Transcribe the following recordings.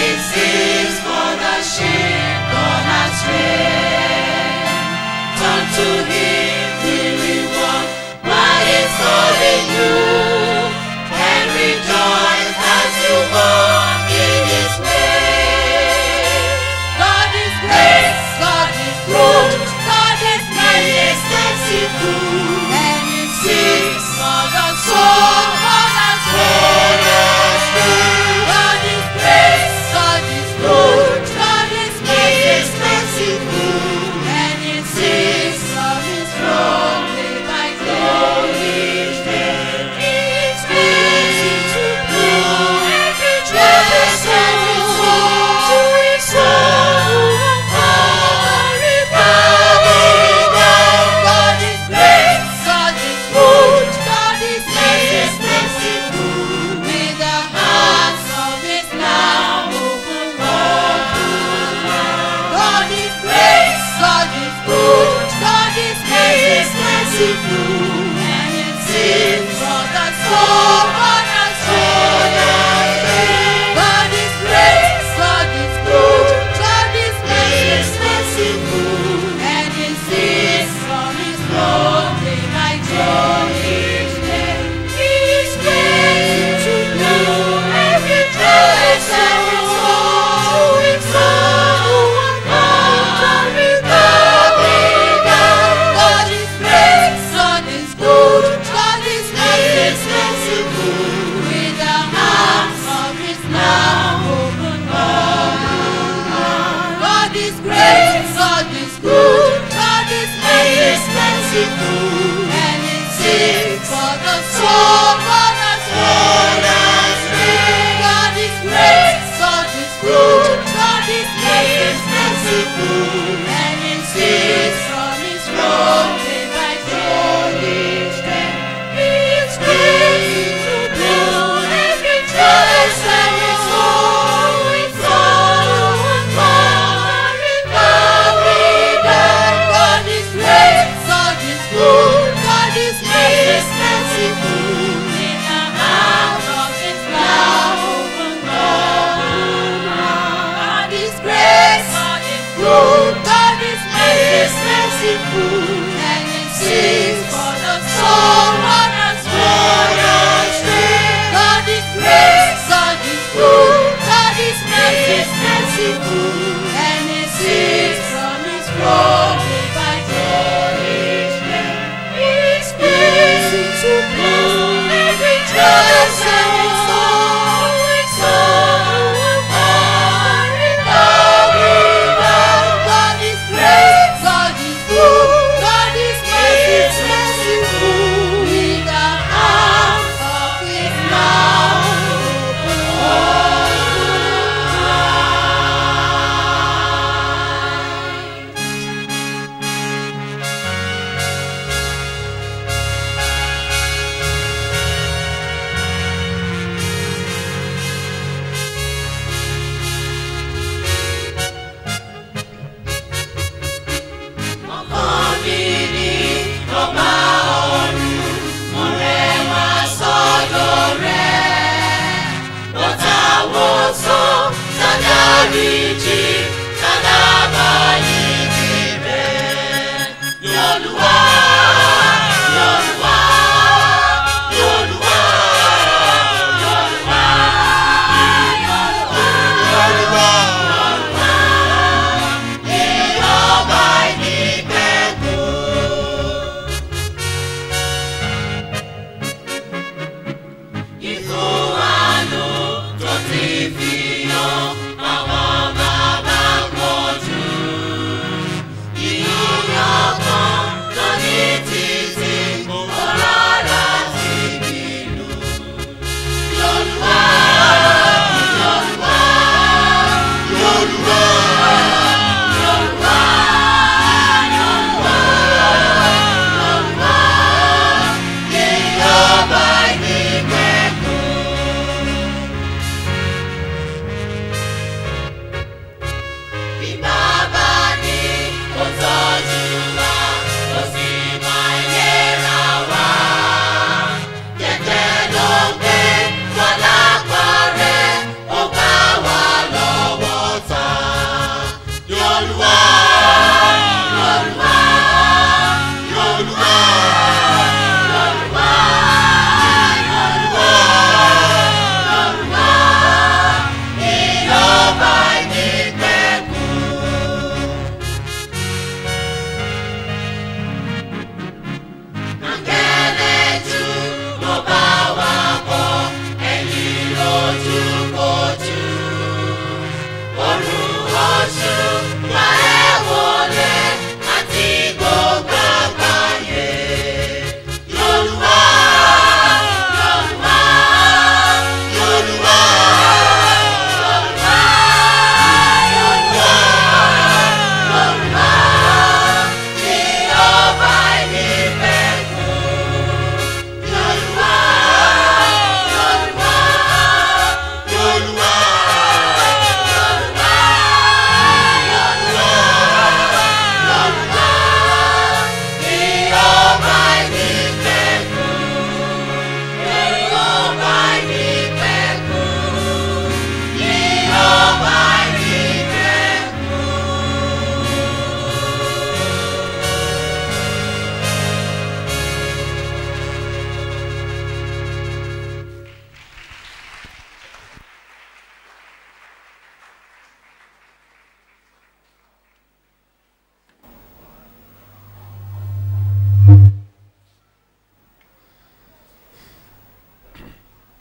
This is for the sheep gone astray. Turn to Him, the reward, what is calling you, and rejoice as you walk in His way. God is great, God is good, God is nice, merciful, and He seeks for the soul gone astray. God is great, God is good, God is nice, merciful, and He seeks for His throne day by day. He is busy to do every justice and His soul to His soul. Glory, glory, God is great, God is good, God is nice, merciful. May the hearts of His now open God is great, God is good, God is nice, merciful, and it seems for the soul on us God is great, God is good, God is nice, merciful, and it seems from His throne day by day. He is great to do every choice and His soul to His soul. God is great, God is good, God is nice, merciful, with the arms of His now open God is great, God is good, God is nice, merciful, and it seeks for the soul on us God is great, God is good, God is nice, merciful, and it seeks from His throne day by day. He is great to do every choice and His soul, His soul, glory, glory, God is great, God is good, God is nice, merciful, in the house of His love, God is great, God is good, God is nice, merciful, and it seeks for the soul on us God is great, God is good, God is nice, merciful, and it seeks from His throne day by day. He is busy to blow every trust and His soul, His soul, glory, glory, God is great, God is good, God is nice, merciful,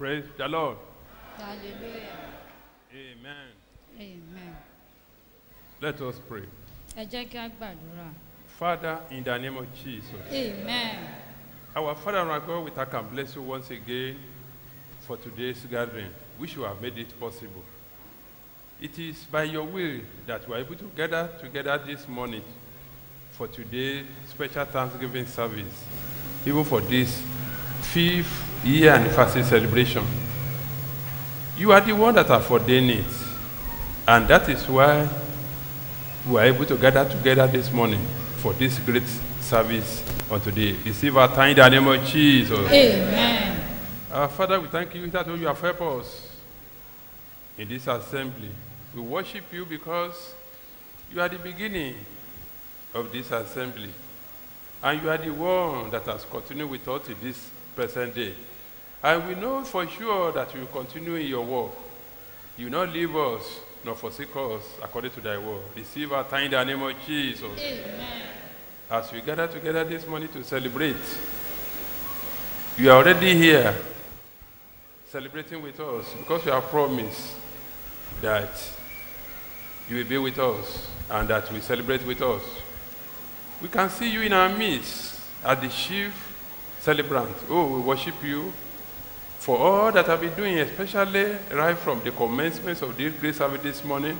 Praise the Lord. hallelujah Amen. amen Let us pray. ẹ jẹ́ kí a gbàdúrà Father, in the name of Jesus, amen our Father and our God, we thank and bless you once again for today's gathering, which you have made it possible. It is by your will that we are able to gather together this morning for today's special Thanksgiving service, even for this fifth year anniversary celebration. You are the one that have ordained it, and that is why we are able to gather together this morning for this great service on today. Receive our time in the name of Jesus. amen Our Father, we thank you that you have helped us in this assembly. We worship you because you are the beginning of this assembly. And you are the one that has continued with us to this present day. And we know for sure that you will continue in your work. You will not leave us nor forsake us according to thy word. Receive our time in the name of Jesus. amen As we gather together this morning to celebrate, you are already here celebrating with us because you have promised that you will be with us and that we celebrate with us. We can see you in our midst as the chief celebrant. Oh, we worship you for all that I've been doing, especially right from the commencement of this great service this morning,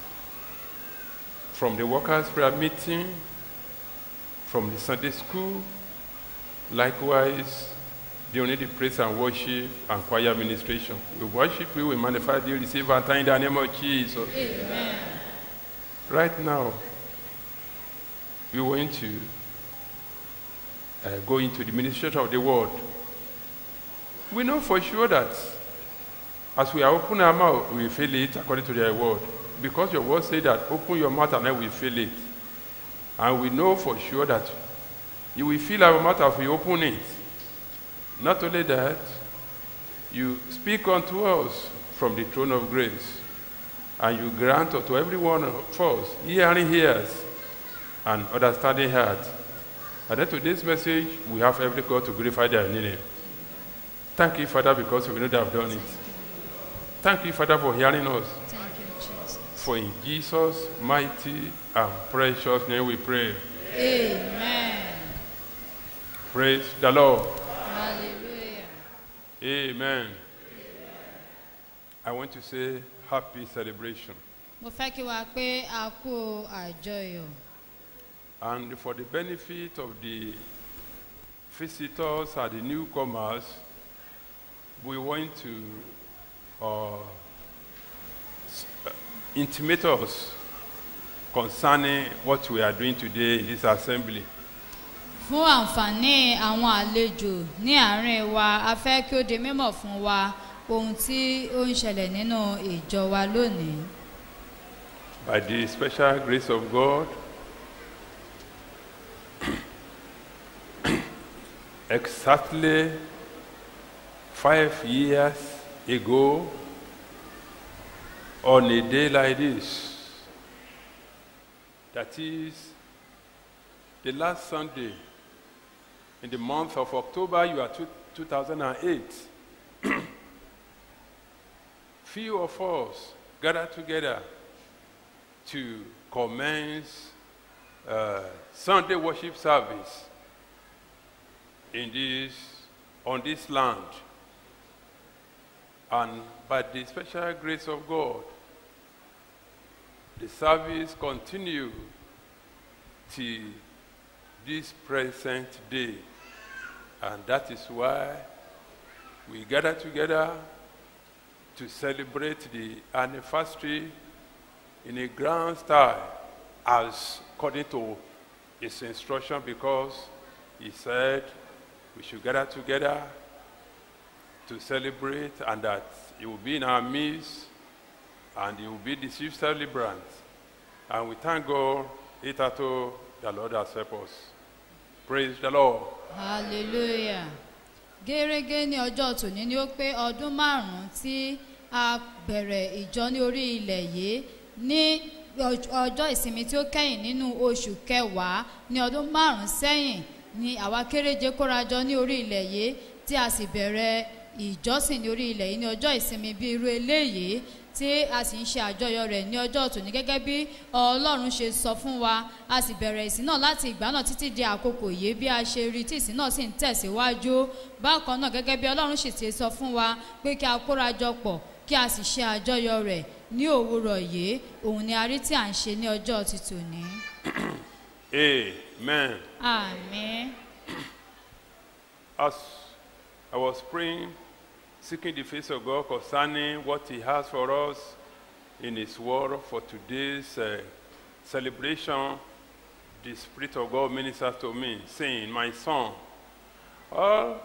from the workers' prayer meeting, from the Sunday school, likewise during the praise and worship and choir administration. We worship you, we magnify you, receive our time in the name of Jesus. amen Right now, we want to uh, go into the ministration of the word. We know for sure that as we are open our mouth, we feel it according to their word. Because your word say that open your mouth and then we feel it. And we know for sure that you will fill our mouth as we open it. Not only that, you speak unto us from the throne of grace, and you grant unto every one of us hearing ears and understanding heart. And then to this message, we have every God to glorify their name. Thank you, Father, because we know they have done it. Thank you, Father, for hearing us. thank you jesus For in Jesus' mighty and precious name we pray. amen Praise the Lord. hallelujah Amen. I want to say happy celebration. mo fẹ́ kí wa pé a kú àjọyọ̀ And for the benefit of the visitors and the newcomers, we want to uh, s- uh, intimate us concerning what we are doing today in this assembly. fún àǹfààní àwọn àlejò ní àárín wa a fẹ́ kí ó di mímọ̀ fún wa ohun tí ó ń ṣẹlẹ̀ nínú ìjọ wa lónìí By the special grace of God, exactly five years ago, on a day like this, that is the last Sunday in the month of October, you are two, 2008. Few of us gathered together to commence uh, Sunday worship service in this on this land. And by the special grace of God, the service continue till this present day. And that is why we gather together to celebrate the anniversary in a grand style as according to his instruction because he said we should gather together to celebrate and that he will be in our midst and he will be the chief celebrant. And we thank God, Itato, the Lord has helped us. Praise the Lord. hallelujah gẹ́gẹ́ ní ọjọ́ tòní ni ó pé ọdún márùn-ún tí a bẹ̀rẹ̀ ìjọ ní orí ilẹ̀ yìí ní ọj- ọjọ́ ìsinmi tí ó kẹ́yìn nínú oṣù kẹwàá ní ọdún márùn-ún sẹ́yìn ni àwa kéréje kórajọ ní orí ilẹ̀ yìí tí a sì bẹ̀rẹ̀ ìjọsìn ní orí ilẹ̀ yìí ní ọjọ́ ìsinmi bí irú eléyìí tí a sì ń ṣe àjọyọ̀ rẹ̀ ní ọjọ́ tòní gẹ́gẹ́ bí ọlọ́run ṣe sọ fún wa a sì bẹ̀rẹ̀ ìsìn náà láti ìgbà náà títí di àkókò yìí bí a ṣe rí tí ìsìn náà sì ń tẹ̀síwájú bákan náà gẹ́gẹ́ bí ọlọ́run sì ti sọ fún wa pé kí a kóra jọ pọ̀ kí a sì ṣe àjọyọ̀ rẹ̀ ní òwúrọ̀ yìí òun ni a rí tí à ń ṣe ní ọjọ́ ti tòní. Amen. àmín. As I was praying, seeking the face of God concerning what He has for us in His Word for today's uh, celebration, the Spirit of God ministered to me, saying, My son, all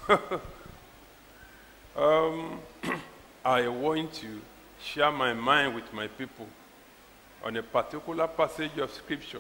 um, I want to share my mind with my people on a particular passage of Scripture.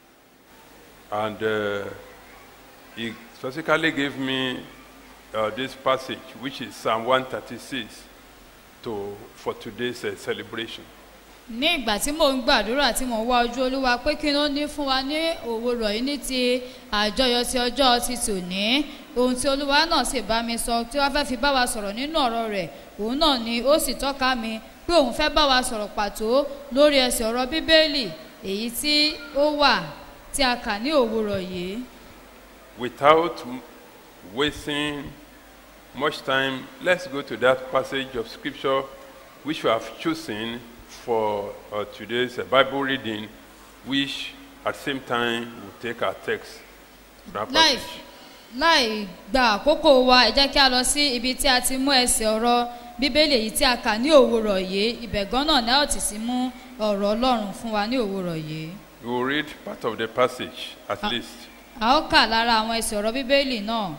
And uh, he specifically gave me uh, this passage, which is Psalm 136, to, for today's uh, celebration. ní ìgbà tí mò ń gbàdúrà tí mò ń wá ojú olúwa pé kí ló ní fún wa ní òwúrọ̀ yìí ní ti àjọyọ̀ ti ọjọ́ ti tòní ohun tí olúwa náà sì bá mi sọ tí wọ́n fẹ́ fi bá wa sọ̀rọ̀ nínú ọ̀rọ̀ rẹ̀ òun náà ni ó sì tọ́ka mi pé òun fẹ́ bá wa sọ̀rọ̀ pàtó lórí ẹsẹ̀ ọ̀rọ̀ bíbélì èyí tí ó wà tí a kà ní òwúrọ̀ yìí. Without m- wasting much time, let's go to that passage of Scripture which we have chosen for uh, today's uh, Bible reading, which at the same time will take our text. from that láì passage. láì gba àkókò wa ẹ jẹ́ kí a lọ sí ibi tí a ti mú ẹsẹ̀ ọ̀rọ̀ bíbélì èyí tí a kà ní òwúrọ̀ yìí ibẹ̀ gan náà ni a ó ti sì mú ọ̀rọ̀ ọlọ́run fún wa ní òwúrọ̀ yìí. We will read part of the passage at Ah. least. a ó kà lára àwọn ẹsẹ̀ ọ̀rọ̀ bíbélì náà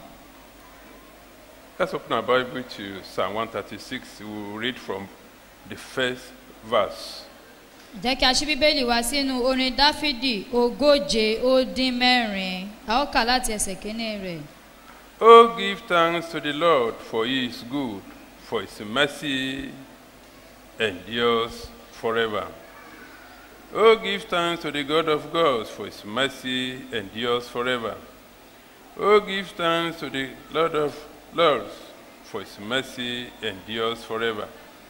Let's open our Bible to Psalm 136. We will read from the first verse. jẹ́ kí a ṣí bíbélì wá sínú orin dáfídì ogóje ó dín mẹ́rin a ó kà láti ẹsẹ̀ kínní rẹ̀. Oh, give thanks to the Lord, for he is good, for his mercy endures forever. Oh, give thanks to the God of gods, for his mercy endures forever. Oh, give thanks to the Lord of lords, for his mercy endures forever.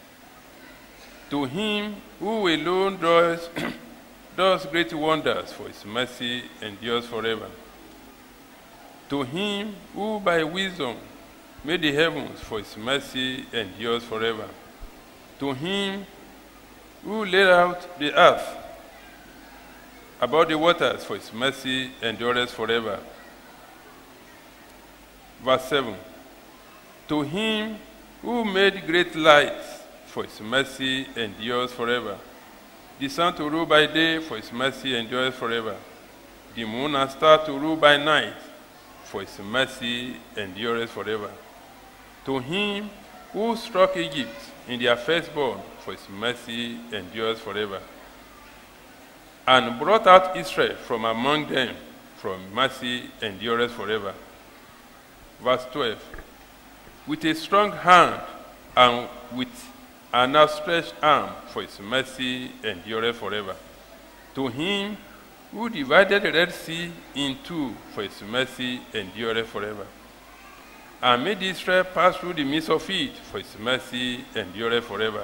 To him who alone does, does great wonders, for his mercy endures forever. To him who by wisdom made the heavens, for his mercy endures forever. To him who laid out the earth above the waters, for his mercy endures forever. Verse 7 To him who made great lights, for his mercy endures forever. The sun to rule by day, for his mercy endures forever. The moon and star to rule by night, for his mercy endures forever. To him who struck Egypt in their firstborn, for his mercy endures forever. And brought out Israel from among them, from mercy endures forever. Verse 12 With a strong hand and with an outstretched arm, for his mercy endureth forever. To him who divided the Red Sea in two, for his mercy endureth forever. And made Israel pass through the midst of it, for his mercy endureth forever.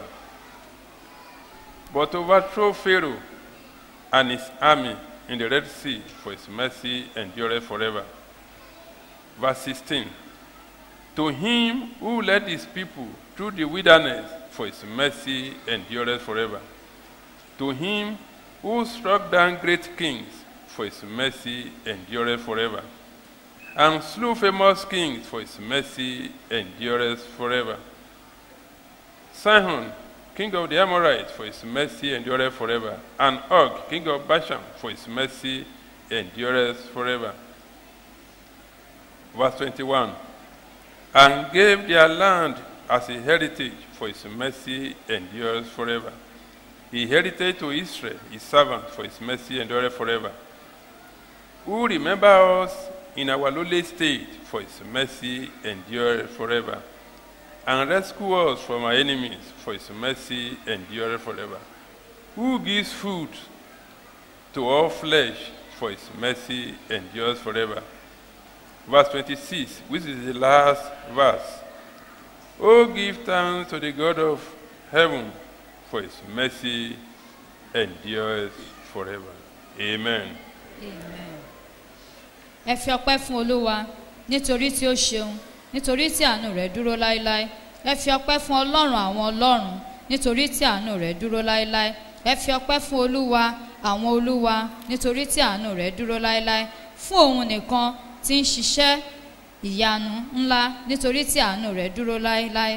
But overthrow Pharaoh and his army in the Red Sea, for his mercy endureth forever. Verse 16 To him who led his people through the wilderness, for his mercy endureth forever. To him who struck down great kings, for his mercy endureth forever. And slew famous kings, for his mercy endureth forever. Sihon, king of the Amorites, for his mercy endureth forever. And Og, king of Bashan, for his mercy endureth forever. Verse 21 And gave their land as a heritage, for his mercy endures forever. He heritage to Israel, his servant, for his mercy endureth forever. Who remember us in our lowly state, for his mercy endureth forever. And rescue us from our enemies, for his mercy endureth forever. Who gives food to all flesh, for his mercy endures forever. Verse 26, which is the last verse. Oh, give thanks to the God of heaven, for his mercy endures forever. Amen. ẹ fi ọpẹ́ fún olúwa nítorí tí ó ṣeun nítorí tí àánú rẹ̀ dúró láéláé ẹ fi ọpẹ́ fún ọlọ́run àwọn ọlọ́run nítorí tí àánú rẹ̀ dúró láéláé ẹ fi ọpẹ́ fún olúwa àwọn olúwa nítorí tí àánú rẹ̀ dúró láéláé fún òun nìkan tí ń ṣiṣẹ́ ìyanu ńlá nítorí tí àánú rẹ̀ dúró láéláé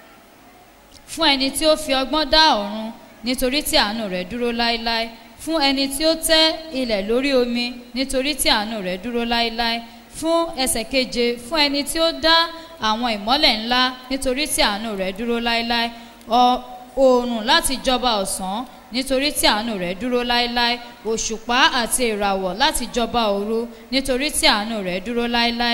fún ẹni tí ó fi ọgbọ́n dá ọ̀run nítorí tí àánú rẹ̀ dúró láéláé fún ẹni tí ó tẹ́ ilẹ̀ lórí omi nítorí tí àánú rẹ̀ dúró láéláé fún ẹsẹ̀ keje fún ẹni tí ó dá àwọn ìmọ́lẹ̀ ńlá nítorí tí àánú rẹ̀ dúró láéláé ọ- oòrùn láti jọba ọ̀sán nítorí tí àánú rẹ̀ dúró láéláé òṣùpá àti ìràwọ̀ láti jọba òru nítorí tí àánú rẹ̀ dúró láéláé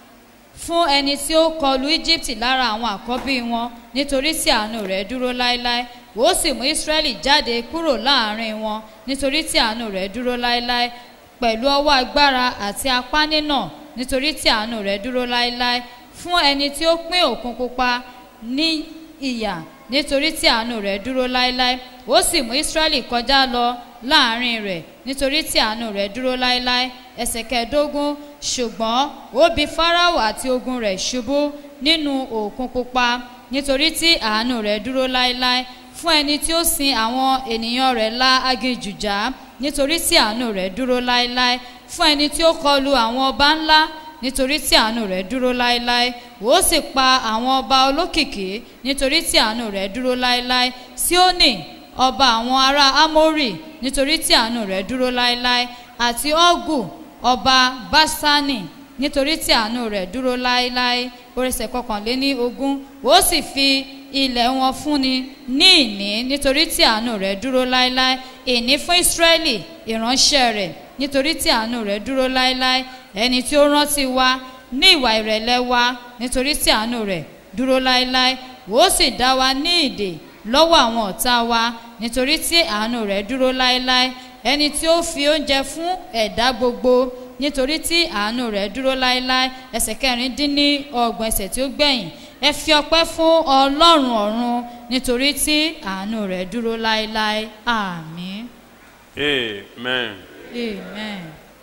fún ẹni tí ó kọlu egypt lára àwọn àkọ́bí wọn nítorí tí àánú rẹ̀ dúró láéláé ó sì mú israẹli jáde kúrò láàrin wọn nítorí tí àánú rẹ̀ dúró láéláé pẹ̀lú ọwọ́ agbára àti apá nínà nítorí tí àánú rẹ̀ dúró láéláé fún ẹni tí ó pín òkun pupa ní ìyà nítorí tí àánú rẹ̀ dúró láéláé ó sì mú israẹli kọjá lọ láàrin rẹ̀ nítorí tí àánú rẹ̀ dúró láéláé ẹsẹ̀ kẹẹ̀ẹ́dógún ṣùgbọ́n ó bi fáráò àti ogun rẹ̀ ṣubú nínú òkun pupa nítorí tí àánú rẹ̀ dúró láéláé fún ẹni tí ó sin àwọn ènìyàn rẹ̀ la aginjù já nítorí tí àánú rẹ̀ dúró láéláé fún ẹni tí ó kọlu àwọn ọba ńlá nítorí tí àánú rẹ̀ dúró láéláé ó sì pa àwọn ọba olókìkí nítorí tí àánú rẹ̀ dúró láéláé síónì ọba àwọn ará ámórì nítorí tí àánú rẹ̀ dúró láéláé àti ọ́gù ọba básánì nítorí tí àánú rẹ̀ dúró láéláé oríṣẹ̀ kọkànléní ogún ó sì fi ilẹ̀ wọn fúnni ní ìní nítorí tí àánú rẹ̀ dúró láéláé ìní fún ísírẹ́lì ìránṣẹ́ rẹ̀ nítorí tí àánú rẹ̀ dúró láéláé ẹni tí ó rántí wa ní ìwà ìrẹ̀lẹ̀ wa nítorí tí àánú rẹ̀ dúró láéláé ó sì dá wa ní ìdè lọ́wọ́ àwọn ọ̀tá wa nítorí tí àánú rẹ̀ dúró láéláé ẹni tí ó fi oúnjẹ fún ẹ̀dá gbogbo nítorí tí àánú rẹ̀ dúró láéláé ẹsẹ̀ kẹrin dín ní ọgbọ̀n ẹsẹ̀ tí ó gbẹ̀yìn ẹ fi ọpẹ́ fún ọlọ́run ọ̀run nítorí tí àánú rẹ̀ dúró láéláé àmín Amen. amen.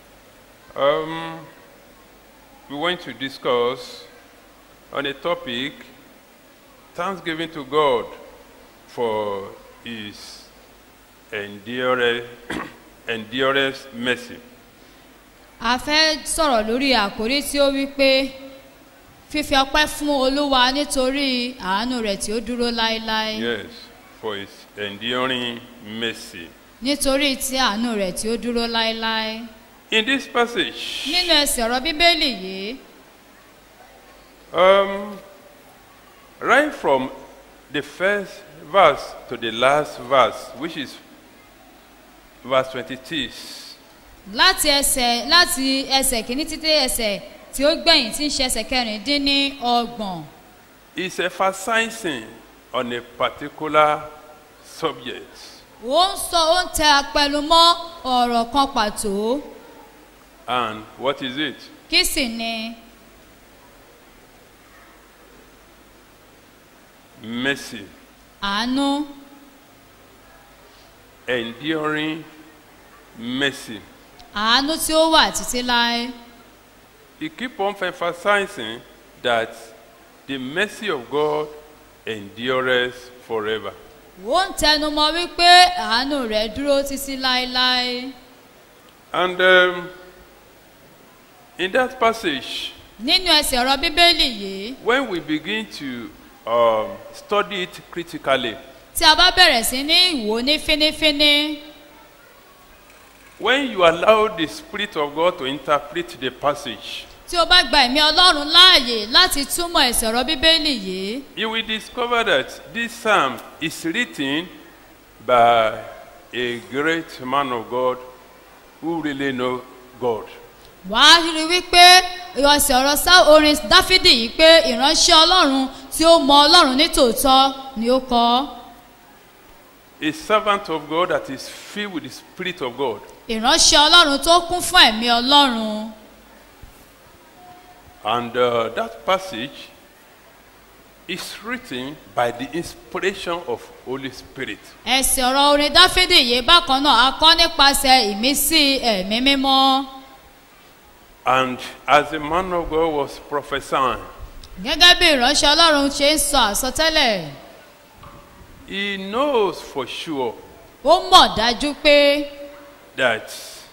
Um, we want to discuss on a topic thanksgiving to God for his endurance, endurance mercy. a fẹ́ sọ̀rọ̀ lórí àkórí tí ó wí pé fífi ọpẹ́ fún olúwa nítorí àánú rẹ̀ tí ó dúró láéláé Yes, for his enduring mercy. nítorí tí àánú rẹ̀ tí ó dúró láéláé In this passage, nínú ẹsẹ̀ ọ̀rọ̀ bíbélì yìí um, right from the first verse to the last verse, which is verse 26, láti ẹsẹ̀ láti ẹsẹ̀ kìíní títí ẹsẹ̀ tí ó gbẹ̀yìn tí ń ṣe ẹsẹ̀ kẹrìndínní ọgbọ̀n is emphasizing on a particular subject. ó ń sọ ó ń tẹ apẹnu mọ́ ọ̀rọ̀ kan pàtó And what is it? kí sì ni Mercy, àánú enduring mercy. àánú tí ó wà títí láé He keep on emphasizing that the mercy of God endures forever. ó ń tẹnu mọ́ wípé àánú rẹ̀ dúró títí láéláé And um, in that passage, nínú ẹsẹ̀ ọ̀rọ̀ bíbélì yìí when we begin to um, study it critically, tí a bá bẹ̀rẹ̀ sí ní ìwò ní fínífíní when you allow the Spirit of God to interpret the passage, tí o bá gba ẹ̀mí ọlọ́run láàyè láti túmọ̀ ẹsẹ̀ ọ̀rọ̀ bíbélì yìí you will discover that this psalm is written by a great man of God who really know God. wàá rí wípé ìrọsẹ̀ ọ̀rọ̀ sá orin dáfídì yìí pé ìránṣẹ́ ọlọ́run tí ó mọ ọlọ́run ní tòótọ́ ni ó kọ ọ́. A servant of God that is filled with the Spirit of God. ìránṣẹ́ ọlọ́run tó kún fún ẹ̀mí ọlọ́run And uh, that passage is written by the inspiration of Holy Spirit. ẹ̀sìn ọ̀rọ̀ orin dáfídì yìí bákan náà a kọ́ nípasẹ̀ ìmísí ẹ̀mí mímọ́ And as the man of God was prophesying, gẹ́gẹ́ bí ìránṣẹ́ ọlọ́run ṣe ń sọ àsọtẹ́lẹ̀ he knows for sure ó mọ̀ dájú pé that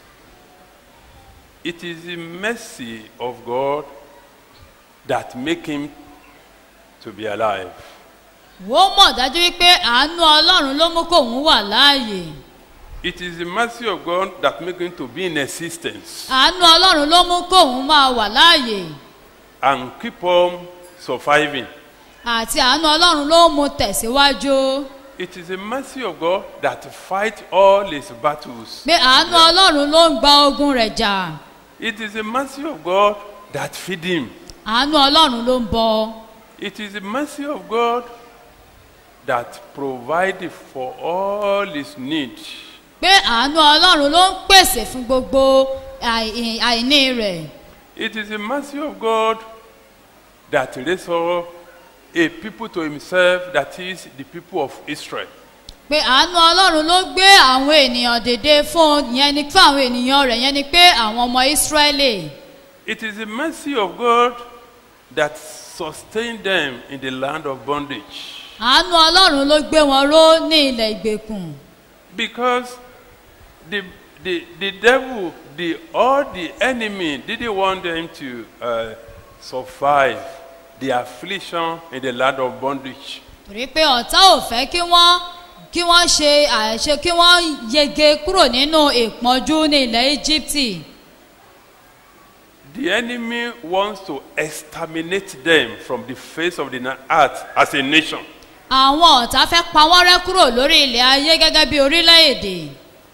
it is the mercy of God that make him to be alive. ó mọ̀ dájú wípé àánú ọlọ́run ló mú kóun wà láàyè It is the mercy of God that make him to be in existence àánú ọlọ́run ló mú kóun máa wà láàyè and keep on surviving. àti àánú ọlọ́run ló mú tẹ̀síwájú It is the mercy of God that fight all his battles. pé àánú ọlọ́run ló ń gba ogun rẹ̀ jà It is the mercy of God that feed him. àánú ọlọ́run ló ń bọ It is the mercy of God that provide for all his needs. pé àánú ọlọ́run ló ń pèsè fún gbogbo àì- àìní rẹ̀ It is the mercy of God that raise up a people to himself, that is the people of Israel. pé àánú ọlọ́run ló gbé àwọn ènìyàn dìde fún yẹn ni fún àwọn ènìyàn rẹ̀ yẹn ni pé àwọn ọmọ ìsírẹ́lì It is the mercy of God that sustained them in the land of bondage. àánú ọlọ́run ló gbé wọn ró ní ilẹ̀ ìgbèkùn Because the, the, the devil, the, all the enemy didn't want them to uh, survive the affliction in the land of bondage. torí pé ọ̀tá ò fẹ́ kí wọ́n kí wọ́n ṣe àṣe kí wọ́n yege kúrò nínú ìpọ́njú ní ilẹ̀ íjíbítì The enemy wants to exterminate them from the face of the na- earth as a nation. àwọn ọ̀tá fẹ́ pa wọ́n rẹ́ kúrò lórí ilẹ̀ ayé gẹ́gẹ́ bí orílẹ̀-èdè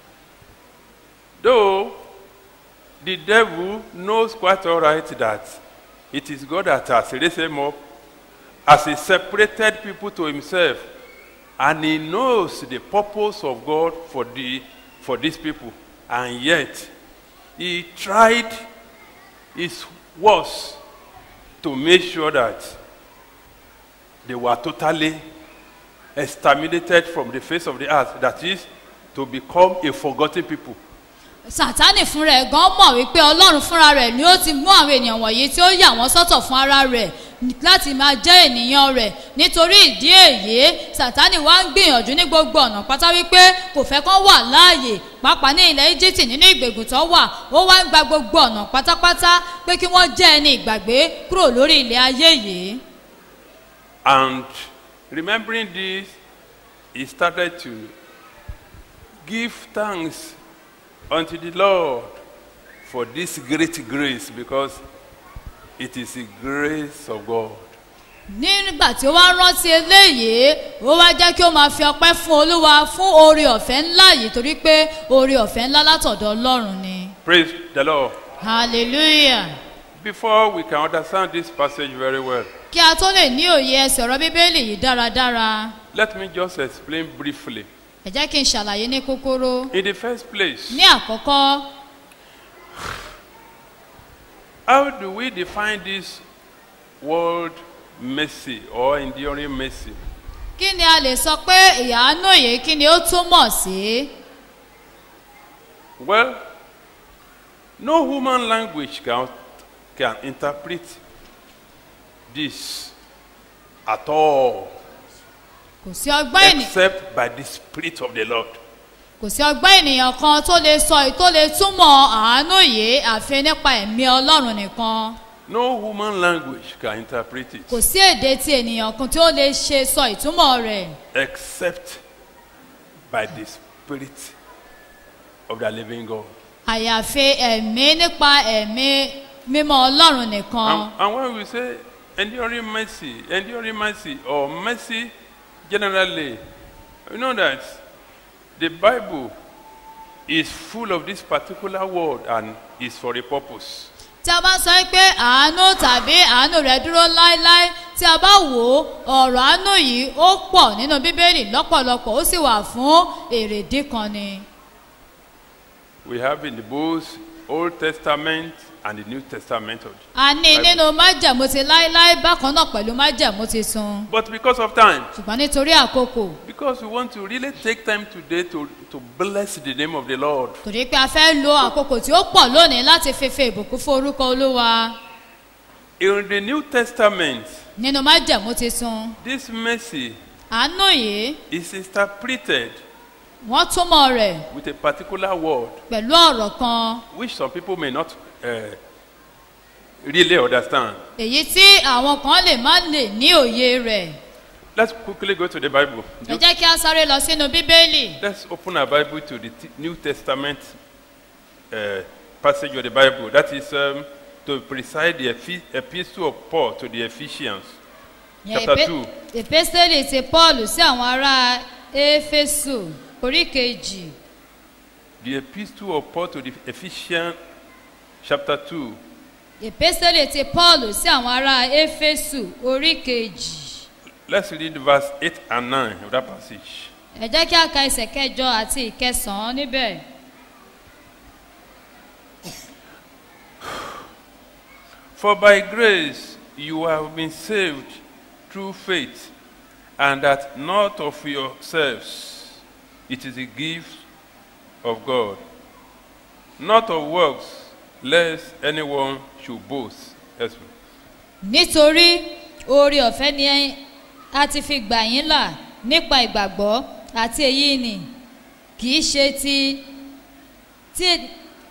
Though the devil knows quite all right that it is God that has raised him up as he separated people to himself, and he knows the purpose of God for, the, for these people, and yet he tried his worst to make sure that they were totally exterminated from the face of the earth, that is, to become a forgotten people. sátánì fúnra ẹ̀ gan mọ̀ wípé ọlọ́run fúnra rẹ̀ ni ó ti mú àwọn ènìyàn wọ̀nyí tí ó yà wọ́n sọ́tọ̀ fún ara rẹ̀ láti máa jẹ́ ènìyàn rẹ̀ nítorí ìdí èyí sátánì wá ń gbìyànjú ní gbogbo ọ̀nà pátá wípé kò fẹ́ kán wà láàyè pàápàá ní ilẹ̀ íjíbítì nínú ìgbègùn tó wà ó wá ń gba gbogbo ọ̀nà pátápátá pé kí wọ́n jẹ́ ẹni ìgbàgbé kúrò lórí ilẹ̀ ayé yìí And remembering this, he started to give thanks unto the Lord for this great grace because it is the grace of God. nígbà tí ó wá rántí eléyìí ó wá jẹ́ kí ó máa fi ọpẹ́ fún olúwa fún oore ọ̀fẹ́ ńlá yìí torí pé oore ọ̀fẹ́ ńlá látọ̀dọ̀ ọlọ́run ni Praise the Lord. hallelujah Before we can understand this passage very well, kí a tó lè ní òye ẹsẹ̀ ọ̀rọ̀ bíbélì yìí dáradára let me just explain briefly. ẹ jẹ́ kí n ṣàlàyé ní kúkúrú In the first place, ní àkọ́kọ́ how do we define this word mercy or enduring mercy? kí ni a lè sọ pé ìyàánú yìí kí ni ó túmọ̀ sí Well, no human language can, can interpret this at all kò sí ọgbọ́n ènìyàn except by the Spirit of the Lord. kò sí ọgbọ́n ènìyàn kan tó lè sọ tó lè túmọ̀ àánú yìí àfi nípa ẹ̀mí ọlọ́run nìkan No human language can interpret it kò sí èdè tí ènìyàn kan tí ó lè ṣe sọ ìtumọ̀ rẹ̀ except by the Spirit of the living God. àyàfi ẹ̀mí nípa ẹ̀mí mímọ́ ọlọ́run nìkan And, and when we say enduring mercy, enduring mercy, or mercy generally, you know that the Bible is full of this particular word and is for a purpose. tí a bá sọ pé àánú tàbí àánú rẹ̀ dúró láéláé tí a bá wò ó ọ̀rọ̀ àánú yìí ó pọ̀ nínú bíbélì lọ́pọ̀lọpọ̀ ó sì wà fún èrèdí kan ni We have in the books Old Testament and the New Testament. Of a ní nínú májẹ̀mú ti láéláé bákan náà pẹ̀lú májẹ̀mú ti sun But because of time, ṣùgbọ́n nítorí àkókò because we want to really take time today to, to bless the name of the Lord. torí pé a fẹ́ lo àkókò tí ó pọ̀ lónìí láti fífi ìbùkún fún orúkọ olúwa In the New Testament, nínú májẹ̀mú ti sun this mercy àánú yìí is interpreted wọ́n túmọ̀ rẹ̀ with a particular word, pẹ̀lú ọ̀rọ̀ kan which some people may not uh, really understand. èyí tí àwọn kan lè má lè ní òye rẹ̀ Let's quickly go to the Bible. ẹ jẹ́ kí a sáré lọ sínú bíbélì Let's open our Bible to the T- New Testament uh, passage of the Bible. That is um, to preside the epi- epistle of Paul to the Ephesians, Yẹn chapter èpé- 2. èpésítélì ti paul sí àwọn ará éfésù orí kejì The epistle of Paul to the Ephesians, chapter 2. èpésítélì ti paul sí àwọn ará éfésù orí kejì Let's read verse 8 and 9 of that passage. ẹ jẹ́ kí a ka ẹsẹ̀ kẹjọ àti ìkẹsàn-án níbẹ̀ For by grace you have been saved through faith, and that not of yourselves. It is a gift of God, not of works, lest anyone should boast. Yes, ma'am. nítorí oore ọ̀fẹ́ ni a ti fi gbà yín là nípa ìgbàgbọ́ àti èyí ni kì í ṣe ti ti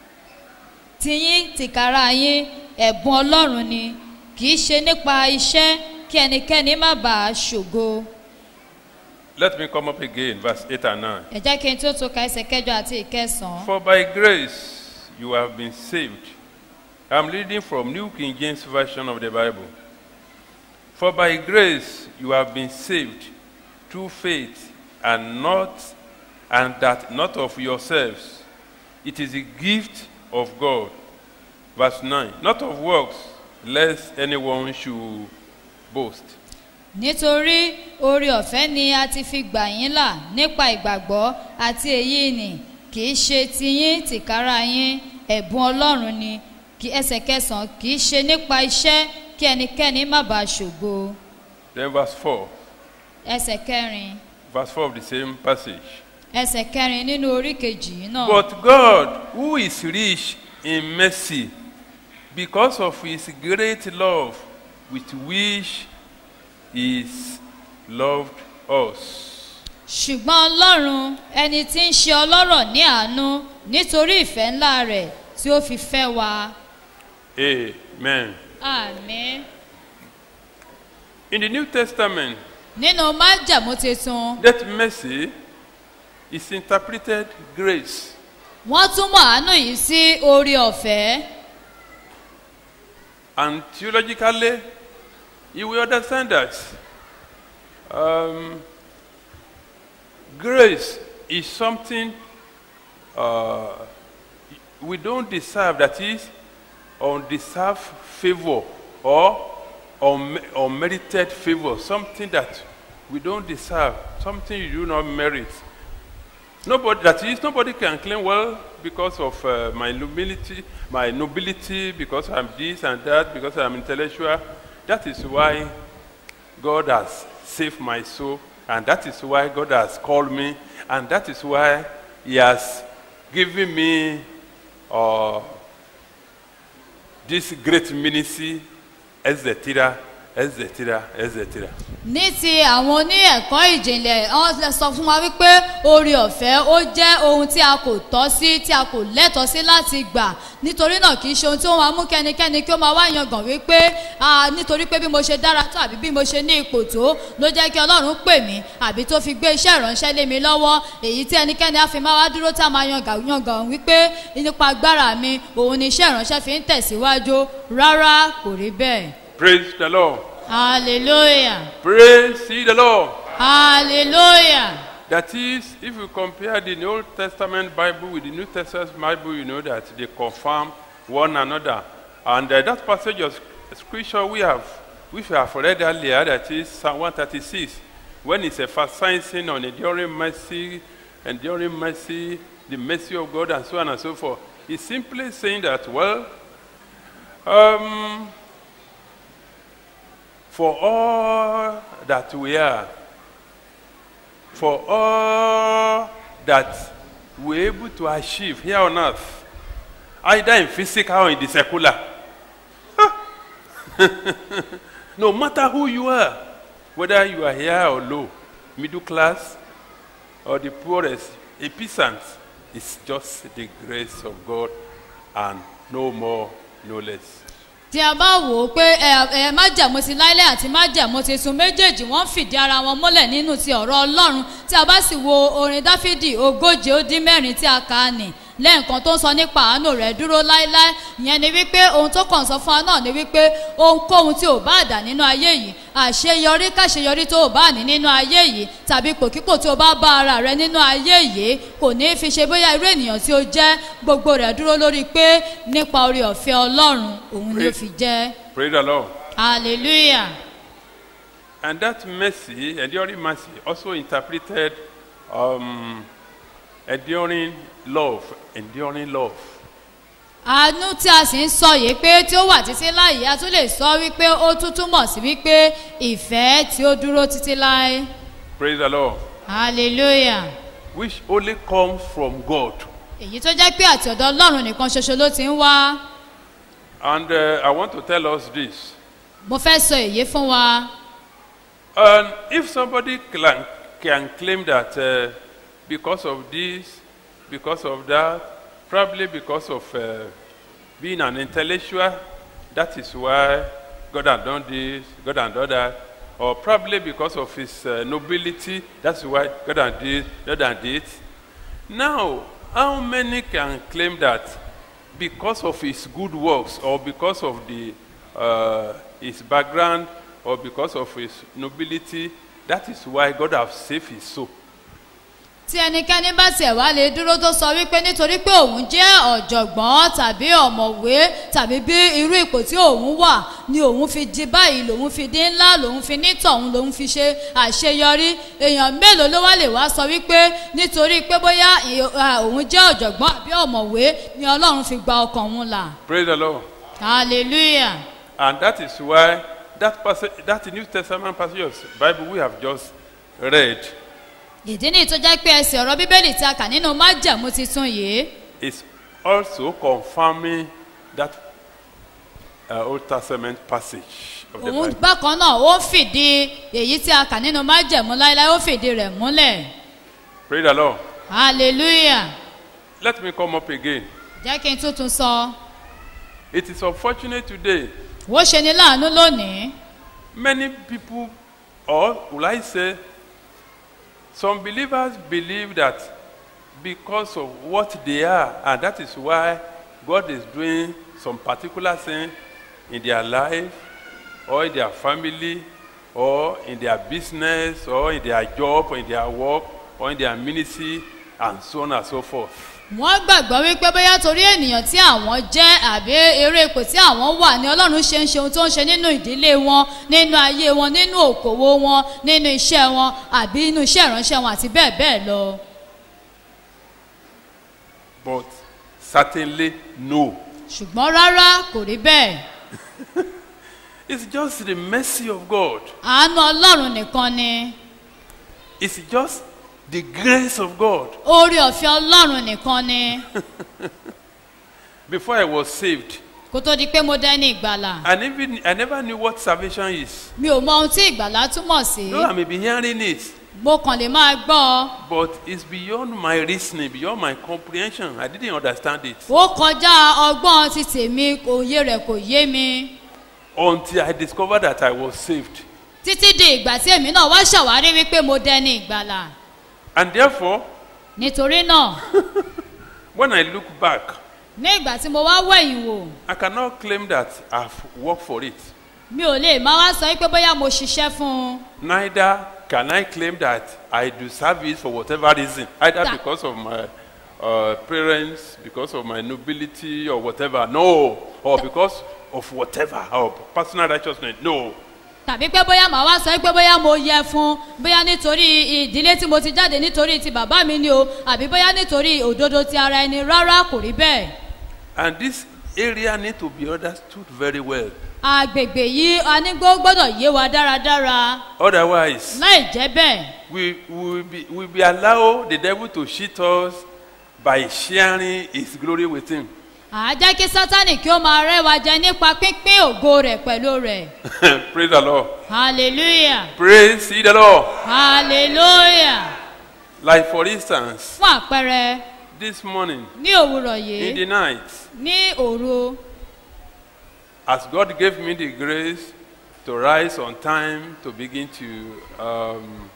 tiyín tìkára yín ẹ̀bùn ọlọ́run ni kì í ṣe nípa iṣẹ́ kí ẹnikẹ́ni má bàa ṣògo Let me come up again, verse 8 and 9. ẹ jẹ́ kí n tó tó ka ẹsẹ̀ kẹjọ àti ìkẹsàn-án For by grace you have been saved. I'm reading from New King James Version of the Bible. For by grace you have been saved through faith, and not and that not of yourselves. It is a gift of God. Verse 9. Not of works, lest anyone should boast. nítorí oore ọ̀fẹ́ ni a ti fi gbà yín là nípa ìgbàgbọ́ àti èyí ni kì í ṣe tiyín tìkára yín ẹ̀bùn ọlọ́run ni kí ẹsẹ̀ kẹsàn-án kì í ṣe nípa iṣẹ́ kí ẹnikẹ́ni má bàa ṣògo Then verse 4. ẹsẹ̀ kẹrin Verse 4 of the same passage. ẹsẹ̀ kẹrin nínú orí kejì yìí náà But God, who is rich in mercy, because of his great love with which he loved us. ṣùgbọ́n ọlọ́run ẹni tí ń ṣe ọlọ́rọ̀ ní àánú nítorí ìfẹ́ ńlá rẹ̀ tí ó fi fẹ́ wa Amen. àmín In the New Testament, nínú májàmú tuntun that mercy is interpreted grace. wọ́n túmọ̀ àánú yìí sí oore ọ̀fẹ́. And theologically, you will understand that um, grace is something uh, we don't deserve, that is, undeserved favor or un- unmerited favor, something that we don't deserve, something you do not merit. Nobody, that is, nobody can claim, well, because of uh, my nobility, my nobility, because I'm this and that, because I'm intellectual. That is why God has saved my soul, and that is why God has called me, and that is why He has given me uh, this great ministry, etc., etc., etc. ní ti àwọn oní ẹ̀kọ́ ìjìnlẹ̀ wọ́n lè sọ fún wa wípé oore ọ̀fẹ́ ó jẹ́ ohun tí a kò tọ́ sí tí a kò lẹ́tọ̀ọ́ sí láti gbà nítorí náà kì í ṣe ohun tí ó máa mú kẹ́nikẹ́ni kí ó máa wá yangàn wípé ah, nítorí pé bí mo ṣe dára tó àbí bí mo ṣe ní ipò tó ló jẹ́ kí ọlọ́run pè mí àbí tó fi gbé iṣẹ́ ìránṣẹ́ lé mi lọ́wọ́ èyí tí ẹnikẹ́ni á fi máa wá dúró tá a máa yangàn yangàn wípé nípa agbára mi òun ni iṣẹ́ ìránṣẹ́ fi ń tẹ̀síwájú rárá kò rí bẹ́ẹ̀ Praise the Lord. hallelujah. Praise ye the Lord. Hallelujah. That is, if you compare the Old Testament Bible with the New Testament Bible, you know that they confirm one another. And uh, that passage of scripture we have, which we have read earlier, that is Psalm 136, when it's emphasizing on enduring mercy, enduring mercy, the mercy of God, and so on and so forth, it's simply saying that, well, Um, for all that we are, for all that we're able to achieve here on earth, either in physical or in the secular, no matter who you are, whether you are here or low, middle class or the poorest, a peasant, it's just the grace of God and no more, no less. tí a bá wò ó pé ẹ ẹ májẹ̀mú ti láíláí àti májẹ̀mú ti sun méjèèjì wọ́n ń fìdí ara wọn múlẹ̀ nínú ti ọ̀rọ̀ ọlọ́run tí a bá sì wo orin dáfídì ogóje ó dín mẹ́rin tí a kà á nì lẹ́ẹ̀kan tó ń sọ nípa àánú rẹ̀ dúró láíláí ìyẹn ni wípé ohun tó kàn sọ fún wa náà ni wípé ohunkóhun tí ò bá dà nínú ayé yìí àṣeyọrí káṣeyọrí tó ò bá ní nínú ayé yìí tàbí pòkípò tí o bá bá ara rẹ nínú ayé yìí kò ní í fi ṣe bóyá irú ènìyàn tí o jẹ́ gbogbo rẹ̀ dúró lórí pé nípa orí ọ̀fẹ́ ọlọ́run òun ni ó fi jẹ́ Praise the Lord. hallelujah. And that mercy, enduring mercy, also interpreted um, enduring love, enduring love. àánú tí a sì ń sọ yìí pé tí ó wà títí láàyè a tún lè sọ wípé ó tún túmọ̀ sí wípé ìfẹ́ tí ó dúró títí láé Praise the Lord. hallelujah Which only comes from God. èyí tó jẹ́ pé àti ọ̀dọ̀ ọlọ́run nìkan ṣoṣo ló ti ń wá And uh, I want to tell us this. mo fẹ́ sọ èyí fún wa And if somebody can, can claim that uh, because of this, because of that, probably because of uh, being an intellectual, that is why God has done this, God has done that, or probably because of his uh, nobility, that's why God has this, God has this. Now, how many can claim that because of his good works or because of the, uh, his background or because of his nobility, that is why God has saved his soul? tí ẹnikẹ́ni bá tiẹ̀ wá lè dúró tó sọ wípé nítorí pé òun jẹ́ ọ̀jọ̀gbọ́n tàbí ọ̀mọ̀wé tàbí bí irú ipò tí òun wà ni òun fi di báyìí lòun fi di ńlá lòun fi ní tọ̀hún lòun fi ṣe àṣeyọrí èèyàn mélòó ló wá lè wá sọ wípé nítorí pé bóyá ì- à, òun jẹ́ ọ̀jọ̀gbọ́n àbí ọ̀mọ̀wé ni ọlọ́run fi gba ọkàn òun là Praise the Lord. hallelujah And that is why that passage, that New Testament passage of Bible we have just read ìdí nìyí tó jẹ́ pé ẹsẹ̀ ọ̀rọ̀ bíbélì tí a kà nínú májẹ̀mú titun yìí is also confirming that uh, Old Testament passage of the òun Bible. bákan náà ó fìdí èyí tí a kà nínú májẹ̀mú láéláé ó fìdí rẹ̀ múlẹ̀ Praise the Lord. hallelujah Let me come up again. jẹ́ kí n tuntun sọ It is unfortunate today. ó ṣe ni láàánú lónìí Many people, or will I say, some believers believe that because of what they are, and that is why God is doing some particular thing in their life, or in their family, or in their business, or in their job, or in their work, or in their ministry, and so on and so forth. wọ́n gbàgbọ́ wípé bóyá torí ènìyàn tí àwọn jẹ́ àbí eré ipò tí àwọn wà ní ọlọ́run ṣe ń ṣe ohun tó ń ṣe nínú ìdílé wọn nínú ayé wọn nínú òkòwò wọn nínú iṣẹ́ wọn àbí inú iṣẹ́ ìránṣẹ́ wọn àti bẹ́ẹ̀ bẹ́ẹ̀ lọ But certainly, no. ṣùgbọ́n rárá kò rí bẹ́ẹ̀ It's just the mercy of God. àánú ọlọ́run nìkan ni It's just the grace of God. oore ọ̀fẹ́ ọlọ́run nìkan ni Before I was saved, kó tó di pé mo dẹ́ni ìgbàlà I never, I never knew what salvation is. mi ò mọ ohun tí ìgbàlà túmọ̀ sí Though I may be hearing it, mo kàn lè máa gbọ́ ọ but it's beyond my reasoning, beyond my comprehension. I didn't understand it ó kọjá ọgbọ́n ti tèmi òye rẹ̀ kò yé mi until I discovered that I was saved. títí di ìgbà tí èmi náà wá ṣàwárí wípé mo dẹni ìgbàlà And therefore, nítorí náà when I look back, ní ìgbà tí mo wá wẹ̀yìn wò I cannot claim that I've worked for it. mi ò lè máa wá sọ wípé bóyá mo ṣiṣẹ́ fún un Neither can I claim that I deserve it for whatever reason, either That- because of my uh, parents, because of my nobility, or whatever. No, or because of whatever, or personal righteousness. No. tàbí pé bóyá màá wá sọ wípé bóyá mo yẹ fún un bóyá nítorí ìdílé tí mo ti jáde nítorí ti bàbá mi ni o àbí bóyá nítorí òdodo ti ara ẹni rárá kò rí bẹ́ẹ̀ And this area need to be understood very well. agbègbè yìí anígbó gbọ́dọ̀ yé wa dáradára Otherwise, láì jẹ́ bẹ́ẹ̀ we will be, we be allow the devil to cheat us by sharing his glory with him. à á jẹ́ kí sátánì kí ó máa rẹ́ wa jẹ nípa pínpín ògo rẹ̀ pẹ̀lú rẹ̀ Praise the Lord. hallelujah Praise ye the Lord. hallelujah Like for instance, fún àpẹẹrẹ this morning ní òwúrọ̀ in the yìí night, ní òru as God gave me the grace to rise on time to begin to um,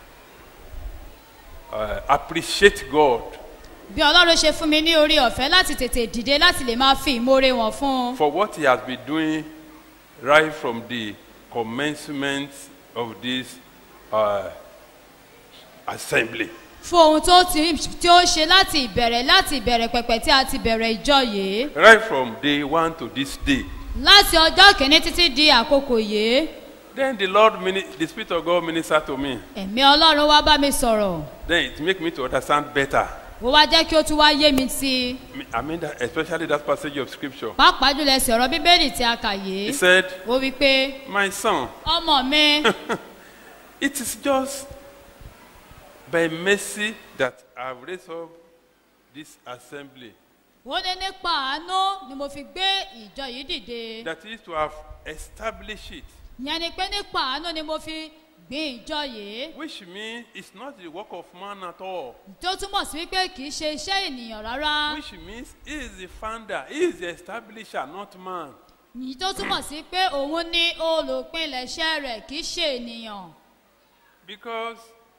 uh, appreciate God bí ọlọ́run ṣe fún mi ní orí ọ̀fẹ́ láti tètè dìde láti lè máa fi ìmoore wọn fún un for what He has been doing right from the commencement of this uh, assembly. fún ohun tó ti tí ó ṣe láti ìbẹ̀rẹ̀ láti ìbẹ̀rẹ̀ pẹ̀pẹ̀ tí a ti bẹ̀rẹ̀ ìjọ yìí Right from day one to this day. láti ọjọ́ kìíní títí di àkókò yìí Then the Lord, mini- the Spirit of God ministered to me. ẹ̀mí ọlọ́run wá bá mi sọ̀rọ̀ Then it make me to understand better. ó wá jẹ́ kí ó tún wá yé mi sí i I mean, that, especially that passage of scripture. pàápàá jùlọ ẹsẹ̀ ọ̀rọ̀ bíbélì tí a kà He yìí said, ó wí pé My son, ọmọ mi it is just by mercy that I've raised up this assembly. ó ní nípa àánú ni mo fi gbé ìjọ yìí dìde That is to have established it. ìyẹn ni pé nípa àánú ni mo fi gbin ìjọ yìí Which means it's not the work of man at all. tó túmọ̀ sí wípé kì í ṣe iṣẹ́ ènìyàn rárá Which means he is the founder, he is the establisher, not man. yìí tó túmọ̀ sí pé òun ní olùpilẹ̀ṣẹ̀ rẹ̀ kì í ṣe ènìyàn Because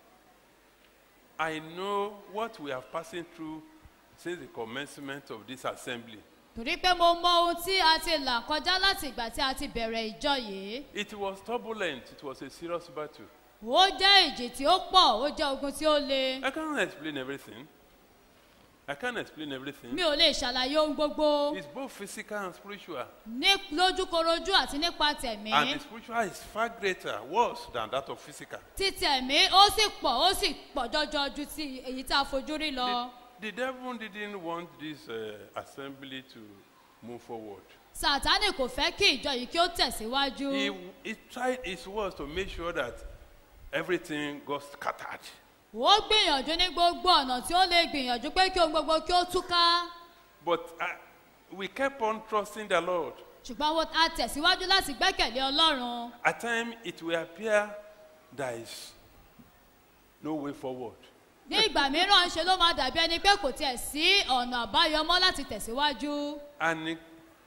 I know what we are passing through since the commencement of this assembly. torí pé mo mọ ohun tí a ti là kọjá láti ìgbà tí a ti bẹ̀rẹ̀ ìjọ yìí It was turbulent, it was a serious battle. ó jẹ́ ìjì tí ó pọ̀ ó jẹ́ ogun tí ó le I can't explain everything. I can't explain everything. mi ò lè ṣàlàyé ohun gbogbo It's both physical and spiritual. ní lójúkorojú àti nípa tẹ̀mí And the spiritual is far greater, worse than that of physical. tí tẹ̀mí ó sì pọ̀ ó sì pọ̀ jọjọ ju ti èyí tá a fojú rí lọ The, the devil didn't want this uh, assembly to move forward. sàtánì kò fẹ́ kí ìjọ yìí kí ó tẹ̀síwájú He, he tried his worst to make sure that everything got scattered. ó gbìyànjú ní gbogbo ọ̀nà tí ó lè gbìyànjú pé kí ohun gbogbo kí ó túká But uh, we kept on trusting the Lord. ṣùgbọ́n wo- a tẹ̀síwájú láti gbẹ́kẹ̀lé ọlọ́run At times, it will appear there is no way forward. ní ìgbà mìíràn ṣe ló máa dàbí ẹni pé kò tiẹ̀ sí ọ̀nà àbáyọ mọ́ láti tẹ̀síwájú And he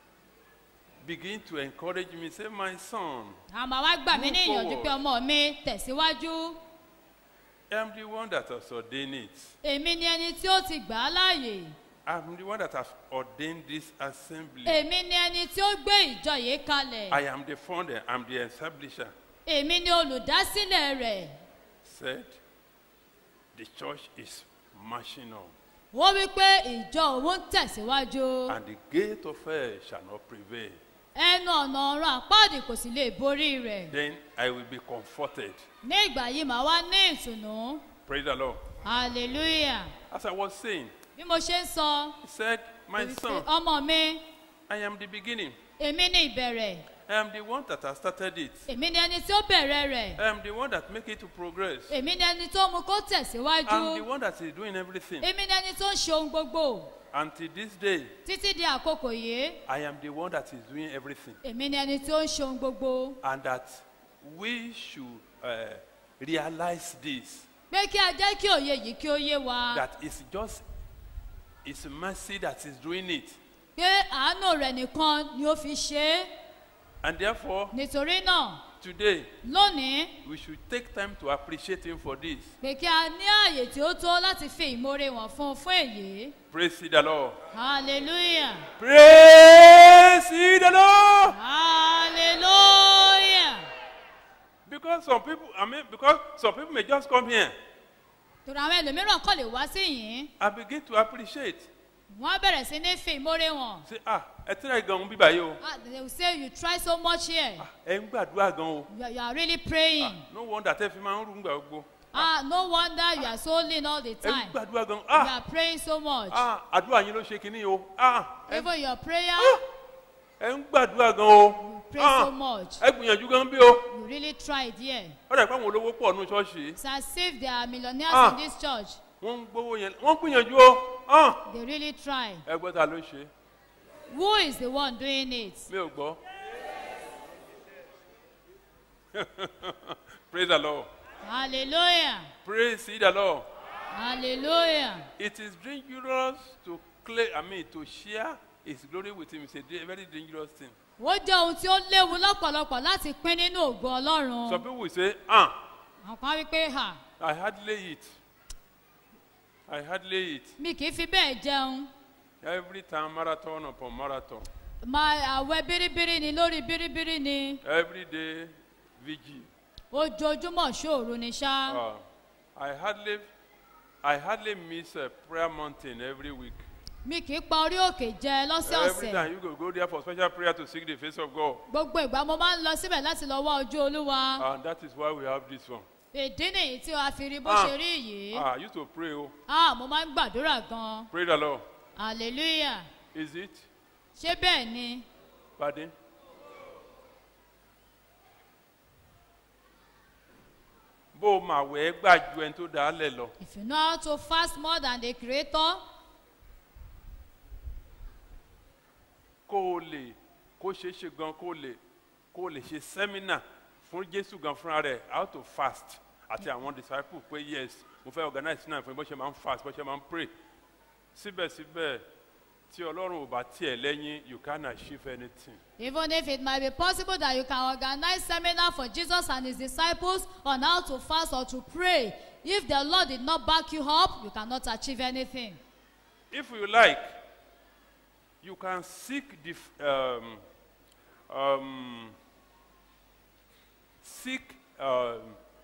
begin to encourage me, say, My son, àmọ́ wá gbà mí ní Move ìyànjú pé forward. ọmọ mi tẹ̀síwájú I'm the one that has ordained it. èmi ni ẹni tí ó ti gbà á láàyè I'm the one that has ordained this assembly. èmi ni ẹni tí ó gbé ìjọ yìí kalẹ̀ I am the founder, I'm the establisher. èmi ni olùdásílẹ̀ rẹ̀ Said, the church is marching on, ó wí pé ìjọ òun ń tẹ̀síwájú and the gate of hell shall not prevail. ẹnu ọ̀nà ọ̀run àpáàdì kò sì lè borí rẹ̀ Then I will be comforted. ní ìgbà yìí màá wá ní ìtùnú Praise the Lord. hallelujah As I was saying, bí mo ṣe ń sọ he said, My wípé, son, ọmọ mi I am the beginning. èmi ní ìbẹ̀rẹ̀ I am the one that has started it. èmi ni ẹni tí ó bẹ̀rẹ̀ rẹ̀ I am the one that make it to progress. èmi ni ẹni tó mú kó tẹ̀síwájú I'm the one that is doing everything. èmi ni ẹni tó ń ṣe ohun gbogbo Until this day, títí di àkókò yìí I am the one that is doing everything. èmi ni ẹni tó ń ṣe ohun gbogbo And that we should uh, realize this pé kí a jẹ́ kí òye yìí kí ó yé wa that it's just it's mercy that is doing it. pé àánú rẹ̀ nìkan ni ó fi ṣe é And therefore, nítorí náà today, lónìí we should take time to appreciate Him for this. pé kí a ní ààyè tí ó tó láti fi ìmoore wọn fún un fún èyí Praise ye the Lord. hallelujah Praise ye the Lord. hallelujah Because some people, I mean, because some people may just come here torí àwọn ẹlòmíràn kọ́ lè wá sí yìí and begin to appreciate. wọ́n á bẹ̀rẹ̀ sí ní fi ìmoore wọn Say, ah, ẹ tẹ́lẹ̀ gan-an bíbá yìí o. ah they will say you try so much here Ah, ẹ ń gbàdúrà gan-an o. you, are- you are really praying No wonder tẹ́ fi máa ń rú gbà gbogbo. Ah, no wonder you are so lean all the ẹ ń time. gbàdúrà gan You ah are praying so much. ah àdúrà yín ló ṣe kínní o ah ẹ Even your prayer, ah, ẹ ń gbàdúrà gan o pray ah so much. ẹ gbìyànjú gan bí o You really tried here. ó dà pé àwọn olówó pọ̀ nù ṣọ́ọ̀ṣì It's as if there are millionaires Ah. in this church. wọ́n ń gbówó yẹn wọ́n ń gbìyànjú o ah They really try. ẹ gbọ́ ta ló ṣe Who is the one doing it? mi ò gbọ́ praise the lord Hallelujah. praise the lord Hallelujah. it is dangerous to claim i mean to share his glory with him it's a da- very dangerous thing Ó jẹ́ ohun tí ó léwu lọ́pọ̀lọpọ̀ láti pín nínú ògo some Ọlọ́run. people will say ah Àwọn kan wí pé hà i hardly eat i hardly eat mi kì í fi bẹ́ẹ̀ jẹun. every time marathon upon marathon Máa àwẹ̀ bíríbírí ni lórí bíríbírí ni. every day vigil Ojoojúmọ́ ṣòro ni ṣá. uh, i hardly i hardly miss a prayer mountain every week Mi kì í pa orí òkè jẹ every lọ́sẹ̀ọ̀sẹ̀. time you go go there for special prayer to seek the face of god Gbogbo ìgbà mo máa ń lọ síbẹ̀ láti lọ wá ojú Olúwa. and that is why we have this one Ìdí nìyí tí a fi rí bó Ah. ṣe rí yìí. ah i used to pray oh Ah, mo máa ń gbàdúrà gan. pray the lord Hallelujah. is it Ṣé bẹ́ẹ̀ ni? pardon bó o mà wẹ́ gbà ju ẹni tó dá lẹ̀ lọ If you know how to fast more than the creator, kó o lè kó ṣeé ṣe gan kó o lè kó o lè ṣe sẹ́mínà fún jésù gan fúnra rẹ̀ how to fast àti àwọn disciples pé yes mo fẹ́ organize náà fún bó ṣe máa ń fast bó ṣe máa ń pray síbẹ̀síbẹ̀ tí ọlọ́run ò bá tiẹ̀ lẹ́yìn you can't achieve anything. even if it might be possible that you can organize seminar for Jesus and his disciples on how to fast or to pray, if the Lord did not back you up, you cannot achieve anything. If you like, you can seek the f- um, um, seek um, uh,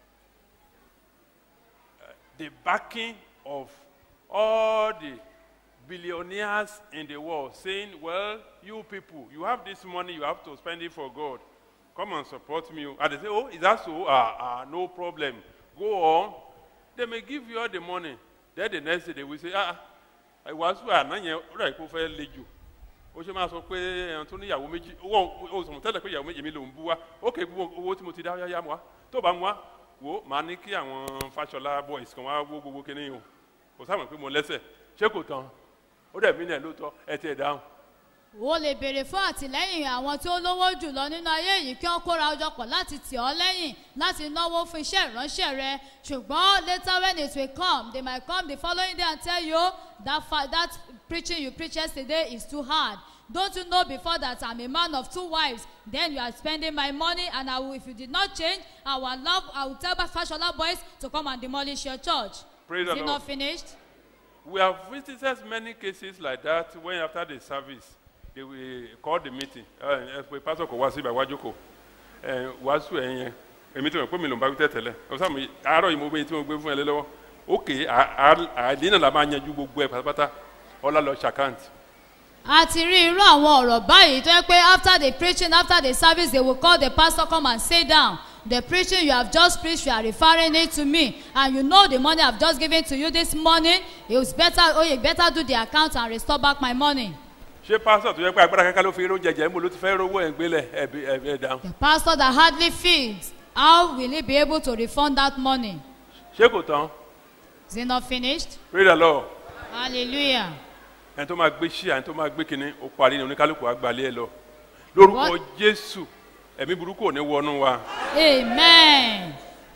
the backing of all the billionaires in the world, saying, "Well, you people, you have this money, you have to spend it for God. Come and support me." And they say, "Oh, is that so? Ah, ah, no problem. Go on." They may give you all the money. Then the next day they will say, "Ah." ìwàásù àná yẹn ó rà kó fẹ́ le jù ó ṣe máa sọ pé ẹran tó níyàwó méjì owó ó sọ̀rọ̀ tẹ́lẹ̀ pé ìyàwó méjì mi ló ń bú wa ó kè gbogbo owó tí mo ti dá yáyá mu wa tó bá mu wa wò ó máa ní kí àwọn fàṣọlá boys kan wá wó gbogbo kíní o kò sáà mọ̀ pé mo lẹ́sẹ̀ ṣé kò tán ó dẹ̀ mí náà lóòótọ́ ẹ ti ẹ̀ dáhùn o lè béèrè fún àtìlẹ́yìn àwọn tí ó lówó jùlọ nínú ayé yìí kí wọ́n kóra ọjọ́ pọ̀ láti tì ọ́ lẹ́yìn láti náwó fún iṣẹ́ ìránṣẹ́ rẹ ṣùgbọ́n later when it will come they might come the following day and tell you that fa that preaching you preach yesterday is too hard don't you know before that i'm a man of two wives then you are spending my money and i will if you did not change i will allow i will tell fashola boys to come and demolish your church Praise is the it Lord. not finished. we have visited many cases like that when after the service they will call the meeting ẹ ẹ pé pásọ kò wá sí ibà wájú kò ẹ wàásù ẹ yẹn èmi tí mo pè mí ló ń bá wí tẹ̀tẹ̀lẹ̀ ọ̀sán mi àárọ̀ yìí mo gbé tí mo gbé fún ẹ lé lọ́wọ́ ókè àdínà la máa yanjú gbogbo ẹ pátápátá ọlá lọ ṣàkáǹtì a ti rí irú àwọn ọ̀rọ̀ báyìí tó yẹ pé after the preaching after the service they will call the pastor come and sit down the preaching you have just preached you are referring it to me and you know the money i have just given to you this morning it was better oh you better do the account and restore back my money ṣé pásítọ̀ tó yẹ pé agbára kankan ló fi irun jẹjẹ níbo ló ti fẹ́ rówó ẹ̀ ń gbélé ẹ̀bí ẹ̀ dáhùn the pastor that hardly feeds how will he be able to refund that money ṣé kò tán is it not finished pray the lord hallelujah ẹni tó máa gbé ṣíà ẹni tó máa gbé kinní ó parí ní oníkálukú àgbàlẹ̀ ẹ lọ lórúkọ What? jésù ẹ̀mí burúkú ò ní wọnú wa. amen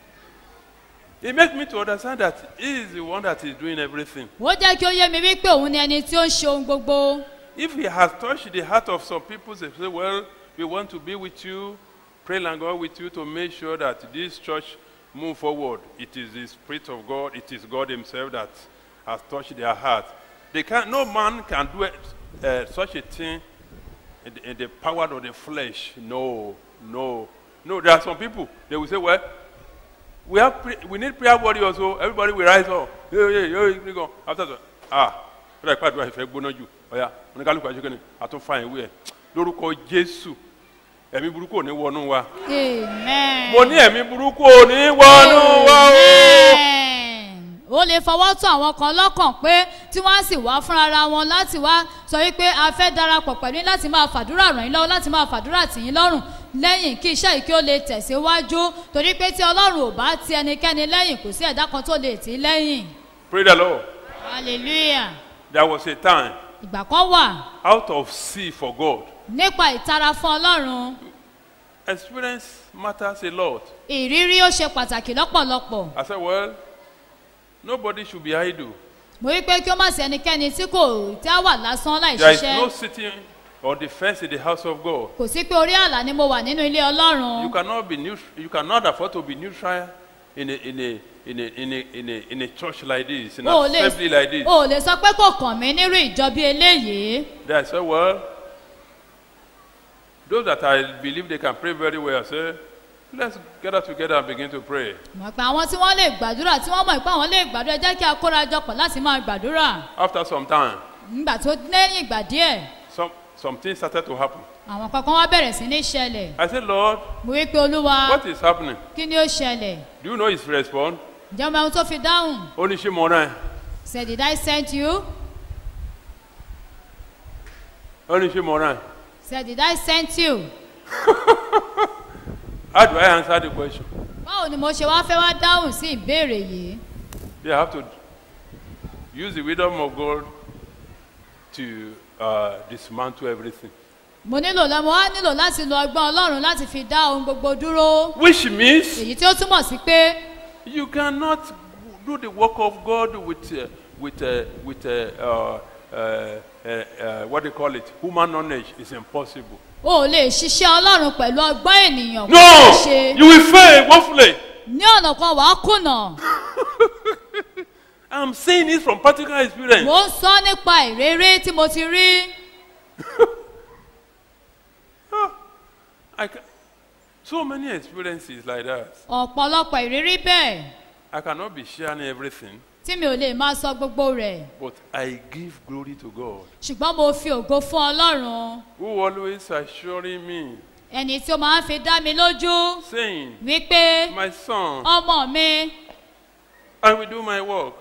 It makes me to understand that he is the one that is doing everything. ó jẹ́ kí ó yé mi wípé òun ni ẹni tí ó ń ṣe ohun gbogbo. If he has touched the heart of some people, they say, Well, we want to be with you, pray and God with you to make sure that this church move forward. It is the Spirit of God, it is God Himself that has touched their heart. They can no man can do it, uh, such a thing in the, in the power of the flesh. No, no, no. There are some people, they will say, Well, we have pre- we need prayer warriors so everybody will rise up yeah, yeah, yeah, yeah, go. after that ah ó dàgbà àdúrà ìfẹ́ gbóná jù ọ̀ya oníkálukú àti kíni àtúnfà ìwé ẹ̀ lórúkọ jésù ẹ̀mí burúkú ò ní wọnú wa amen. mo ní ẹ̀mí burúkú ò ní wọnú wa o. Amen. ó lè fọwọ́ tún àwọn kan lọ́kàn pé tí wọ́n á sì wá fúnra wọn láti wá sọ wípé a fẹ́ darapọ̀ pẹ̀lú yín láti máa fàdúrà ràn yín lọ́wọ́ láti máa fàdúrà tì yín lọ́rùn lẹ́yìn kí iṣẹ́ yìí kí ó lè tẹ̀síwájú torí pé tí ọlọ́run ò bá ti ẹnikẹ́ni lẹ́yìn kò sí ẹ̀dá kan tó lè tì í lẹ́yìn pray the lord hallelujah there was a time ìgbà kan wà out of sea for god nípa ìtara fún ọlọ́run experience matters a lot ìrírí ó ṣe pàtàkì lọ́pọ̀lọpọ̀ i said well nobody should be idle mo wí pé kí ó má sí ẹnikẹ́ni tí kò tí á wà lásán láì there is no ṣiṣẹ́ sitting on the fence in the house of god kò sí pé orí àlà ni mo wà nínú ilé ọlọ́run. you cannot be neutral you cannot afford to be neutral in a in a in a in a in a, in a church like this in o an lè assembly like this o lè sọ pé kò kàn mí nírú ìjọ bí eléyìí then i said well those that i believe they can pray very well i say let's gather together and begin to pray mọ̀ pé àwọn tí wọ́n lè gbàdúrà tí wọ́n mọ̀ pé àwọn lè gbàdúrà ẹ jẹ́ kí a kóra jọ pọ̀ láti máa gbàdúrà after some time nígbà tó lẹ́yìn ìgbà díẹ̀ some some things started to happen àwọn kankan wá bẹ̀rẹ̀ sí ní ṣẹlẹ̀ i said lord mo wí pé olúwa what is happening kí ni ó ṣẹlẹ̀ do you know his response ǹjẹ́ ọmọ ohun tó fi dáhùn ó ní ṣé mo rán ẹ said did I send you ó ní ṣé mo rán ẹ said did I send you how do i answer the question báwo ni mo ṣe wá fẹ́ wá dáhùn sí ìbéèrè yìí they have to use the wisdom of god to uh, dismantle everything mo nílò lọ mo wá nílò láti lo ọgbọ́n ọlọ́run láti fi dá ohun gbogbo dúró which means èyí tí ó túmọ̀ sí pé you cannot do the work of god with uh, with uh, with uh, uh, uh, uh, uh, what they call it human knowledge is impossible o ò lè ṣiṣẹ́ ọlọ́run pẹ̀lú ọgbọ́n ènìyàn kò no lè ṣe you will fail woefully ní ọ̀nà kan wàá kùnà i'm saying it from practical experience mò ń sọ nípa ìrírí tí mo ti rí I ca- so many experiences like that ọ̀pọ̀lọpọ̀ ìrírí bẹ́ẹ̀ i cannot be sharing everything tí mi ò lè máa sọ gbogbo rẹ̀ but i give glory to god ṣùgbọ́n mo fi ògo fún ọlọ́run who always assuring me ẹni tí ó máa ń fi dá mi lójú saying wípé my son ọmọ mi i will do my work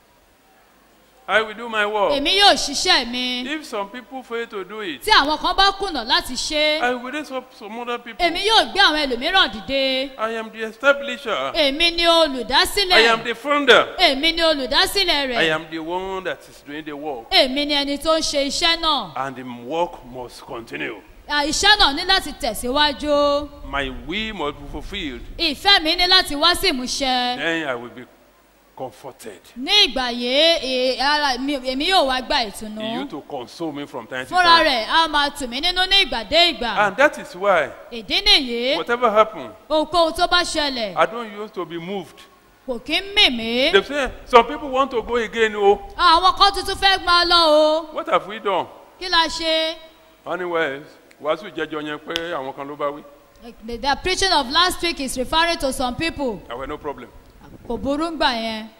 i will do my work èmi yóò ṣiṣẹ́ mi if some people fail to do it tí àwọn kan bá kùnà láti ṣe i will raise up some other people èmi yóò gbé àwọn ẹlòmíràn dìde i am the establisher èmi ni i am olùdásílẹ̀ the founder èmi ni olùdásílẹ̀ i rẹ̀ am the one that is doing the work èmi ni ẹni tó ń ṣe iṣẹ́ náà and the work must continue À, iṣẹ́ náà ní láti tẹ̀síwájú my will must be fulfilled ìfẹ́ mi ní láti wá sí ìmúṣẹ then i will be comforted ní ìgbà yìí ì- ara mi- èmi yóò wá gba ìtùnú he used to console me from time to fúnra time rẹ̀ á máa tù mí nínú ní ìgbà dé ìgbà and that is why ìdí nìyí whatever happen ohunkóhun tó bá ṣẹlẹ̀ i don't used to be moved kò kí ń mì mí they say some people want to go again oh àwọn kan tuntun fẹ́ máa lọ o what have we done kí la ṣe anyways wàásù jẹjọ yẹn pé àwọn kan ló bá wí the, the preaching of last week is referring to some people i will no problem kò burú gbà yẹn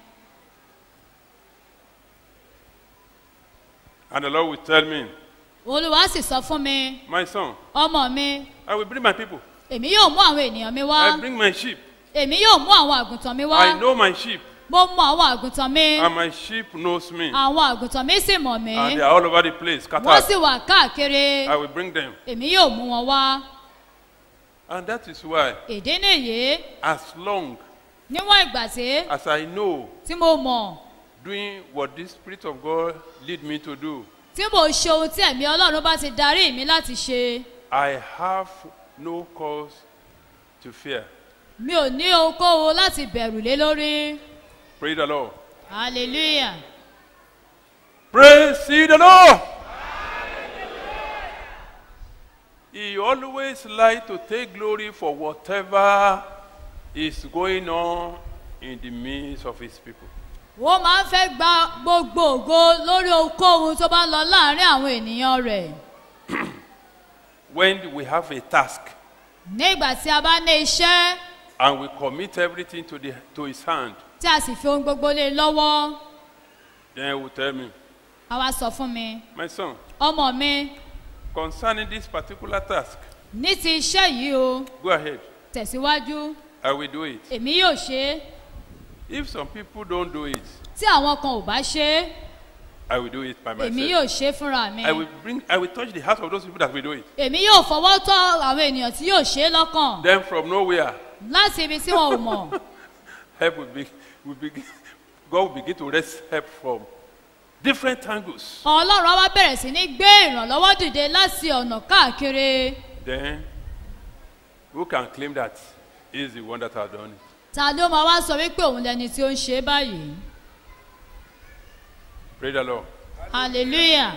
and the lord will tell me olùwà sì sọ fún mi my son ọmọ mi i will bring my people èmi yóò mú àwọn ènìyàn mi wá i bring my sheep èmi yóò mú àwọn àgùntàn mi wá i know my sheep mo mọ àwọn àgùntàn mi and my sheep knows me àwọn àgùntàn mi sì mọ̀ mí and they are all over the place wọ́n scattered sì wà káàkiri i will bring them èmi yóò mú wọn wá and that is why ìdí nìyí as long níwọ̀n ìgbà tí as i know tí mo mọ̀ doing what the spirit of god lead me to do tí mo ṣe ohun tí ẹ̀mí ọlọ́run bá ti darí mi láti ṣe i have no cause to fear mi ò ní ohunkóhun láti bẹ̀rù lé lórí praise the lord hallelujah praise ye the lord he always like to take glory for whatever is going on in the midst of his people wọ́n máa ń fẹ́ gba gbogbo ògo lórí ohunkóhun tó bá ń lọ láàrin àwọn ènìyàn rẹ̀ when we have a task ní ìgbà tí a bá ní iṣẹ́ and we commit everything to, the, to his hand tí a sì fi ohun gbogbo lé e lọ́wọ́ then he will tell me a wá sọ fún mi my son ọmọ mi concerning this particular task ní ti iṣẹ́ yìí o Go ahead. tẹ̀síwájú I will do it. èmi yóò ṣe é If some people don't do it, tí àwọn kan ò bá ṣe é I will do it by èmi myself. yóò ṣe é fúnra mi I will bring, I will touch the heart of those people that will do it. èmi yóò fọwọ́ tọ́ àwọn ènìyàn tí yóò ṣe é lọ́kàn Then from nowhere, láti ibi tí wọn ò mọ̀ help will be, will begin, God will begin to raise help from different angles. ọlọ́run á wá bẹ̀rẹ̀ sí ní gbé ìrànlọ́wọ́ dìde láti ọ̀nà káàkiri Then, who can claim that he is the one that has done it? ta ló máa wá sọ wípé òun lẹni tí ó ń ṣe é báyìí Praise the Lord. hallelujah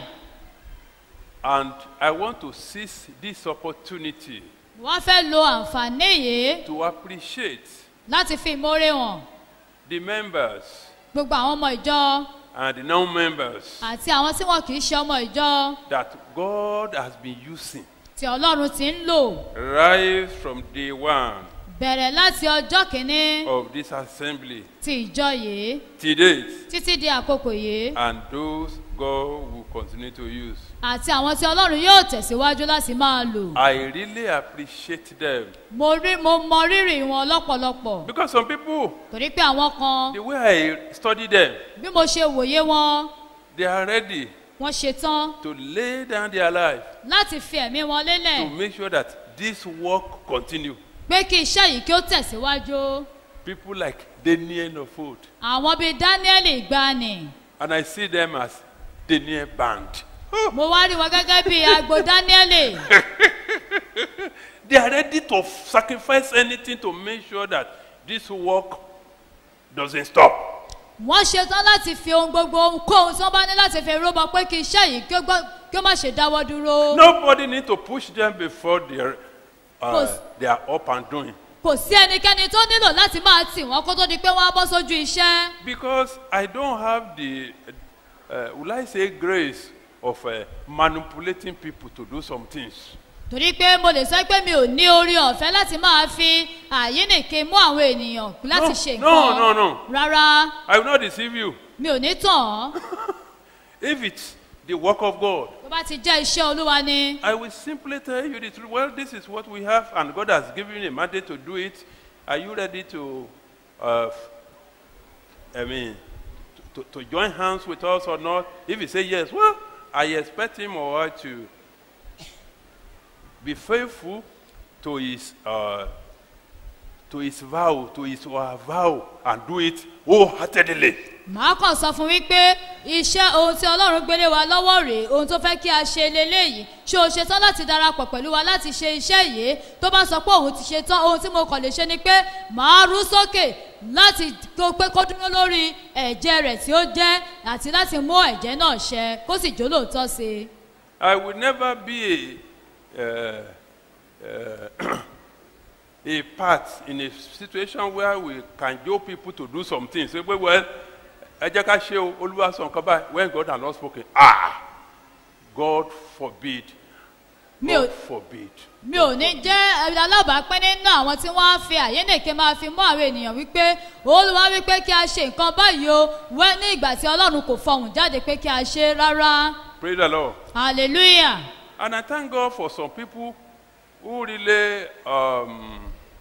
And I want to seize this opportunity wọ́n fẹ́ lo àǹfààní yìí to appreciate láti fi ìmoore hàn the members gbogbo àwọn ọmọ ìjọ and the non-members àti àwọn tí wọn kì í ṣe ọmọ ìjọ that God has been using tí ọlọ́run ti ń lò right from day one bẹ̀rẹ̀ láti ọjọ́ kìíní of this assembly ti ìjọ yìí to date, títí di àkókò yìí and those God will continue to use. àti àwọn tí ọlọ́run yóò tẹ̀síwájú láti máa lò I really appreciate them mo rí mo mọ rírì wọn lọ́pọ̀lọpọ̀ because some people, torí pé àwọn kan the way I study them, bí mo ṣe wòye wọn they are ready wọ́n ṣetán to lay down their life láti fi ẹ̀mí wọn to lélẹ̀ make sure that this work continue. pé kí iṣẹ́ yìí kí ó tẹ̀síwájú People like Daniel of old, àwọn bíi daniel ìgbani and I see them as Daniel band. mo wá rí wọn gẹ́gẹ́ bíi agbo daniel They are ready to sacrifice anything to make sure that this work doesn't stop. wọ́n ṣetán láti fi ohun gbogbo ohunkóhun tí wọ́n bá ní láti fi rúbọ pé kí iṣẹ́ yìí kí ó gbọ́- kí ó má ṣe dáwọ́ dúró Nobody need to push them before they're, uh, Cause- they are up and doing. kò sí ẹnikẹ́ni tó nílò láti máa tì wọ́n kó tó di pé wọ́n á bọ́ sójú iṣẹ́ Because I don't have the, uh, will I say, grace of uh, manipulating people to do some things. torí pé mo lè sọ pé mi ò ní orí ọ̀fẹ́ láti máa fi àyínnìke mú àwọn ènìyàn láti No, ṣe no, nǹkan no, no. rárá I will not deceive you. mi ò ní tàn án If it's the work of God, tó bá ti jẹ́ iṣẹ́ olúwa ni I will simply tell you the truth. Well, this is what we have, and God has given you a mandate to do it. Are you ready to, uh, f- I mean, to, to, to join hands with us or not? If you say yes, well, I expect him or her to be faithful to his, uh, to his vow, to his or her vow, and do it wholeheartedly. màá kàn sọ fún wípé iṣẹ́ ohun tí ọlọ́run gbélé wa lọ́wọ́ rèé ohun tó fẹ́ kí a ṣe leléyìí ṣé o ṣetán láti darapọ̀ pẹ̀lú wa láti ṣe iṣẹ́ yìí tó bá sọ pé òun ti ṣetán ohun tí mo kàn lè ṣe ni pé màá rú sókè láti tó pé kó dúró lórí ẹ̀jẹ̀ rẹ̀ tí ó jẹ́ àti láti mú ẹ̀jẹ̀ náà ṣẹ kó sì jó lóòótọ́ sí i. I will never be a, uh, uh, a part in a situation where we can joke people to do some things. Say, well, well, ẹ jẹ́ ká ṣe o, olúwa sọ nǹkan báyìí when God has not spoken. Ah! God forbid. Mi ò- God forbid. mi ò ní jẹ́ alábàápín nínú àwọn tí wọ́n á fi àyénèké máa fi mú àwọn ènìyàn wípé olúwa wípé kí a ṣe nǹkan báyìí o wẹ́ ní ìgbà tí ọlọ́run kò fọhùn jáde pé kí a ṣe rárá Praise the Lord. hallelujah And I thank God for some people who really um,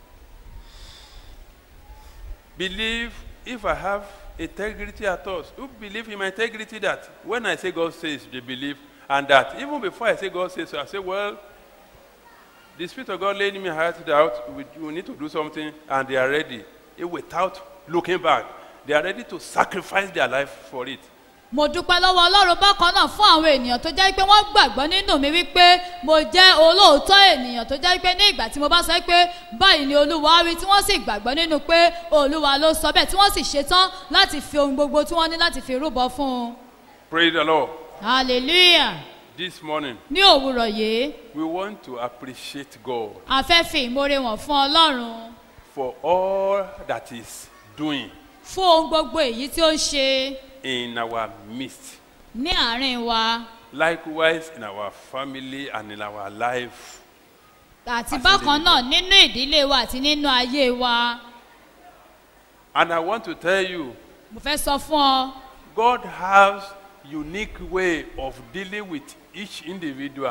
believe if I have integrity at all, who believe in my integrity that when I say God says, they believe, and that even before I say God says, I say, well, the Spirit of God laid in my heart out, we, we need to do something, and they are ready, eh, without looking back. They are ready to sacrifice their life for it. mo dúpẹ́ lọ́wọ́ ọlọ́run bákan náà fún àwọn ènìyàn tó jẹ́ pé wọ́n gbàgbọ́ nínú mi wípé mo jẹ́ olóòótọ́ ènìyàn tó jẹ́ pé ní ìgbà tí mo bá sọ pé báyìí ni olúwa wí tí wọ́n sì gbàgbọ́ nínú pé olúwa ló sọ bẹ́ẹ̀ tí wọ́n sì ṣetán láti fi ohun gbogbo tí wọ́n ní láti fi rúbọ fún un Praise the Lord. hallelujah This morning, ní òwúrọ̀ yìí we want to appreciate God. a fẹ́ fi ìmoore wọ̀n fún ọlọ́run for all that is doing fún ohun gbogbo èyí tí ó ń ṣe in our midst. ní àárín wa Likewise, in our family and in our life. àti Àti bákan lè- náà nínú ìdílé wa àti nínú ayé wa And I want to tell you, mo fẹ́ sọ fún ọ God has unique way of dealing with each individual.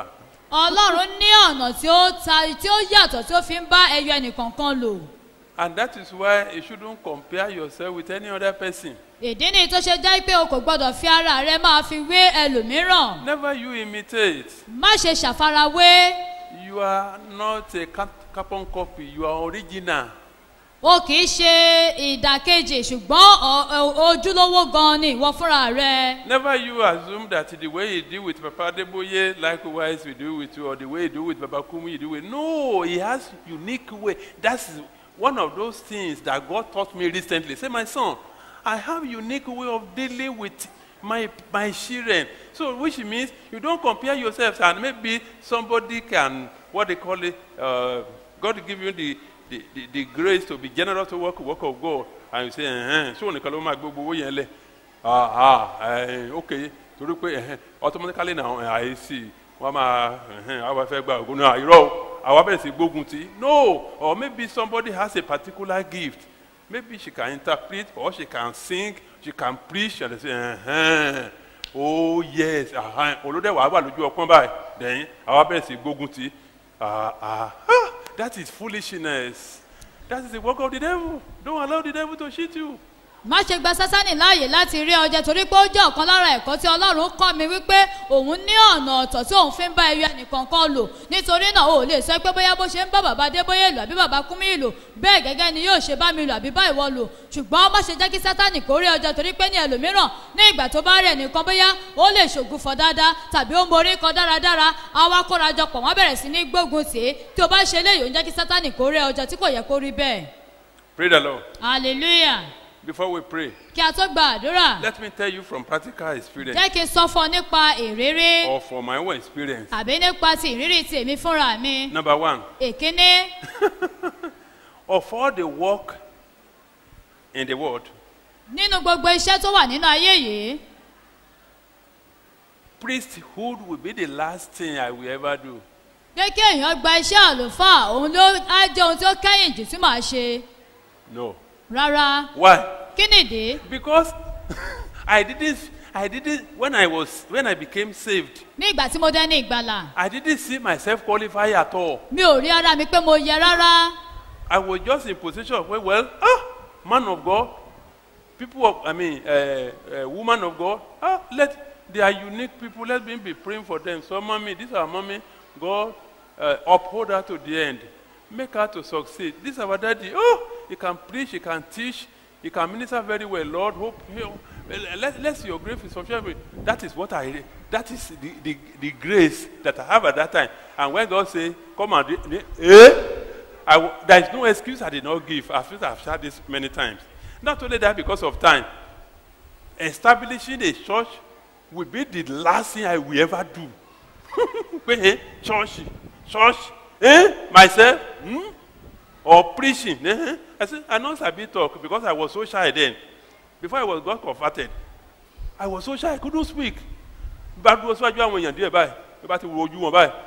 ọlọ́run ní ọ̀nà tí ó ta tí ó yàtọ̀ tí ó fi ń bá ẹyọ ẹnìkọ̀ọ̀kan lò And that is why you shouldn't compare yourself with any other person. ìdí nìyí tó ṣe jẹ́ pé o kò gbọ́dọ̀ fi ara rẹ máa fi wé ẹlòmíràn Never you imitate. má ṣe ṣàfarawé You are not a cap- carbon copy, you are original. o kì í ṣe ìdàkejì ṣùgbọ́n ọ- ọ- ojúlówó gan ni ìwọ fúnra rẹ Never you assume that the way you deal with Papa Deboye, likewise we do with you, or the way you do with Baba Kumi, you do with. No, he has unique way. That's one of those things that God taught me recently. Say, my son, I have unique way of dealing with my my children. So, which means you don't compare yourselves, and maybe somebody can what they call it. Uh, God give you the, the, the, the grace to be generous to work work of God, and you say, eh, so nìkan ló máa gbé gbogbo yẹn lẹ ah ah eh, ok torí pé eh, automatically na eh, àìsí wọn máa eh, àwọn fẹ́ gba ògùn náà irọ́ o, àwa bẹ̀rẹ̀ sí gbógun tí no or maybe somebody has a particular gift maybe she can interpret or she can sing she can preach and they say eh, oh yes olódẹ wàá wà lójú ọpọ́n báyìí then àwa bẹ̀rẹ̀ sí gbógun tí ah ah ah, that is foolishness that is the work of the devil don't allow the devil to cheat you. má ṣe gba sásánì láàyè láti rí ọjẹ torí pé ó jẹ́ ọ̀kan lára ẹ̀kọ́ tí ọlọ́run kọ́ mi wípé òun ní ọ̀nà ọ̀tọ̀ tí òun fi ń bá ẹyọ ẹnìkankan lò nítorí náà o ò lè sọ pé bóyá bó ṣe ń bá bàbá adébóyè lò àbí bàbá kúmí lò bẹ́ẹ̀ gẹ́gẹ́ ni yóò ṣe bá mi lò àbí bá ìwọ lò ṣùgbọ́n má ṣe jẹ́ kí sátánì kó rí ọjọ́ torí pé ní ẹlòmíràn ní ìgbà tó bá rẹ̀ nìkan bóyá ó lè ṣògùfọ̀ dáadáa tàbí ó morí kan dáradára àwa kórajọpọ̀ wọ́n bẹ̀rẹ̀ sí ní gbógun tì í tí o bá ṣe léyìí ó ń jẹ́ kí sátánì kó rí ọjọ́ tí kò yẹ kó rí bẹ́ẹ̀ Pray the Lord. hallelujah Before we pray, kí a tó gba àdúrà let me tell you from practical experience jẹ́ kí n sọ fún ọ nípa ìrírí or from my own experience. àbí nípa ti ìrírí ti èmi fúnra mi Number one, èkíní of all the work in the world, nínú gbogbo iṣẹ́ tó wà nínú ayé yìí priesthood will be the last thing I will ever do. pé kí èèyàn gba iṣẹ́ àlùfáà òun ló á jẹ́ ohun tí ó kẹ́yìn jù tí màá ṣe No. rárá Why? kí nìdí Because I didn't, I didn't, when I was, when I became saved, ní ìgbà tí mo dẹ́ ní ìgbàlà I didn't see myself qualify at all. mi ò rí ara mi pé mo yẹ rárá I was just in position of, well, well ah, man of God, people of, I mean, uh, uh, woman of God, ah, let, they are unique people, let me be praying for them. So, mommy, this is our mommy, God, uh, uphold her to the end. Make her to succeed. This is our daddy. Oh, he can preach, he can teach, he can minister very well. Lord, hope, let, let your grace be sufficient. That is what I, that is the, the, the grace that I have at that time. And when God say, come and, do- eh? I w- there is no excuse I did not give. I feel I've said this many times. Not only that, because of time. Establishing a church will be the last thing I will ever do. Wait, eh? Church, church, eh? Myself, hmm? Or preaching. Eh? I said, I know Sabi talk because I was so shy then. Before I was got converted, I was so shy I couldn't speak. Bá dúró síwájú àwọn èèyàn díẹ̀ báyìí, bí bá ti wo ojú wọn báyìí,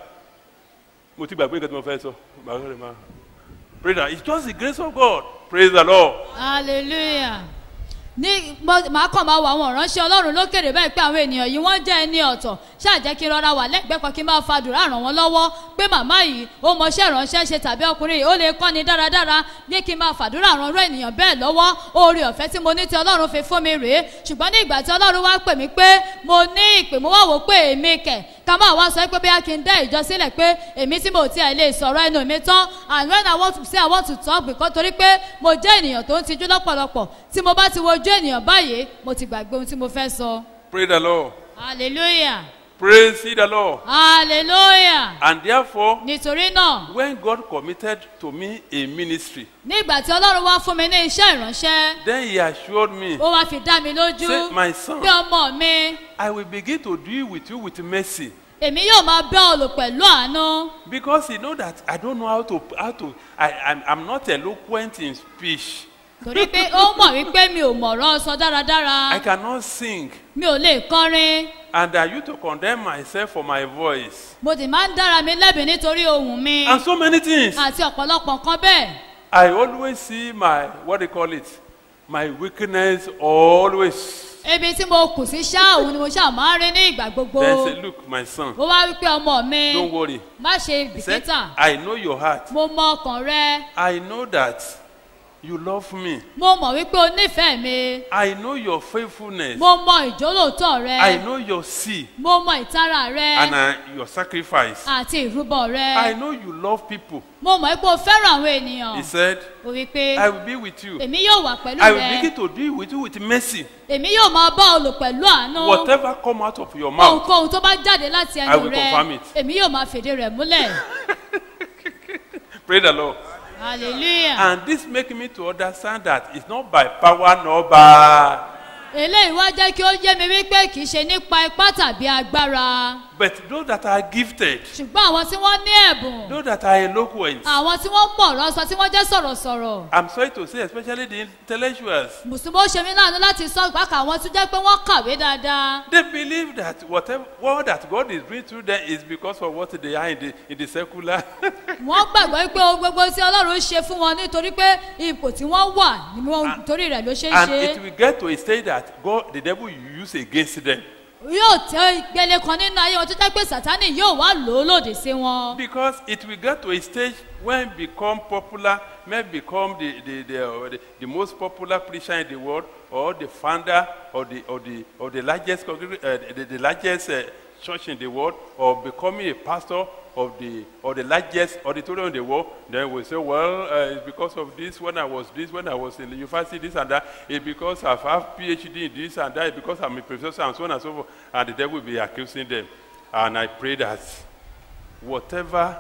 mo ti gbàgbé nǹkan tí mo fẹ́ sọ. Bàbá rẹ̀ máa. Praise the It's just the grace of God. Praise the Lord. hallelujah ní mo- màá kàn máa wọ àwọn ìránṣẹ́ ọlọ́run lókèrè bẹ́ẹ̀ pé àwọn ènìyàn yìí wọ́n jẹ́ ẹni ọ̀tọ̀ ṣáà jẹ́ kí n rọra wà lẹ́gbẹ̀ẹ́ kan kí n máa fàdúrà ràn wọ́n lọ́wọ́ pé màmá yìí ó mọṣẹ́ ìránṣẹ́ ṣe tàbí ọkùnrin yìí ó lè kọ́ni dáradára ní kí n máa fàdúrà ràn irú ènìyàn bẹ́ẹ̀ lọ́wọ́ oore ọ̀fẹ́ tí mo ní tí ọlọ́run fi fún mi rèé ṣùgbọ́n ní ìgbà tí ọlọ́run wá pè mí pé mo ní ìpè mo wá wò pé èmi kẹ̀ ká máa wá sọ pé bí a kì í dá ìjọ sílẹ̀ pé èmi tí mo tiẹ̀ lè sọ̀rọ̀ ẹnu mi tán and when I want to say I want to talk because torí pé mo jẹ́ ènìyàn tó ń tijú lọ́pọ̀lọpọ̀ tí mo bá ti wojú ènìyàn báyìí mo ti gbàgbé ohun tí mo fẹ́ sọ Praise the Lord. hallelujah Praise ye the Lord. hallelujah And therefore, nítorí náà when God committed to me a ministry, ní ìgbà tí ọlọ́run wá fún mi ní iṣẹ́ ìránṣẹ́ then He assured me, ó wá fi dá mi lójú say, my son, bí ọmọ mi I will begin to deal with you with mercy. èmi yóò máa bẹ́ ọ lò pẹ̀lú àánú Because He know that I don't know how to, how to, I, I'm, I'm not eloquent in speech. torí pé ó mọ̀ wípé mi ò mọ̀rọ̀ sọ dáradára I cannot sing. mi ò lè kọrin And I used to condemn myself for my voice. mo sì máa ń dára mi lẹ́bi nítorí ohùn mi And so many things. àti ọ̀pọ̀lọpọ̀ nǹkan bẹ́ẹ̀ I always see my, what do you call it? My weakness always. ibi tí mo kù sí ṣá òun ni mo ṣáà máa ń rí ní ìgbà gbogbo Then say, Look, my son, ó wá wípé ọmọ mi don't worry. má ṣe He said, bìkítà I know your heart. mo mọ ọkàn rẹ I know that you love me. mo mọ̀ wípé o nífẹ̀ẹ́ mi I know your faithfulness. mo mọ ìjólóòtọ́ rẹ I know your seed mo mọ ìtara rẹ and uh, your sacrifice. àti ìrúbọ rẹ I know you love people. mo mọ̀ pé o fẹ́ràn àwọn ènìyàn He said, o wí pé I will be with you. èmi yóò wà pẹ̀lú I will rẹ begin to deal with you with mercy. èmi yóò máa bá ọ lò pẹ̀lú àánú Whatever come out of your mouth, ohunkóhun tó bá jáde láti I ẹnu will rẹ confirm it. èmi yóò máa fèdè rẹ̀ múlẹ̀ pray the Lord. hallelujah And this make me to understand that it's not by power nor by, eléyìí wá jẹ́ kí ó yé mi wípé kì í ṣe nípa ipá tàbí agbára but those that are gifted, ṣùgbọ́n àwọn tí wọ́n ní ẹ̀bùn those that are eloquent. àwọn tí wọ́n mọ̀ ọ̀rọ̀ sọ tí wọ́n jẹ́ sọ̀rọ̀sọ̀rọ̀ I'm sorry to say, especially the intellectuals. mùsùlùmí ó ṣe mí láàánú láti sọ ìpákà àwọn tó jẹ́ pé wọ́n kàwé dáadáa They believe that whatever what that God is doing through them is because of what they are in the in the secular. wọ́n gbàgbọ́ pé ohun gbogbo tí ọlọ́run ṣe fún wọn nítorí pé ipò tí wọ́n wà ni wọ́n torí rẹ̀ ló ṣe é and ṣe it will get to a stage that God, the devil, will use against them yóò tẹ ìgbẹ́lẹ̀ kan nínú ayé wọn tó jẹ́ pé sátánì yóò wá lò ó lòdì sí wọn. because it will get to a stage when become popular, may become the the, the, uh, the the most popular preacher in the world, or the founder or the or the or the largest congreg- uh, the, the largest uh, church in the world, or becoming a pastor of the or the largest auditorium in the world. Then we say, well, uh, it's because of this. When I was this, when I was in the university, this and that. It's because I have PhD in this and that. It's because I'm a professor and so on and so forth. And the devil will be accusing them. And I pray that whatever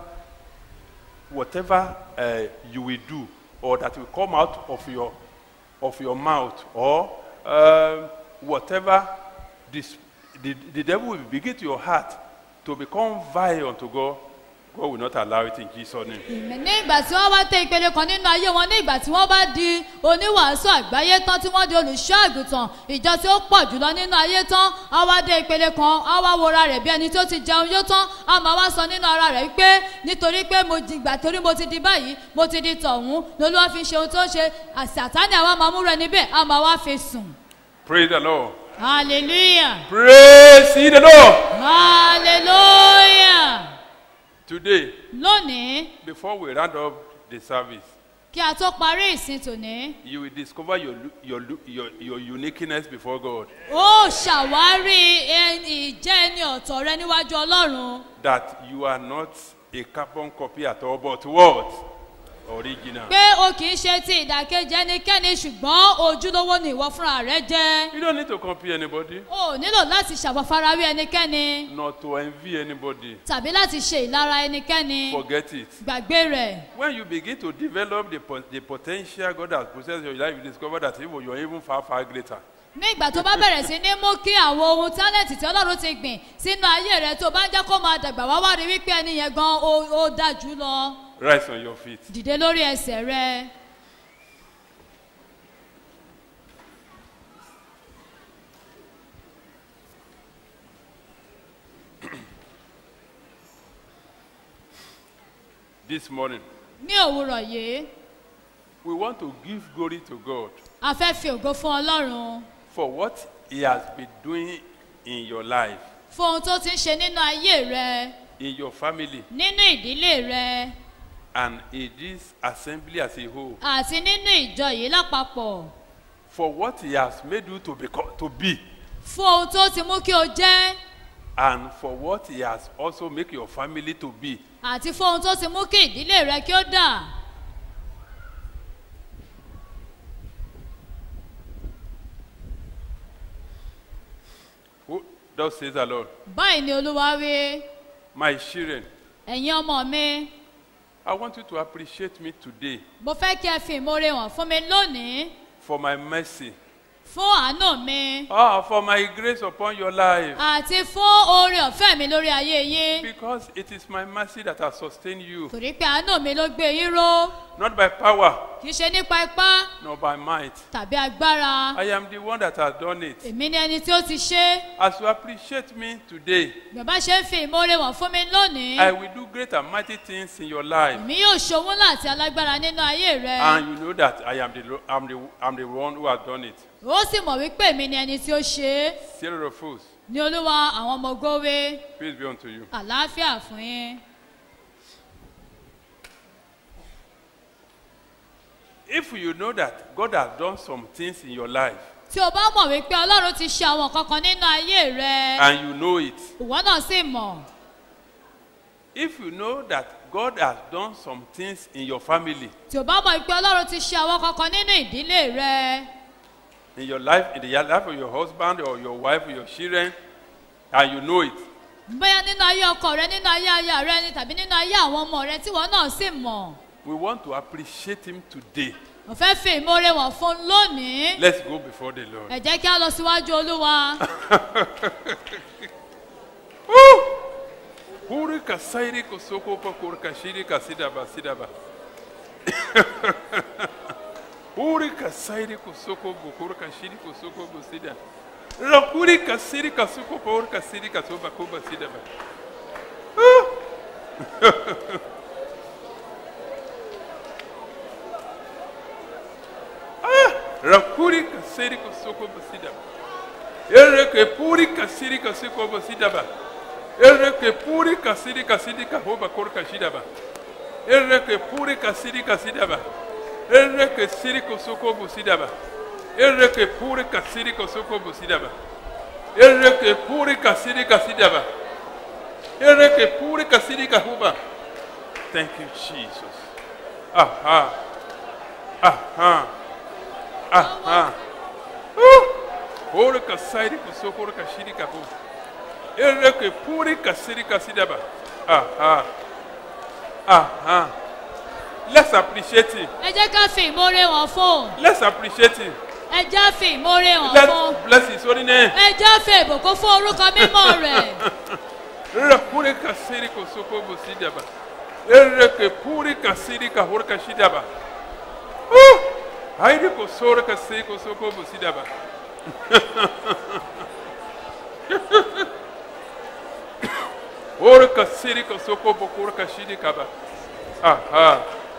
whatever uh, you will do or that will come out of your of your mouth or um, whatever this the, the devil will begin to your heart to become vile unto God, God will not allow it in Jesus' name. ní ìgbà tí wọ́n bá tẹ ìpele kan nínú ayé wọn ní ìgbà tí wọ́n bá di oníwàásù àgbáyé tán tí wọ́n di olùṣọ́ àgùntàn ìjọ tí ó pọ̀ jùlọ nínú ayé tán á wá dé ìpele kan á wá wora rẹ̀ bí ẹni tó ti jẹun yó tán á máa wá sọ nínú ara rẹ̀ pé nítorí pé mo di ìgbà torí mo ti di báyìí mo ti di tọ̀hún lolúwa fi ṣe ohun tó ń ṣe àṣàtánì àwa máa múra níbẹ̀ á máa wá fi sùn. Praise the Lord. hallelujah Praise ye the Lord. hallelujah Today, lónìí before we round up the service, kí a tó parí ìsìn tòní. you will discover your, lu- your, lu- your, your uniqueness before God. ó ṣàwárí ẹni ìjẹ́ ẹni ọ̀tọ̀ rẹ níwájú ọlọ́run That you are not a carbon copy at all, but what? Original. pé o kì í ṣe ti ìdàkejì ẹnikẹ́ni ṣùgbọ́n ojúlówó ni ìwọ fúnra rẹ jẹ́ You don't need to copy anybody, o ò nílò láti ṣàwọ̀farawé ẹnikẹ́ni not to envy anybody. tàbí láti ṣe ìlara ẹnikẹ́ni Forget it. gbàgbé rẹ̀ When you begin to develop the, po- the potential God has possessed in your life, you discover that even you're even far, far greater. ní ìgbà tó bá bẹ̀rẹ̀ sí ní mú kí àwọn ohun tálẹ̀tì tí ọlọ́run ti gbìn sínú ayé rẹ tó bá ń jẹ́ kó máa dàgbà wá wá rí wípé ẹni yẹn gan ó ó dájú lọ Rise on your feet. dìde lórí ẹsẹ̀ rẹ. This morning, ní òwúrọ̀ yìí we want to give glory to God a fẹ́ fi ògo fún ọlọ́run for what He has been doing in your life, fún ohun tó ti ń ṣe nínú ayé rẹ in your family, nínú ìdílé rẹ and in this assembly as a whole. àti nínú ìjọ yìí lápapọ̀ For what He has made you to, become, to be, fún ohun tó ti mú kí o jẹ́ and for what He has also made your family to be. àti fún ohun tó ti mú kí ìdílé rẹ kí ó dà Who thus says the Lord, báyìí ni olúwa wí my children, ẹ̀yin ọmọ mi I want you to appreciate me today mo fẹ́ kí ẹ fi ìmoore hàn fún mi lónìí for my mercy. fún àánú mi Ah, for my grace upon your life. àti fún oore ọ̀fẹ́ mi lórí ayé yín Because it is my mercy that has sustained you, torí pé àánú mi ló gbé yín ró not by power, kì í ṣe nípa ipá nor by might. tàbí agbára I am the one that has done it. èmi ni ẹni tí ó ti ṣe é. As you appreciate me today, bàbá ṣe ń fi ìmoore wọ̀n fún mi lónìí I will do great and mighty things in your life. èmi yóò ṣòwò láti alágbára nínú ayé rẹ And you know that I am the, lo- I'm the, I'm the one who has done it. ó sì mọ̀ wípé èmi ni ẹni tí ó ṣe é Zero of fools. ní olúwa àwọn ọmọ gówe Peace be unto you. àlàáfíà fún yín. If you know that God has done some things in your life tí o bá mọ̀ wípé ọlọ́run ti ṣe àwọn kankan nínú ayé rẹ and you know it, ìwọ náà sì mọ̀ if you know that God has done some things in your family, tí o bá mọ̀ wípé ọlọ́run ti ṣe àwọn kankan nínú ìdílé rẹ in your life, in the life of your husband or your wife or your children, and you know it, bóyá nínú ayé ọkọ rẹ nínú ayé aya rẹ ni tàbí nínú ayé àwọn ọmọ rẹ tí ìwọ náà sì mọ̀ we want to appreciate Him today. mo fẹ́ fi ìmoore wọ̀n fún un lónìí Let's go before the Lord. ẹ jẹ́ kí a lọ síwájú olúwa Huri kasairi kosoko pakor kashiri kasidaba sidaba. Huri kasairi kosoko bokor kashiri kosoko bosida. Rakuri kasiri kasoko pakor kasiri kasoba koba sidaba. Rakuri kasiri kosoko bosidaba. Ereke puri kasiri kasoko bosidaba. Ereke puri kasiri kasiri kahoba kor kashidaba. Ereke puri kasiri kasidaba. Ereke siri kosoko bosidaba. Ereke puri kasiri kosoko bosidaba. Ereke puri kasiri kasidaba. Ereke puri kasiri kahoba. Thank you, Jesus. Aha. Aha. Aha. Ora kasairi kusoko ora kashiri kaho. Ere ke puri kasiri kasidaba. Aha. Aha. Let's appreciate it. ẹ jẹ́ ká fi ìmoore wọ̀n fún un Let's appreciate it. ẹ jẹ́ fi ìmoore wọ̀n fún un Let's bless his holy name. ẹ jẹ́ fi ìbùkún fún orúkọ mímọ́ rẹ̀ Ere puri kasiri kusoko busidaba. Ere ke puri kasiri kahor kashidaba. Hairi kusora kasiri kusoko busidaba. Ora kasiri kusoko bokor kashidi kaba. Aha.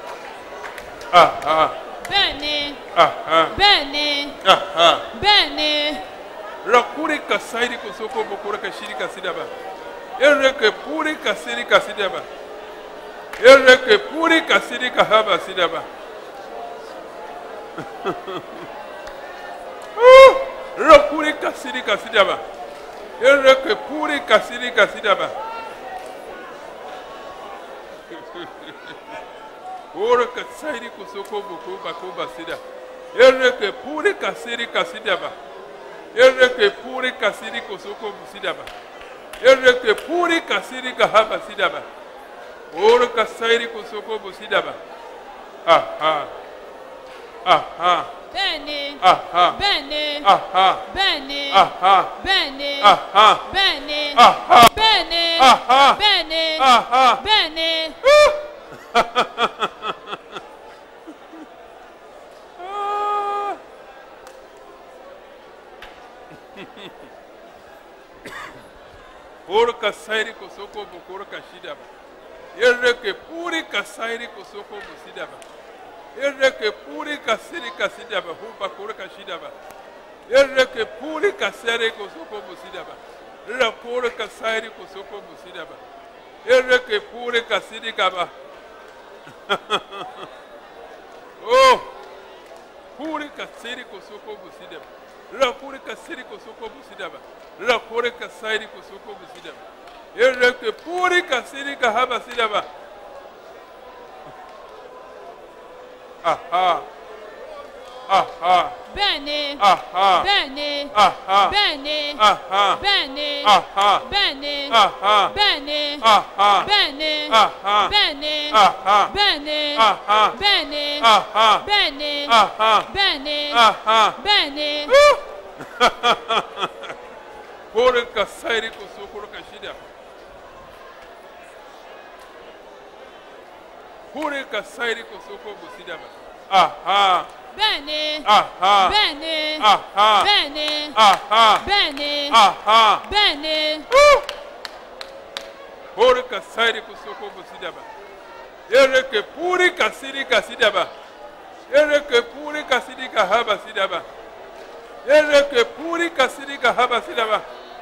Aha. bẹ́ẹ̀ ni Aha. bẹ́ẹ̀ ni Aha. bẹ́ẹ̀ ni Rakuri kasairi kusoko bokora kashiri kasidaba. Ereke puri kasiri kasidaba. Ereke puri kasiri kahaba sidaba. Ah! Rakuri kasiri kasidaba. Ereke puri kasiri kasidaba. Ora kasairi kusoko boko bako sida. Ereke puri kasiri kasidaba. Ereke puri kasiri kosoko busidaba. Ereke puri kasiri kahaba sidaba. Oro kasairi kosoko busidaba. Aha. Aha. bẹ́ẹ̀ ni Aha. bẹ́ẹ̀ ni Aha. bẹ́ẹ̀ ni Aha. bẹ́ẹ̀ ni Aha. bẹ́ẹ̀ ni Aha. bẹ́ẹ̀ ni Aha. bẹ́ẹ̀ ni Aha. bẹ́ẹ̀ ni Ah. Oro kasairi kosoko bokoro kashidaba. Ereke puri kasairi kosoko busidaba. Ereke puri kasiri kasidaba huba koro kashidaba. Ereke puri kasere kosoko busidaba. Rakoro kasairi kosoko busidaba. Ereke puri kasiri kaba. Oh! Puri kasiri kosoko busidaba. Rakuri kasiri kosoko busidaba. Rakuri kasiri kosoko busidaba. Ereke puri kasiri kahaba sidaba. Aha. Aha. bẹ́ẹ̀ ni Aha. bẹ́ẹ̀ ni Aha. bẹ́ẹ̀ ni Aha. bẹ́ẹ̀ ni Aha. bẹ́ẹ̀ ni Aha. bẹ́ẹ̀ ni Aha. bẹ́ẹ̀ ni Aha. bẹ́ẹ̀ ni Aha. bẹ́ẹ̀ ni Aha. bẹ́ẹ̀ ni Aha. bẹ́ẹ̀ ni Aha. bẹ́ẹ̀ ni Aha. bẹ́ẹ̀ ni Puri kasiri kosoko kashidaba. Puri kasiri kosoko busidaba. Aha. bẹ́ẹ̀ni Aha. bẹ́ẹ̀ni Aha. bẹ́ẹ̀ni Aha. bẹ́ẹ̀ni Aha. bẹ́ẹ̀ni Puri kasairi kusoko busidaba. Ereke puri kasiri kasidaba. Ereke puri kasiri kahaba sidaba. Ereke puri kasiri kahaba sidaba.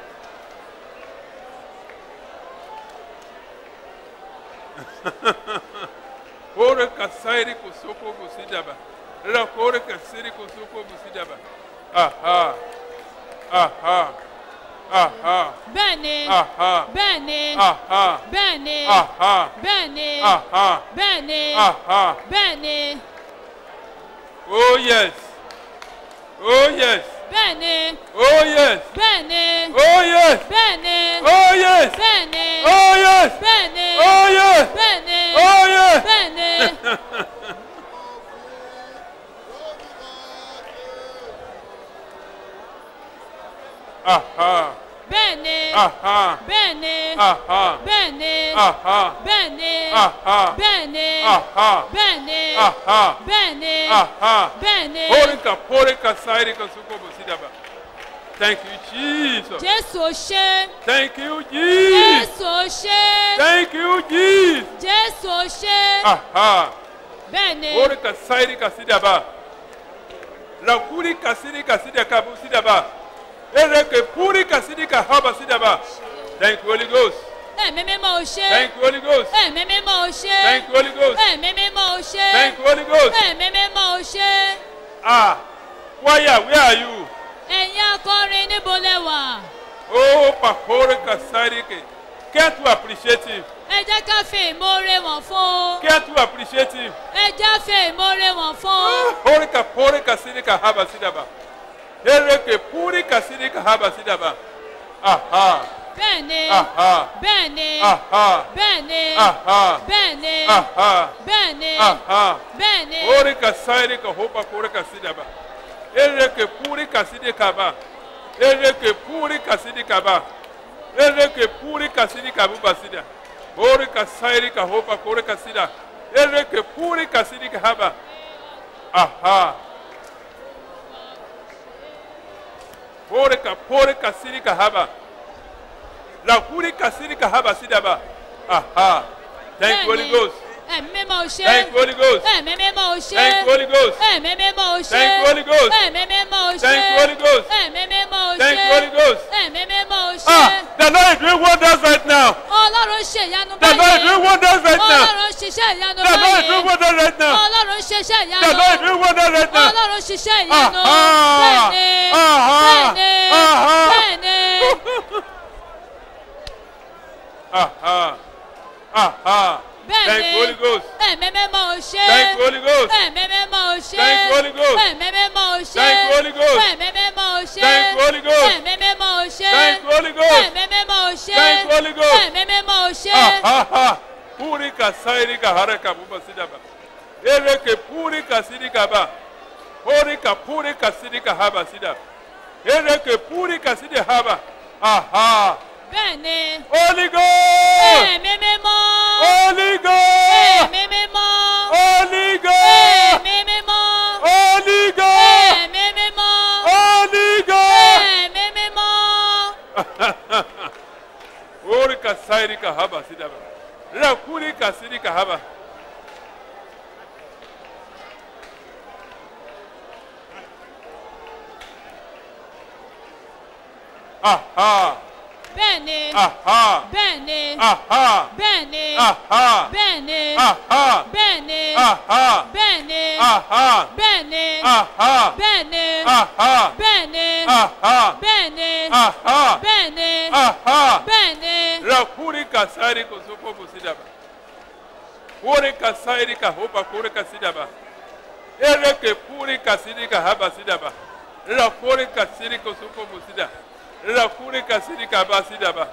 Puri kasairi kusoko busidaba. Ra puri kasiri kusoko busidaba. Aha. Aha. Aha. bẹ́ẹ̀ni Aha. bẹ́ẹ̀ni Aha. bẹ́ẹ̀ni Aha. bẹ́ẹ̀ni Aha. bẹ́ẹ̀ni Aha. bẹ́ẹ̀ni Oh yes. Oh yes. bẹ́ẹ̀ni Oh yes. bẹ́ẹ̀ni Oh yes. bẹ́ẹ̀ni Oh yes. bẹ́ẹ̀ni Oh yes. bẹ́ẹ̀ni Oh yes. bẹ́ẹ̀ni Oh yes. bẹ́ẹ̀ni Aha. bẹ́ẹ̀ni Aha. bẹ́ẹ̀ni Aha. bẹ́ẹ̀ni Aha. bẹ́ẹ̀ni Aha. bẹ́ẹ̀ni Aha. bẹ́ẹ̀ni Aha. bẹ́ẹ̀ni Aha. bẹ́ẹ̀ni Porika porika sairi kasuko busidaba. Thank you Jesus. jésù ó ṣe Thank you Jesus. jésù ó ṣe Thank you Jesus. jésù ó ṣe Aha. bẹ́ẹ̀ni Ore kasairi kasidaba. Rakuri kasiri kasida kabu sidaba. Ereke puri kasidi kahaba sidaba. Thank you Holy Ghost. ẹ̀mí mímọ́ ó ṣe Thank you Holy Ghost. ẹ̀mí mímọ́ ó ṣe Thank you Holy Ghost. ẹ̀mí mímọ́ ó ṣe Thank you Holy Ghost. ẹ̀mí mímọ́ ó ṣe Ah, choir, where are you? ẹ̀yin akọrin níbo lẹ wà Oh, pakore kasari ke. Care to appreciate him. ẹ jẹ́ ká fi ìmoore wọ̀n fún un Care to appreciate him. ẹ jẹ́ fi ìmoore wọ̀n fún un Ore ka pore kasidi kahaba sidaba. Ereke puri kasidi kahaba sidaba. Aha. bẹ́ẹ̀ni Aha. bẹ́ẹ̀ni Aha. bẹ́ẹ̀ni Aha. bẹ́ẹ̀ni Aha. bẹ́ẹ̀ni Aha. bẹ́ẹ̀ni Ore ka sairi ka hopa kore ka sidaba. Ere ke puri ka sidi kaba. Ere ke puri ka sidi kaba. Ere ke puri ka sidi kabu basida. Ore ka sairi ka hopa kore ka sida. Ere ke puri ka sidi kahaba. Aha. Ore ka pore ka sidi kahaba. La puri ka sidi kahaba sidaba. Aha. Thank you Holy Ghost. ẹ̀mí mímọ́ ó ṣe Thank you Holy Ghost. ẹ̀mí mímọ́ ó ṣe Thank you Holy Ghost. ẹ̀mí mímọ́ ó ṣe Thank you, Holy Ghost. ẹ̀mí mímọ́ ó ṣe Thank you, Holy Ghost. ẹ̀mí mímọ́ ó ṣe Thank you, Holy Ghost. ẹ̀mí mímọ́ ó ṣe Ah, the Lord is doing wonders right now. ọlọ́run ṣe ìyanu The Lord is báyìí doing wonders right now. ọlọ́run ṣiṣẹ́ ìyanu The Lord is báyìí doing wonders right now. ọlọ́run ṣiṣẹ́ The ìyanu Lord is doing wonders right now. ọlọ́run ṣiṣẹ́ ìyanu Aha. bẹ́ẹ̀ni Aha. bẹ́ẹ̀ni Aha. bẹ́ẹ̀ni Aha. Aha. Thank you, Holy bẹ́ẹ̀ni Ghost. ẹ̀mí mímọ́ ó ṣe Thank you, Holy Ghost. ẹ̀mí mímọ́ ó ṣe Thank you, Holy Ghost. ẹ̀mí mímọ́ ó ṣe Thank you, Holy Ghost. ẹ̀mí mímọ́ ó ṣe Thank you, Holy Ghost. ẹ̀mí mímọ́ ó ṣe Thank you, Holy Ghost. ẹ̀mí mímọ́ ó ṣe Thank you, Holy Ghost. ẹ̀mí mímọ́ ó ṣe Aha. Puri ka sairi ka haraka buba sidaba. Ere ke puri ka sidi ka ba. Puri ka puri ka sidi ka haba sida. Ere ke puri ka sidi haba. Aha. bẹ́ẹ̀ni Holy Ghost. ẹ̀mí mímọ́ Holy Ghost. ẹ̀mí mímọ́ Holy Ghost. ẹ̀mí mímọ́ Holy Ghost. ẹ̀mí mímọ́ Holy Ghost. ẹ̀mí mímọ́ Ori ka sairi ka haba sidaba. Rakuri ka sidi ka haba. Aha. bẹ́ẹ̀ni Aha. bẹ́ẹ̀ni Aha. bẹ́ẹ̀ni Aha. bẹ́ẹ̀ni Aha. bẹ́ẹ̀ni Aha. bẹ́ẹ̀ni Aha. bẹ́ẹ̀ni Aha. bẹ́ẹ̀ni Aha. bẹ́ẹ̀ni Aha. bẹ́ẹ̀ni Aha. bẹ́ẹ̀ni Aha. bẹ́ẹ̀ni Rakuri ka sairi ko soko busidaba. Ore ka sairi ka hopa kore ka sidaba. Ere ke puri ka sidi ka haba sidaba. Rakuri ka siri ko soko busida. Rakuri ka sidi ka ba sidaba.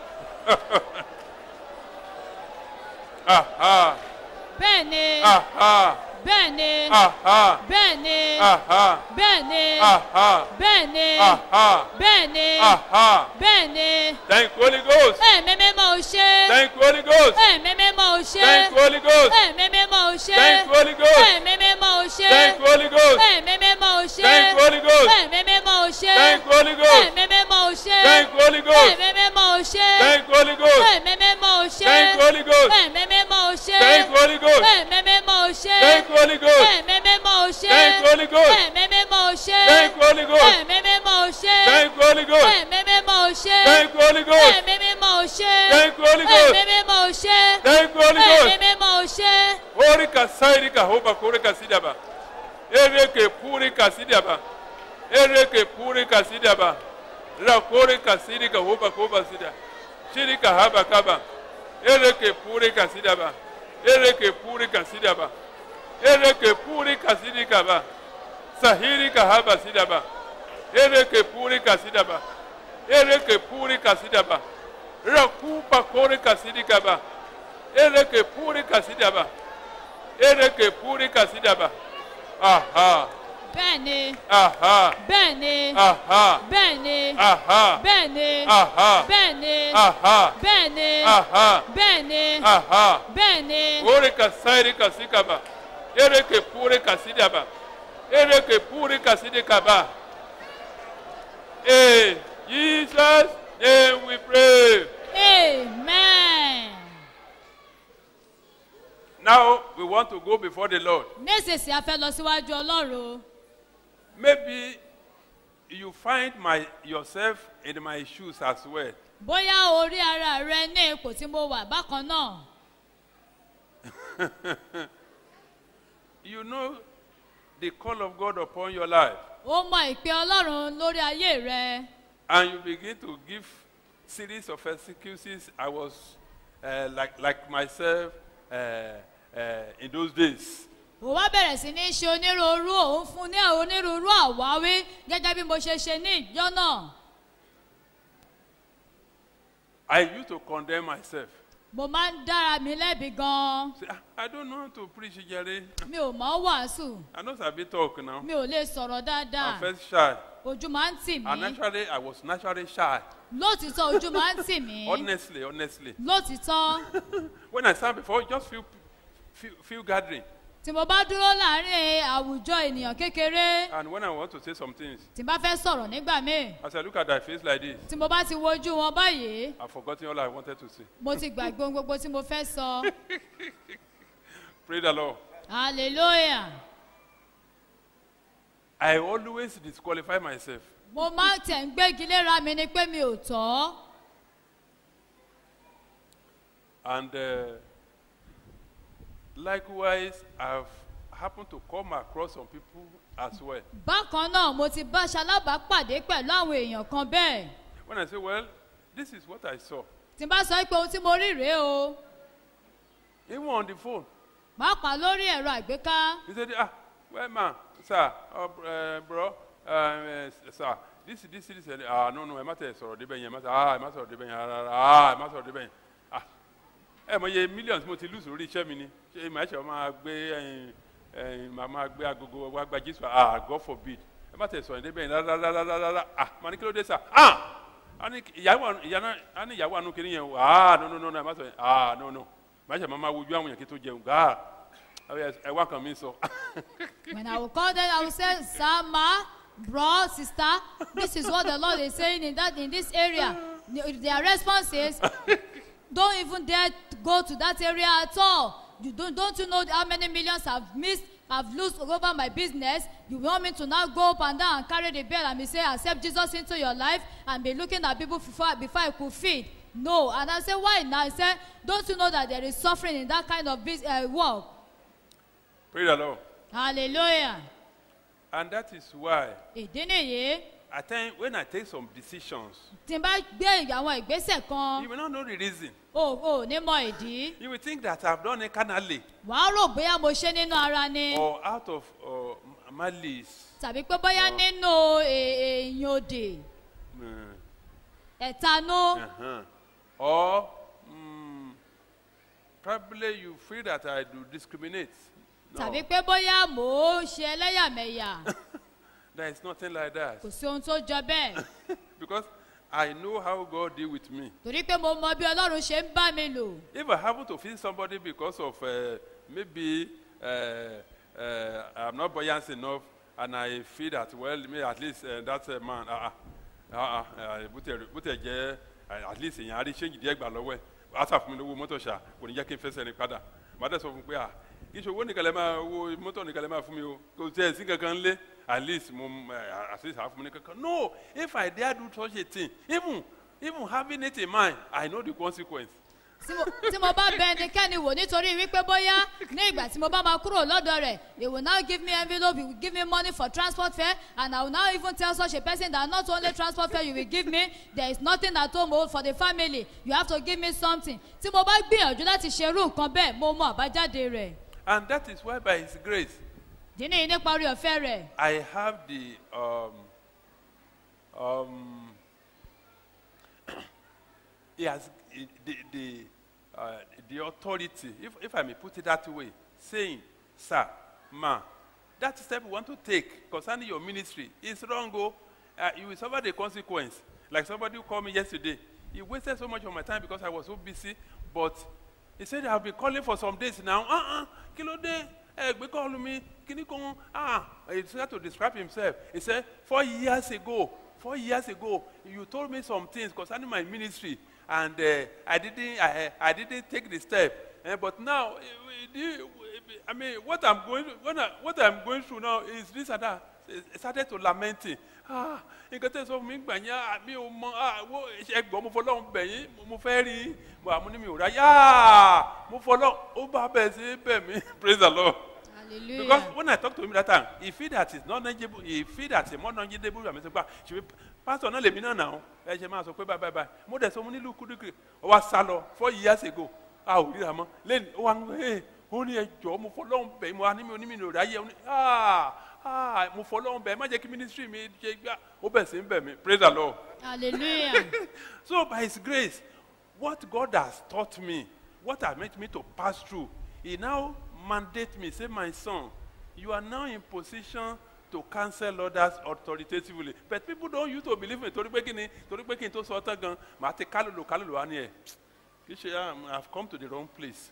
Aha. bẹ́ẹ̀ni Aha. bẹ́ẹ̀ni Aha. bẹ́ẹ̀ni Aha. bẹ́ẹ̀ni Aha. bẹ́ẹ̀ni Aha. bẹ́ẹ̀ni Aha. bẹ́ẹ̀ni Thank you, Holy Ghost. ẹ̀mí mímọ́ ó ṣe Thank you, Holy Ghost. ẹ̀mí mímọ́ ó ṣe Thank you, Holy Ghost. ẹ̀mí mímọ́ ó ṣe Thank you, Holy Ghost. ẹ̀mí mímọ́ ó ṣe Thank you, Holy Ghost. ẹ̀mí mímọ́ ò ṣe Thank you, Holy Ghost. ẹ̀mí mímọ́ ò ṣe Thank you, Holy Ghost. ẹ̀mí mímọ́ ò ṣe Thank you, Holy Ghost. ẹ̀mí mímọ́ ò ṣe Thank you, Holy Ghost. ẹ̀mí mímọ́ ò ṣe Thank you, Holy Ghost. ẹ̀mí mímọ́ ò ṣe Thank you, Holy Ghost. ẹ̀mí mímọ́ ò ṣe Thank you, Holy Ghost. ẹ̀mí mímọ́ ò ṣe Thank you, Holy Ghost. ẹ̀mí mímọ́ ò ṣe Thank you, Holy Ghost. ẹ̀mí mímọ́ ò ṣe Thank you, Holy Ghost. ẹ̀mí mímọ́ ò ṣe Thank you, Holy Ghost. ẹ̀mí mímọ́ ò ṣe Thank you, Holy Ghost. ẹ̀mí mímọ́ ò ṣe Thank you, Holy ẹ̀mí Ghost. mímọ́ ò ṣe Orika sairika hoba korika sidaba. Ereke purika sidaba. Ereke purika sidaba. La korika sidika hoba koba sida. Shirika haba kaba. Ereke purika sidaba. Ereke purika sidaba. Ereke purika sidika ba. Sahirika haba sidaba. Ereke purika sidaba. Ereke purika sidaba. Rakupa korika sidika ba. Ereke purika sidaba. Ereke purika sidaba. Aha, bẹ́ẹ̀ ni aha, bẹ́ẹ̀ ni aha, bẹ́ẹ̀ ni aha, bẹ́ẹ̀ ni aha, bẹ́ẹ̀ ni aha, bẹ́ẹ̀ ni aha, bẹ́ẹ̀ ni aha. bẹ́ẹ̀ ni Orika sairika sikaba. Ereke purika sidaba. Ereke purika sidikaba. Hey, Jesus, name we pray. amen. Now we want to go before the Lord. nísinsìnyí a fẹ́ lọ síwájú ọlọ́run Maybe you find my yourself in my shoes as well. bóyá orí ara rẹ ní ipò tí mo wà bákan náà You know the call of God upon your life, ó mọ ìpè ọlọ́run lórí ayé rẹ and you begin to give series of excuses. I was uh, like like myself uh, uh, in those days. ó wá bẹ̀rẹ̀ sí ní ṣe onírúurú òun fún ní onírúurú àwáwí gẹ́gẹ́ bí mo ṣe ṣe ní ìjọ náà I used to condemn myself. mo máa ń dára mi lẹ́bi gan-an Say, "Ah, I don't know how to preach, Jerry. mi ò mọ̀ ọ́ wàásù I know sabi talk now. mi ò lè sọ̀rọ̀ dáadáa I'm first shy, ojú máa ń tì and mí naturally I was naturally shy. lótìtọ́ ojú máa ń tì mí Honestly, honestly. lótìtọ́ when I stand before just few few, few gathering, tí mo bá dúró láàrin àwùjọ ènìyàn kékeré and when I want to say some things, tí n bá fẹ́ sọ̀rọ̀ nígbà míì as I look at thy face like this, tí mo bá ti wojú wọn báyìí I've forgotten all I wanted to say. mo ti gbàgbé ohun gbogbo tí mo fẹ́ sọ Pray the Lord. hallelujah I always disqualify myself. mo máa ń tẹ̀ ń gbégi léra mi ni pé mi ò tọ́ And uh, likewise, I've happened to come across some people as well. bákan náà mo ti bá ṣalábàápàdé pẹ̀lú àwọn èèyàn kan bẹ́ẹ̀ When I say, well, this is what I saw, tí n bá sọ pé ohun tí mo rí rèé o even on the phone, pàápàá lórí ẹ̀rọ àgbéká he said, ah, well, man, sir, uh, uh, bro, uh, uh, sir, this, this, this, uh, ah, no, no, ẹ má tẹ̀ sọ̀rọ̀ débẹ̀ yẹn, ẹ má sọ, ah, ẹ má sọ̀rọ̀ débẹ̀ yẹn, rárá, ah, ẹ má sọ̀rọ̀ débẹ̀ yẹn, ah, ẹ mọ iye millions mo ti lù sórí iṣẹ́ mi ni, ṣé ìmọ̀ ẹ̀ṣẹ̀ máa gbé ẹyin, ẹyin, máa máa gbé agogo wa gba Jésù, ah, God forbid, ẹ má tẹ̀ sọ̀rọ̀ débẹ̀ yẹn, rárá, rárá, rárá, rárá, ah, màá ní kí ló dé sà, ah, a ní ìyàwó ìyá náà a ní ìyàwó àánú kiri yẹn o, ah, no, no, no, no, ẹ má sọ̀rọ̀ yẹn, ah, no, no, màá ṣe máa máa wojú àwọn yẹn kí tó jẹun, ah, ẹ wá kan mi sọ. when i will call them i will say sir ma bro sister this is what the lord is saying in that in this area The- their response is don't even dare to go to that area at all you don't don't you know how many millions i've missed i've lost over my business you want me to now go up and down and carry the bell and be say accept jesus into your life and be looking at people before before i could feed no and i say why now i say don't you know that there is suffering in that kind of bus uh, work Praise the Lord. hallelujah And that is why ìdí nìyí I think when I take some decisions, tí n bá gbé àwọn ìgbésẹ̀ kan you will not know the reason. o ò ní mọ ìdí You will think that I've done it carnally wàá rò bóyá mo ṣe nínú ara ni or out of uh, malice. tàbí pé bóyá nínú è- èèyàn òdì Mm, ẹ̀tanú uh-huh. Or mm, probably you feel that I do discriminate. No, tàbí pé bóyá mò ń ṣe ẹlẹ́yàmẹ̀yà there is nothing like that. kò sí ohun tó jọ bẹ́ẹ̀ because I know how God deal with me. torí pé mo mọ bí ọlọ́run ṣe ń bá mi lò If I happen to feel somebody because of uh, maybe uh, uh, I'm not buoyant enough, and I feel that well, me at least uh, that uh, man, ah ah ah bó tẹ̀ bó tẹ̀ jẹ́ uh, at least èèyàn á rí ṣéǹjì díẹ̀ gbà lọ́wọ́ ẹ̀ asa fún mi lówó mọ́tò ṣá kò ní jẹ́ kí n fẹsẹ̀ rìn padà màá dẹ̀ sọ fún un pé à kì í ṣe owó nìkan lẹ́ máa owó mọ́tò nìkan lẹ́ máa fún mi o kò tẹ̀ sí kankan lé at least mo uh, at least àá fún mi ní kankan no if I dare do such a thing even even having it in mind I know the consequence tí mo tí mo bá bẹ ẹnikẹ́ni wò nítorí wípé bóyá ní ìgbà tí mo bá máa kúrò lọ́dọ̀ rẹ̀ they will now give me envelope you will give me money for transport fare and I will now even tell such a person that not only transport fare you will give me there is nothing at home o for the family you have to give me something tí mo bá gbìyànjú láti ṣerú nǹkan bẹ́ẹ̀ mo mọ àbájáde rẹ̀ and that is why by His grace dínní yìí nípa orí ọ̀fẹ́ rẹ̀ I have the um, um, he has the the uh, the authority, if if I may put it that way, saying, "Sir, ma, that step you want to take concerning your ministry is wrong. Oh, uh, you will suffer the consequence." Like somebody who called me yesterday, he wasted so much of my time because I was so busy, but he said, "I've been calling for some days now." Uh-uh, kilo day. ẹ gbé kọ́ọ̀lù mi kíní kan ah he tried to describe himself he said four years ago four years ago you told me some things concerning my ministry and uh, I didn't I, I didn't take the step uh, but now eh, we- do- I mean what I'm going what, I, what I'm going through now is this and that he started to lamenting ah nǹkan tẹ́ sọ fún mi gbà yẹn ah, mi ò mọ ah wo ẹgbọ́n mo fọlọ́run bẹ̀ yín mo- mo fẹ́ rí mo àmú ni mi ò rà yá mo fọlọ́run ó bá bẹ̀ sí bẹ̀ mí praise the lord. hallelujah Because when I talk to him that time, he feel that it's not knowledgeable, he feel that it's more knowledgeable than me. Say, ṣe fi pastor náà lèmi náà nà ó, ẹ ṣe máa sọ pé bye bye bye. Mo dẹ̀ sọ mo nílùú kúdùkì, ó wá sá lọ four years ago, a ò ríra mọ́. Lẹ́nu ó wá ń ẹ̀ ó ní ẹjọ́ mo fọlọ́run bẹ̀ mo wá ní mi ò ní mi ò ráyè ó ní ah ah mo fọlọ́run bẹ̀ má jẹ́ kí ministry mi ṣe gbá ó bẹ̀ sí ń bẹ̀ mí praise the lord. hallelujah So by His grace, what God has taught me, what has made me to pass through, He now mandate me, say, my son, you are now in position to cancel others authoritatively. But people don't used to believe me. Torí pé kí ni torí pé kí n tó sọ ọ́tán gan, màá ti kálòlò kálòlò wá ní ẹ̀. Kì í ṣe um, I have come to the wrong place.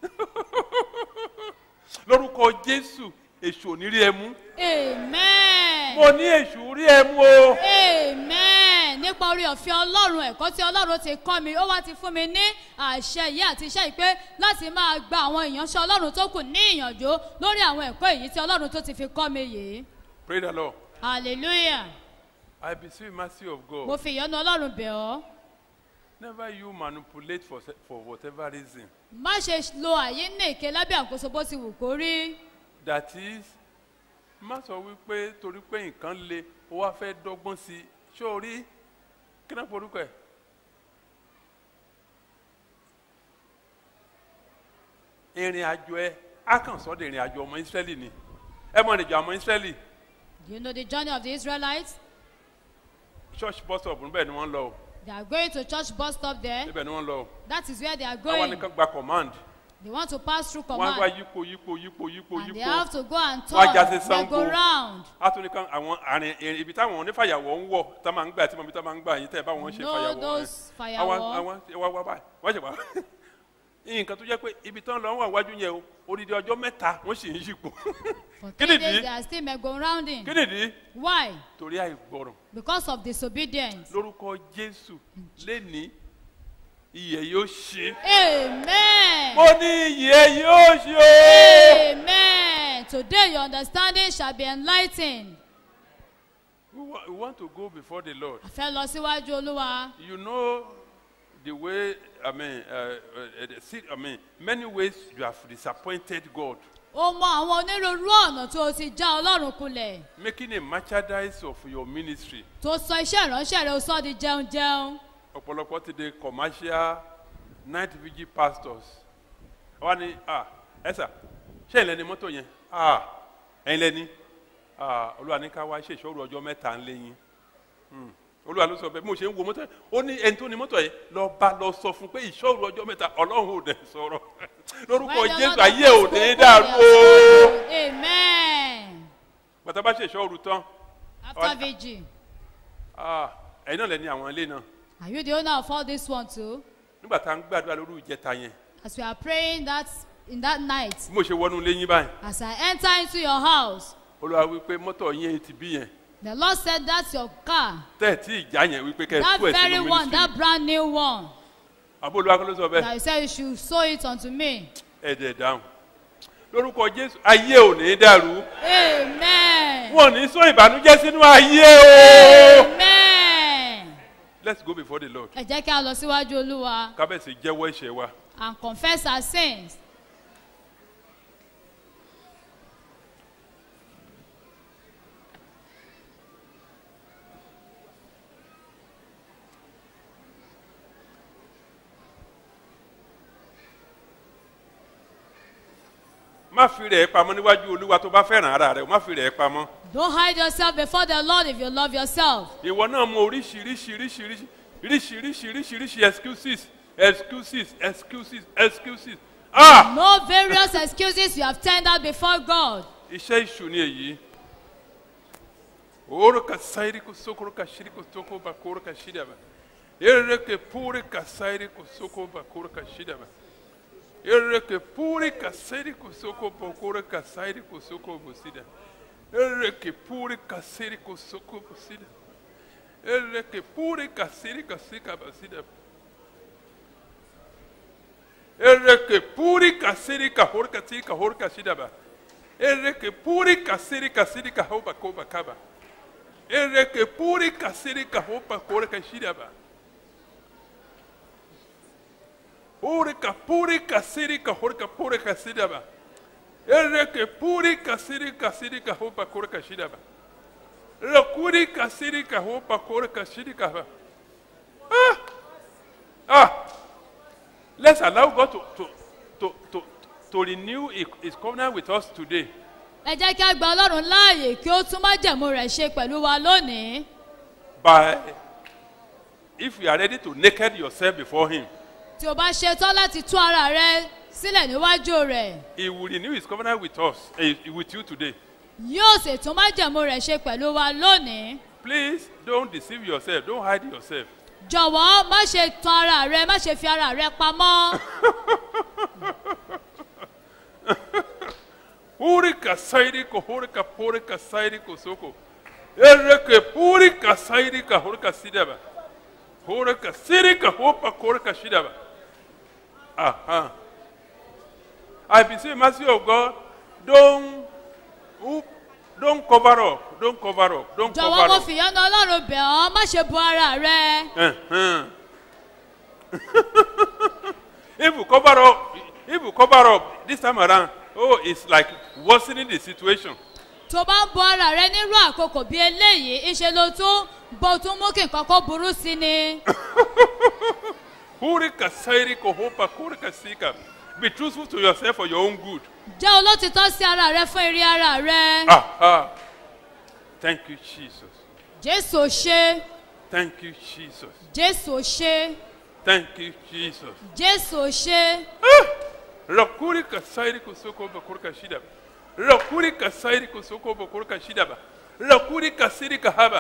Lórúkọ Jésù, èṣù ò ní rí ẹ mú. amen. Mo ní èṣù rí ẹ mú o. amen nípa orí ọ̀fẹ́ ọlọ́run ẹ̀kọ́ tí ọlọ́run ti kọ́ mi ó wá ti fún mi ní àṣẹ yìí àti iṣẹ́ ìpè láti máa gba àwọn ìyànṣẹ́ ọlọ́run tó kù ní ìyànjú lórí àwọn ẹ̀kọ́ èyí tí ọlọ́run tó ti fi kọ́ mi yìí Praise the Lord. hallelujah I beseech mercy of God. mo fi ìyọ́nú ọlọ́run bẹ̀ ọ́ Never you manipulate for, se- for whatever reason. má ṣe lo àyè ní èké lábẹ́ àkóso bó ti wù kó rí That is, má sọ wípé torí pé nǹkan le, ó wá fẹ́ dọ́gbọ́n sí i. Ṣé o rí kí náà forúkọ ẹ̀? Ìrìn àjò ẹ, á kàn sọ́ de ìrìn àjò ọmọ Ísírẹ́lì ni. Ẹ mọ̀ ìrìn àjò ọmọ Ísírẹ́lì. do you know the journey of the israelites Church bus stop níbẹ̀ ni wọ́n lọ o. they are going to church bus stop there Níbẹ̀ ni wọ́n lọ o. that is where they are Àwọn going nìkan gba command. they want to pass through Wọ́n á wá command yípo yípo yípo yípo and they yípo. have to go and Wọ́n á já turn sí they Sango. go round. atúni kan àwọn àrìn ìrìn ibi táwọn onífàyàwọ́ ń wọ̀ tá máa ń gbà tí mo bí tá máa ń gbà yín tẹ́ ẹ bá wọn ṣe Know fàyàwọ́ those ẹ. fàyàwọ́. àwọn àwọn wá wá báyìí wọ́n ṣe wá nǹkan tó jẹ́ pé ibi tán lọ wà wájú yẹn o odidi ọjọ́ mẹ́ta wọ́n sì ń yípo For Kí three nìdí? days they are still merry-go-rounding. kí nìdí Why? torí àìgbọràn Because of disobedience. lórúkọ jésù lẹ́ni iyẹ̀ yóò ṣe Amen. mo ní iyẹ̀ yóò ṣe o. Amen. Today your understanding shall be enlightened. we wa- we want to go before the lord A fẹ́ lọ síwájú Olúwa. you know the way i mean uh, uh, uh, see, i mean many ways you have disappointed god O mọ àwọn onírúurú ọ̀nà tó o ti já Ọlọ́run kulẹ̀. making a merchandise of your ministry Tó sọ iṣẹ́ ìránṣẹ́ rẹ̀ o sọ di jẹun jẹun. ọ̀pọ̀lọpọ̀ ti di commercial night vigil pastors wọ́n ní ah ẹ̀sà ṣé ẹ̀yin lẹni mọ́tò yẹn ah ẹ̀yin lẹni ah olúwa ní ká wá ṣe ìṣòro ọjọ́ mẹ́ta ń léyìn Hmm. olúwa ló sọ bẹ́ẹ̀ bí mo ṣe ń wo mọ́tò yẹn ó ní ẹni tó ní mọ́tò yẹn lọ bá lọ sọ fún pé ìṣòro ọjọ́ mẹ́ta ọlọ́run ò dẹ̀ sọ̀rọ̀ lórúkọ When the jésù Lord ayé has ò ní spoken, dàrú he o has spoken. Amen. bàtà bá ṣe ìṣòro tán After vigil. ah ẹ̀yin náà lẹ́ni àwọn ilé náà Are you the owner of all this one too? nígbà tá à ń gbàdúrà lórí ìjẹta yẹn As we are praying that in that night bí mo ṣe wọnú ilé yín báyìí as I enter into your house. olúwa wípé mọ́tò yín ti bí yẹn The Lord said that's your car. tẹ́ẹ̀tì ìjà yẹn wípé kẹ́ ẹ That tú ẹ̀ very sínú one, mínísítì that brand new one. àbó olúwa kọ́ ló sọ bẹ́ẹ̀ That you said you should sow it unto me. ẹ̀dẹ̀ dáhùn lórúkọ jésù ayé ò ní dàrú Amen. wọn ò ní sọ ìbànújẹ́ sínú ayé o. Amen. let's go before the lord Ẹ jẹ́ kí a lọ síwájú Olúwa kábẹ́sì jẹ́wọ́ ẹ̀ṣẹ̀ wa and confess our sins. má fi rẹ̀ pamọ́ níwájú olúwa tó bá fẹ́ràn ara rẹ̀ o má fi rẹ̀ pamọ́ Don't hide yourself before the Lord if you love yourself. ìwọ náà mọ oríṣiríṣiríṣiríṣi oríṣiríṣiríṣiríṣi excuses excuses excuses excuses ah No various excuses you have tendered before God. iṣẹ́ ìṣù ni èyí orúkọ sáyiri kò sókòrò kà ṣírí kò sókò bá kóró kà ṣírí àbá ereke púrí kà sáyiri kò sókò bá kóró kà ṣírí àbá ereke púrí kà sáyiri kò sókò bá kóró kà sáyiri kò sókò bó sídà ereke púrí kà sáyiri kò sókò bó sídà ereke púrí kà sáyiri kà síkà bá sídà ereke púrí kà sáyiri kà hórí kà sírí kà hórí kà sídà bá. Ereke puri kasiri kasiri kahoba koba kaba. Ereke puri kasiri kahoba kore kashida ba. Urika puri kasiri kahorka puri kasida ba. Ereke puri kasiri kasiri kahoba kore kashida ba. Rakuri kasiri kahoba kore kashidi kaba. Ah! Ah! Let's allow God to, to, to, to, to renew his- his covenant with us today. Ẹ jẹ́ kí a gba Ọlọ́run láàyè kí ó tún májẹ̀mú rẹ̀ ṣe pẹ̀lú wa lónìí. by if you are ready to naked yourself before him Tí o bá ṣetán láti tú ara rẹ sílẹ̀ níwájú rẹ̀, he will renew his covenant with us eh, with you today yóò sì tún májẹ̀mú rẹ̀ ṣe pẹ̀lú wa lónìí. please don't deceive yourself don't hide yourself Jọ̀wọ́ má ṣe tan ara rẹ, má ṣe fi ara rẹ pamọ́. Urika sairiko horika porika sairiko soko ereke purika sairika horika sidaba horika sirika hopa korika shidaba aha I beseech mercy of God don't oop, don't cover up don't cover up don't Jọ̀wọ́ cover mo up. fìyọ́nà Ọlọ́run bẹ̀ ọ́, má ṣe bu ara rẹ. Uh-huh. if you cover up, if you cover up this time around, oh, it's like worsening the situation. Tó bá ń bu ara rẹ nírú àkókò bí eléyìí, ìṣe ló tún bó tún mú kí nǹkan kó burú sí ni. Hurika sairiko hopa kurika sika. Be truthful to yourself for your own good. Jẹ́ olótìtọ́ sí ara rẹ fún eré ara rẹ. Aha. Thank you, Jesus. Jésù ò ṣe, Thank you, Jesus. Jésù ò ṣe, Thank you, Jesus. Jésù ò ṣe. Rakurika sairiko soko bakurika shida. Rakurika sairiko soko bakurika shida ba. Rakurika sirika haba.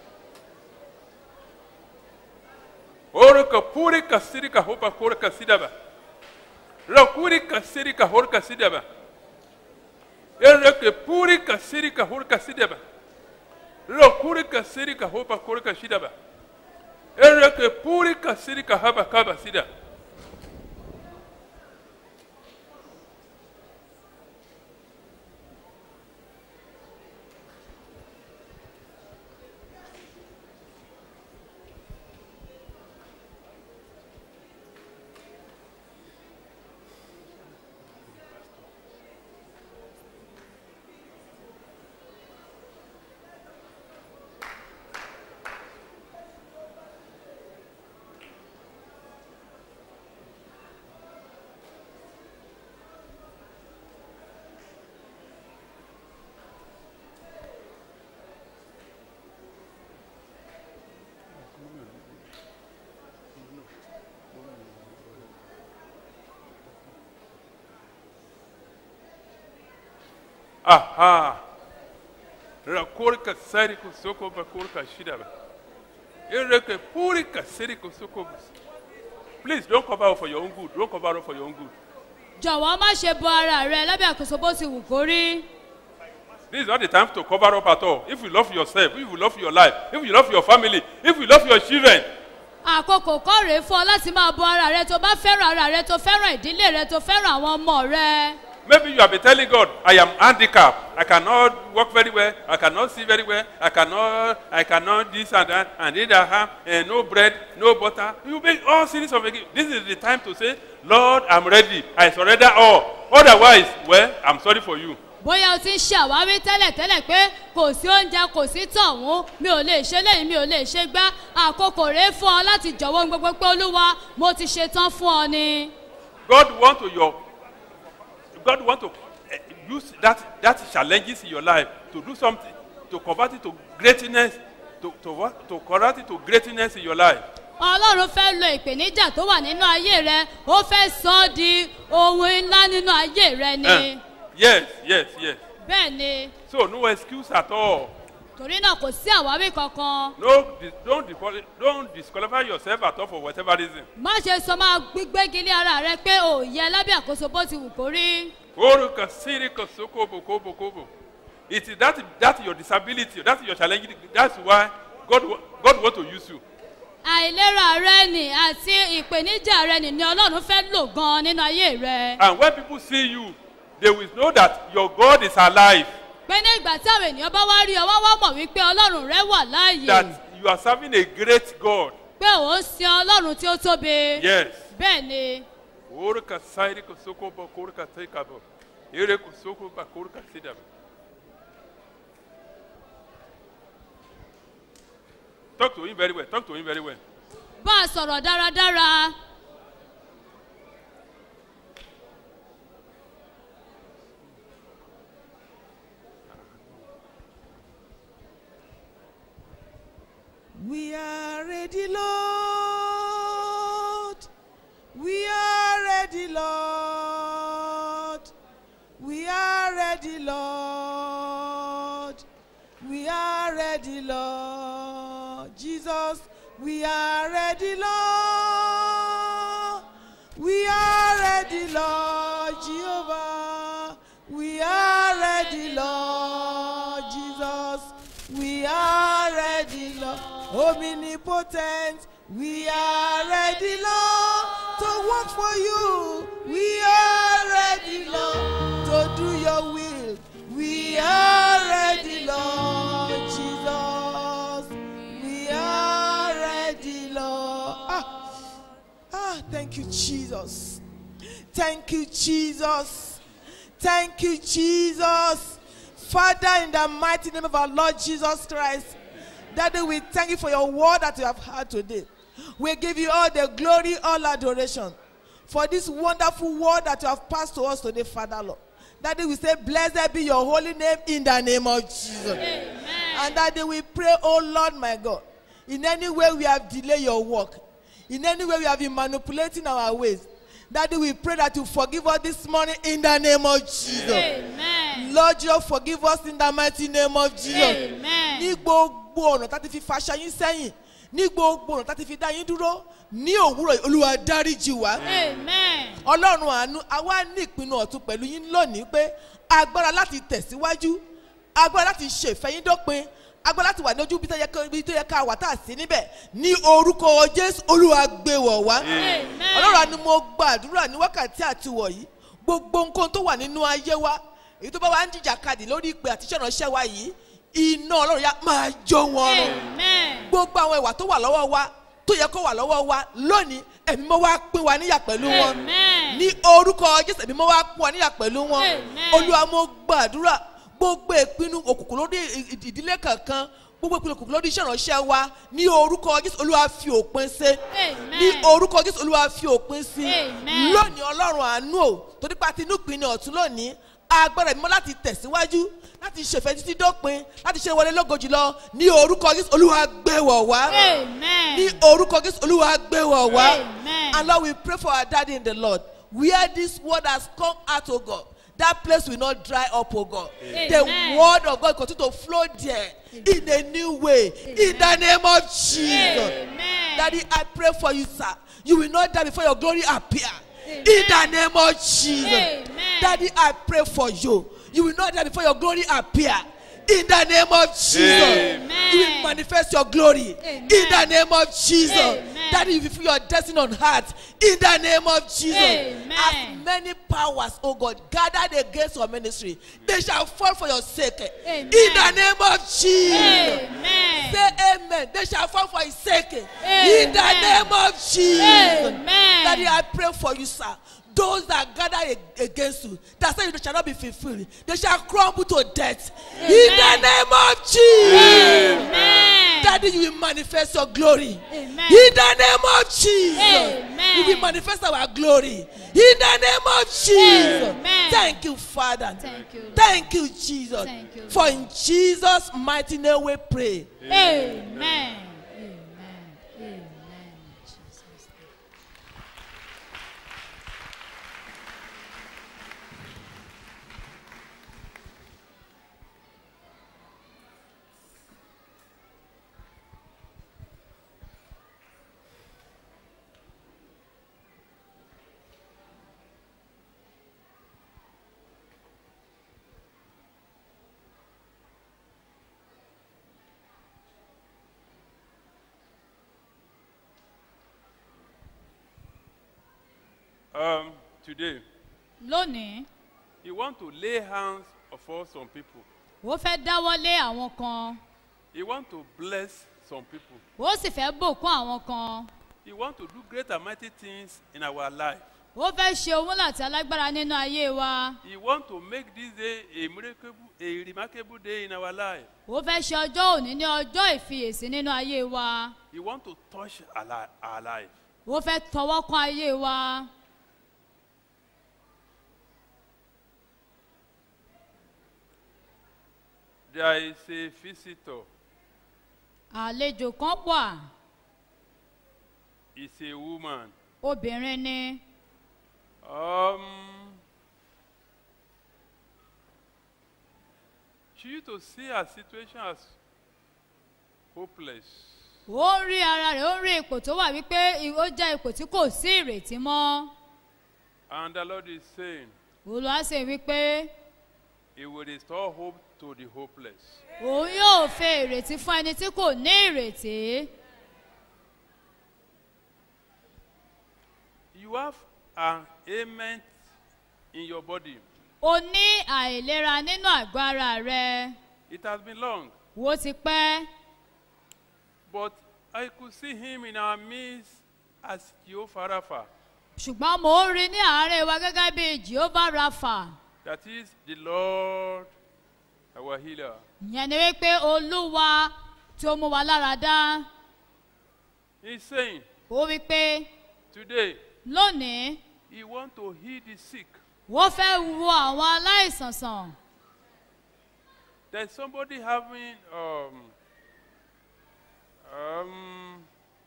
Orika purika sirika hopa kurika sidaba. Rakurika sirika horka sidaba. Ereke purika sirika horka sidaba. Rakurika sirika hopa kurika shidaba. Ereke purika sirika haba kaba sida. Aha. Rakurika sariko soko bakurika shidaba. Ereke purika siriko soko. Please don't cover up for your own good. Don't cover up for your own good. jọ̀wọ́ má ṣe bo ara rẹ lábẹ́ àkóso bó ti wù kó rí. This is not the time to cover up at all. If you love yourself, if you love your life, if you love your family, if you love your children, àkókò kọ́ rèé fún ọ láti máa bo ara rẹ tó bá fẹ́ràn ara rẹ tó fẹ́ràn ìdílé rẹ tó fẹ́ràn àwọn ọmọ rẹ. maybe you have been telling God, I am handicapped. I cannot walk very well. I cannot see very well. I cannot, I cannot this and that. And this and that. And no bread, no butter. You make all series of excuses. This is the time to say, Lord, I'm ready. I surrender all. Otherwise, well, I'm sorry for you. bóyá o ti ń ṣe àwáwí tẹ́lẹ̀tẹ́lẹ̀ pé kò sí oúnjẹ kò sí tọ̀hún mi ò lè ṣe léyìí mi ò lè ṣe gbá àkókò rèé fún ọ láti jọ̀wọ́ ohun gbogbo pé olúwa mo ti ṣe tán fún ọ ni. God want to your God want to eh, use that that challenges in your life to do something to convert it to greatness to to what to convert it to greatness in your life. ọlọ́run fẹ́ lo ìpèníjà tó wà nínú ayé rẹ ó fẹ́ sọ ọ́ di ohun ńlá nínú ayé rẹ ni. Eh, yes, yes, yes. bẹ́ẹ̀ ni So no excuse at all. torí náà kò sí àwáwí kankan No, dis- don't disqual- don't disqualify yourself at all for whatever reason. má ṣe sọ máa gbígbégi lé ara rẹ pé ò yẹ lábẹ́ àkóso bó ti wù kó rí. Oruka sirika sokobo kobo kobo. It is that that your disability, that's your challenge. That's why God wa- God want to use you. àìlera rẹ nì àti ìpèníjà rẹ nì ni ọlọ́run fẹ́ lò gan nínú ayé rẹ. And when people see you, they will know that your God is alive. pé ní ìgbà tí àwọn ènìyàn bá wá rí ọ wọ́n wá mọ̀ wípé ọlọ́run rẹ wà láàyè That you are serving a great God. pé ò ń sin ọlọ́run tí ó tóbi. Yes. bẹ́ẹ̀ ni Oruka sirika sokobo koruka tekabo. Ereko sokoba koruka sidaba. Talk to him very well. Talk to him very well. bá a sọ̀rọ̀ dáradára. We are ready, Lord. We are ready, Lord. We are ready, Lord. We are ready, Lord. Jesus, we are ready, Lord. We are ready, Lord. Jehovah, we are ready, Lord. Jesus, we are ready, Lord. Omnipotent, we are ready, Lord, to work for you. We are ready, Lord, to do your will. We are ready, Lord Jesus. We are ready, Lord. Ah, ah, thank you, Jesus. Thank you, Jesus. Thank you, Jesus. Father, in the mighty name of our Lord Jesus Christ, Daddy, we thank you for your word that you have heard today. We give you all the glory, all adoration for this wonderful word that you have passed to us today, Father Lord. Daddy, we say, Blessed be your holy name in the name of Jesus. And Daddy, we pray, oh Lord, my God, in any way we have delayed your work, in any way we have been manipulating our ways, Daddy, we pray that you forgive us this morning in the name of Jesus. amen. Lord, you forgive us in the mighty name of Jesus. amen. ní gbogbo ọ̀nà tá ti fi faṣọ yín sẹ́yìn ní gbogbo ọ̀nà tá ti fi dá yín dúró ní òwúrọ̀ yìí, olúwa dáríjì wá. amen. ọlọ́run àánú àwa ní ìpinnu ọ̀tún pẹ̀lú yín lónìí pé agbára láti tẹ̀síwájú agbára láti ṣe ìfẹ́ yín dópin agbára láti wà ní ojú ibi tó yẹ ká- ibi tó yẹ ká wà tá a sí níbẹ̀ ní orúkọ jésù olúwa gbé wọ̀ wá. amen. ọlọ́run àánú mo gbàdúrà ní wákàtí àtiwọ̀ yìí gbogbo nǹkan tó wà nínú ayé wa èyí tó bá wà ń jìjà kadì lórí ìpè àti iṣẹ́ ìránṣẹ́ wa yìí iná ọlọ́run yá máa jó wọn run amen. gbogbo àwọn ìwà tó wà lọ́wọ́ wa tó yẹ kó wà lọ́wọ́ wa lónìí ẹ̀mí mọ́ wá pín wa níyà pẹ̀lú wọn amen. ní orúkọ jésù ẹ̀mí mọ́ wá pín wa níyà pẹ̀lú wọn Amen. olúwa mo gbàdúrà gbogbo ìpinnu òkùnkùn lórí ì- ì- ìdílé kankan gbogbo ìpinnu òkùnkùn lórí iṣẹ́ ìránṣẹ́ wa ní orúkọ jésù olúwa fi òpin ṣe Amen. ní orúkọ jésù olúwa fi òpin sí Amen. lónìí ọlọ́run àánú o torí pa tinú pinnu ọ̀tún lónìí agbára ìmọ̀ láti tẹ̀síwájú láti ṣèfẹ́ títí dópin láti ṣe wọlé lógo jùlọ ní orúkọ jésù olúwa gbẹ̀wọ̀ wá amen. ní orúkọ jésù olúwa gbẹ̀wọ̀ wá Amen. and lord we pray for our daddy in the lord where this word has come out o god that place will not dry up o god the Amen. word of god continue to flow there in a new way in the name of jesus amen. daddy i pray for you sir you will not die before your glory appear in the name of Jesus. Amen. Daddy, I pray for you. You will not die before your glory appear. In the name of Jesus. Amen. You will manifest your glory. Amen. In the name of Jesus. Amen. Daddy, you will fulfill your destiny on heart. In the name of Jesus. Amen. As many powers, oh God, gathered against your ministry, they shall fall for your sake. Amen. In the name of Jesus. Amen. Say amen. They shall fall for his sake. In the Amen. name of Jesus. Amen. Daddy, I pray for you, sir. Those that gather ag- against you, that say you shall not be fulfilled, they shall crumble to death. In the Amen. name of Jesus. Amen. Daddy, you will manifest your glory. Amen. In the name of Jesus. Amen. You will manifest our glory. In the name of Jesus. Amen. Thank you, Father. Thank you, Lord. Thank you, Jesus. Thank you, For in Jesus' mighty name we pray. Amen. Amen. Amen. Jesus. Um, today, Lónìí, you want to lay hands upon some people. ó fẹ́ dáwọ́lé àwọn kan, You want to bless some people. ó sì fẹ́ bòkún àwọn kan. You want to do great and mighty things in our life. Ó fẹ́ ṣe ohun láti alágbára nínú ayé wa. You want to make this day a miracle, a remarkable day in our life. Ó fẹ́ ṣe ọjọ́ òní ní ọjọ́ ìfiyèsí nínú ayé wa. You want to touch our, li- our life. Ó fẹ́ tọwọ́ kan ayé wa. There is a visitor. Àlejò kan wà, It's a woman. obìnrin ni. Um, she used to see her situation as hopeless. Ó ń rí ara rẹ̀, ó ń rí ipò tó wà wípé i- ó jẹ́ ipò tí kò sí ìrètí mọ́. And the Lord is saying, Olúwa sì wípé He will restore hope to the hopeless. òun yóò fẹ́ ìrètí fún ẹni tí kò ní ìrètí. You have an ailment in your body. O ní àìlera nínú àgọ́ ara rẹ. It has been long, Wo ti pẹ́. but I could see him in our midst as Jehovah Rapha. ṣùgbọ́n mò ń rí ní àárẹ̀ wa gẹ́gẹ́ bí jehovah rafa That is the Lord, our healer. ìyẹn ni wípé olúwa tí ó mú wa lára dá He's saying, ó wípé today, lónìí He wants to heal the sick. wọ́n fẹ́ wo àwọn aláìsàn sàn There's somebody having um, um,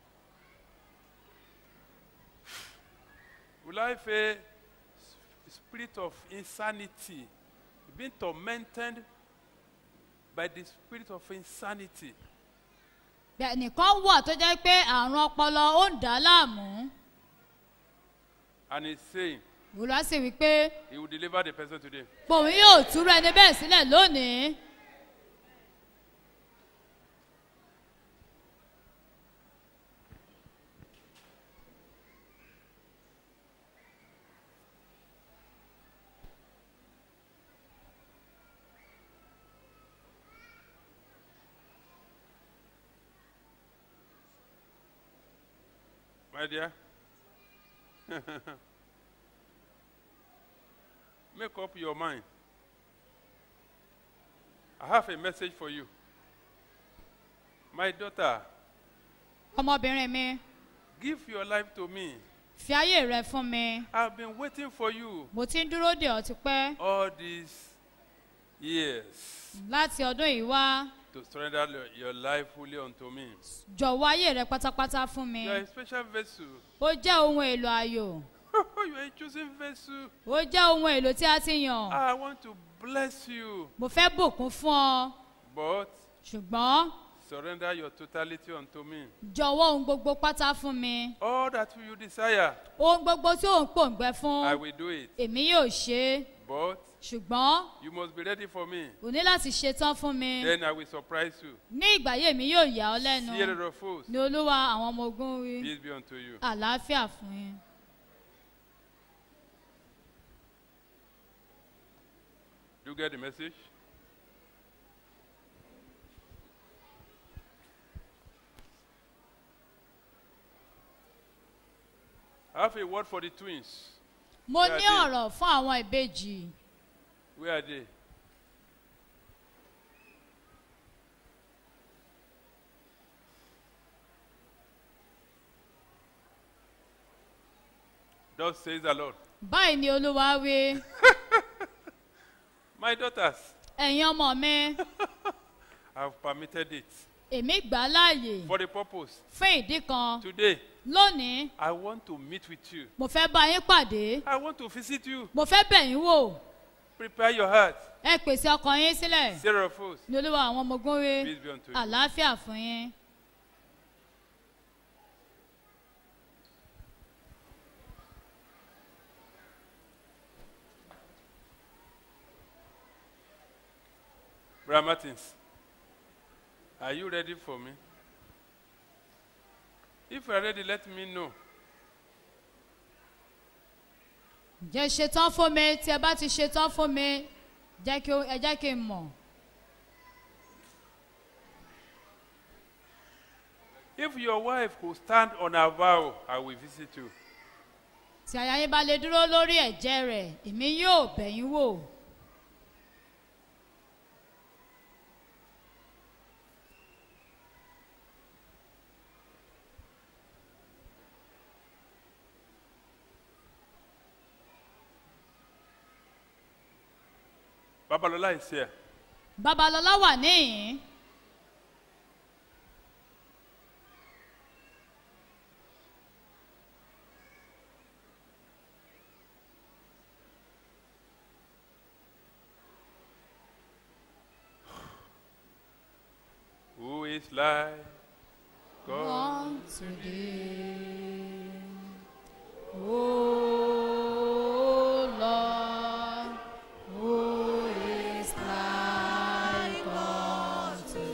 will I say s- spirit of insanity, being tormented by the spirit of insanity. Bẹ́ẹ̀ nìkan wà tó jẹ́ pé àrùn ọpọlọ ó ń dà á láàmú And he's saying olùwà sì wípé he will deliver the person today. pòun yóò túrú ẹni bẹ́ẹ̀ sílẹ̀ lónìí My dear, make up your mind. I have a message for you. My daughter, ọmọbìnrin mi give your life to me. fi ayé rẹ fún mi I've been waiting for you mo ti ń dúró dè ọ́ ti pẹ́ all these years láti ọdún yìí wá to surrender your- your life fully unto me. jọ̀wọ́ ayé rẹ pátápátá fún mi You are a special vessel. ó jẹ́ ohun èlò ayò you are a chosen vessel. ó jẹ́ ohun èlò tí a ti yàn I want to bless you. mo fẹ́ bùkún fún ọ But ṣùgbọ́n surrender your totality unto me. jọ̀wọ́ ohun gbogbo pátá fún mi All that you desire, ohun gbogbo tí ò ń pòǹgbẹ I fún will do it. èmi yóò ṣe é But ṣùgbọ́n you must be ready for me. o ní láti ṣetán fún mi Then I will surprise you. ní ìgbà yìí èmi yóò yà ọ́ lẹ́nu Fear of foes, ní olúwa àwọn ọmọ ogun wí peace be unto you. àlàáfíà fún yín. Do you get the message? I have a word for the twins. mo Where ní are they? ọ̀rọ̀ fún àwọn ìbejì Where are they? Thus says the Lord. báyìí ni olúwa wí My daughters, ẹ̀yin ọmọ mi I have permitted it èmi gbà á láàyè for the purpose. fún ìdí kan Today, lónìí I want to meet with you. mo fẹ́ bá yín pàdé I want to visit you. mo fẹ́ bẹ̀ yín wò Prepare your heart. ẹ pèsè ọkàn yín sílẹ̀ Sarah Foes, ní olúwa àwọn ọmọ ogun wí peace be unto you. àlàáfíà fún yín. Brother Martins, are you ready for me? If you are ready, let me know. ǹjẹ́ ṣetán fún mi tí ẹ bá ti ṣetán fún mi jẹ́ kí ó- ẹ jẹ́ kí n mọ̀. If your wife could stand on her vow, I will visit you. tí aya yín bá lè dúró lórí ẹ̀jẹ̀ rẹ̀ èmi yóò bẹ̀ yín wò. Babalola is here. babalọlá wà níhìn Who is like God? on today. Oh Lord, who is like unto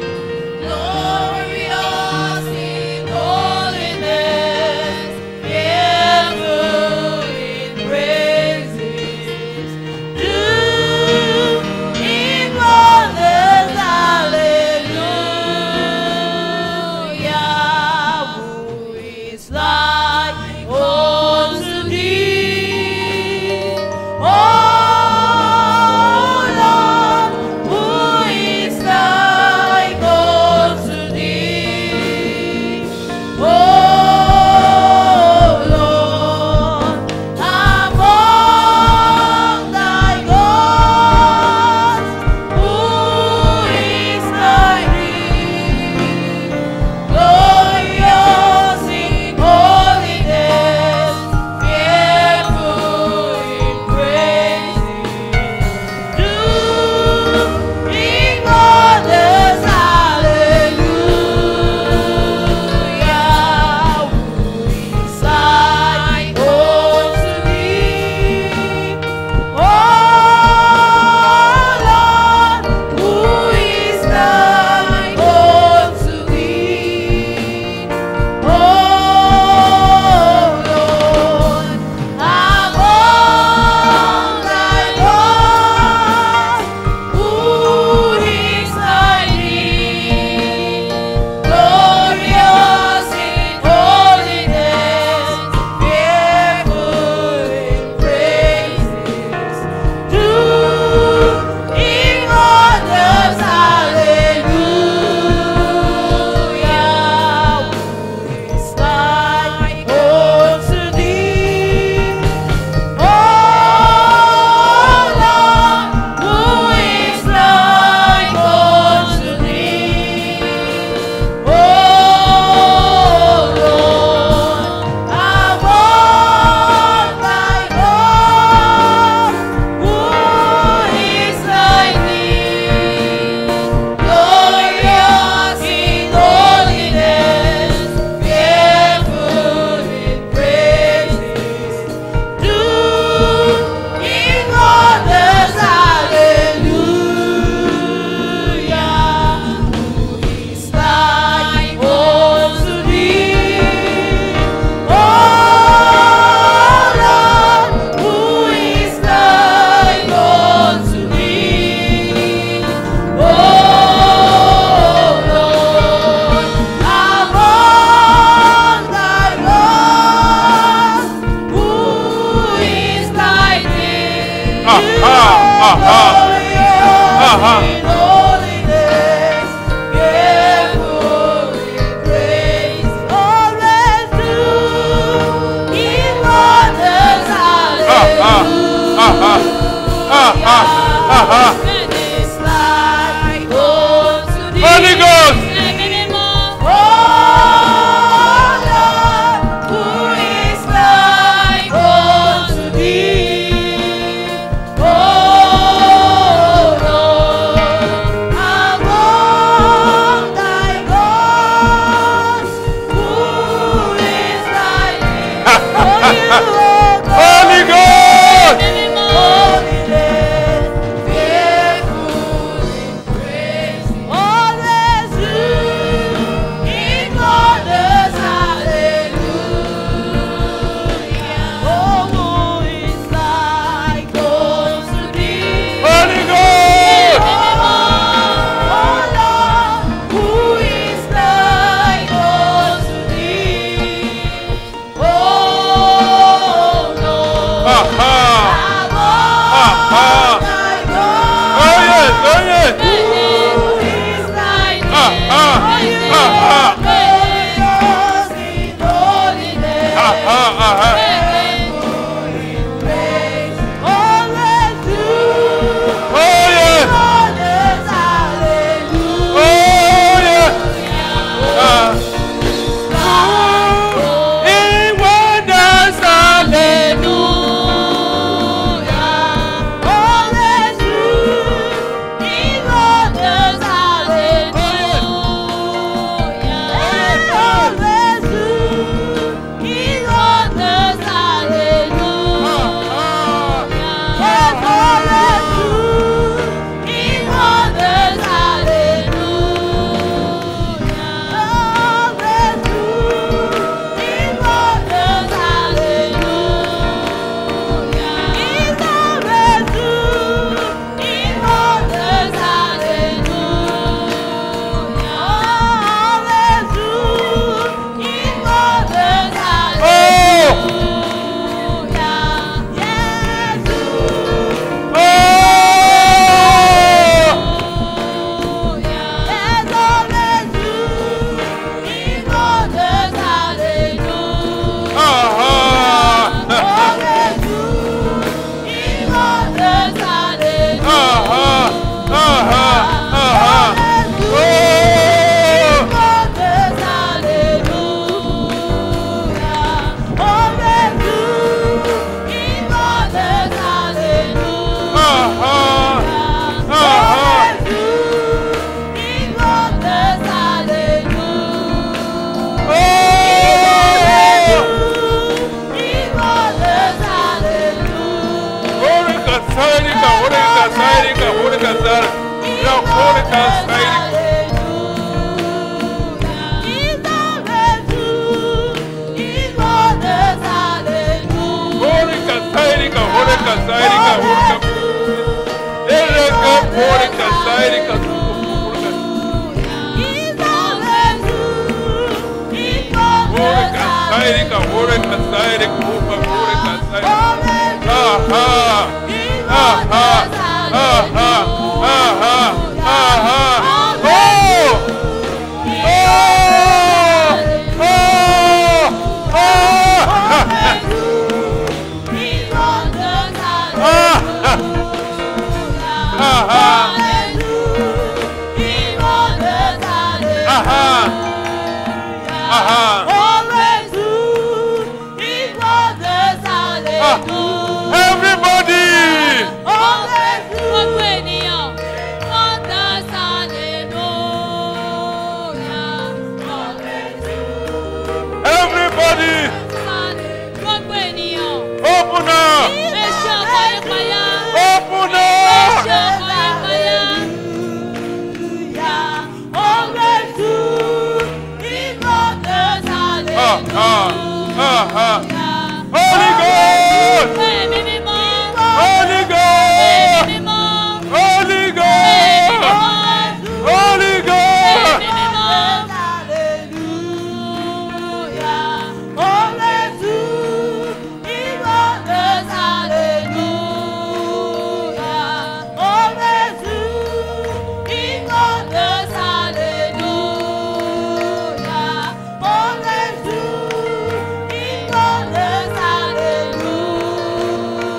Glorious in holiness, Aha. It's like unto thee. Holy Ghost. Ẹ̀mí mímọ́. Oh Lord, who is like unto thee? Oh Lord, among thy gods, who is like thee? Oh, you, O God, Holy Ghost. Ẹ̀mí mímọ́. holy name, fearful in praise, always true in wonders, hallelujah. Oh, who is like unto thee? Holy Ghost. Oh, Lord, who is like unto thee? Oh, Lord. Aha. Above thy God. Oh yes, oh yes. Who is like Ah, thee? ah, ah, ah. Glorious in holiness. Aha, aha. Praise. Always true. Oh yes, Wonders, hallelujah. oh yes. Ah. In wonders, Hallelujah. Always true. In wonders, hallelujah. Always true. In wonders, hallelujah. Always true. In wonders, hallelujah. Always true. In wonders, hallelujah. He's always true. In wonders, hallelujah. Always true. In wonders, Oh. hallelujah. Yes, true. Oh. Yes, always true. In wonders, hallelujah. Aha. Always true. In wonders, hallelujah. Aha. Aha. Aha. Oh. Wonders, hallelujah. Always true. In wonders, hallelujah. Aha. Aha. Always true. In wonders, hallelujah. Oh. In wonders, hallelujah. Holy Kasarika, Holy Kasarika, Holy Kasarika. Ya Holy Kasarika. Holy Kasarika, Holy Kasarika, Holy Kasarika. Ereka, Holy Kasarika, Holy Kasarika, Holy Kasarika, Holy Kasarika. Aha. Aha. Aha. Aha. Aha. Oh. Oh. Oh. Ah. Aha. Aha. Aha. Everybody. Gbogbo ènìyàn. Wonders, hallelujah. Everybody. Gbogbo ènìyàn. Open up. Èṣù ọkọ̀ ìpayà. Open Èṣù up. ọkọ̀ ìpayà. Ah, ah, ah, ah. Holy Ghost. Ẹ̀mí mímọ́. Holy Ẹ̀mí Ghost. mímọ́. Holy Ẹ̀mí Ghost. mímọ́. Holy Ghost. Ẹ̀mí mímọ́. Hallelujah.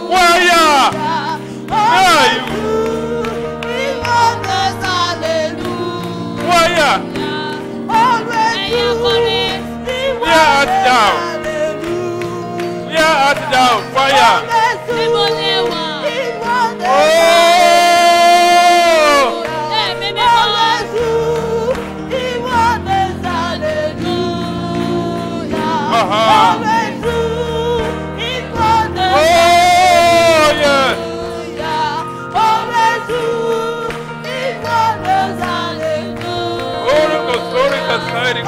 Fire! Where are you? Fire! Where art thou? Where art thou? Fire! Níbo ni ẹ wà? Oh! Ẹ̀mí mímọ́. Uh-huh. Oh, yes. Oro kosori kasairi.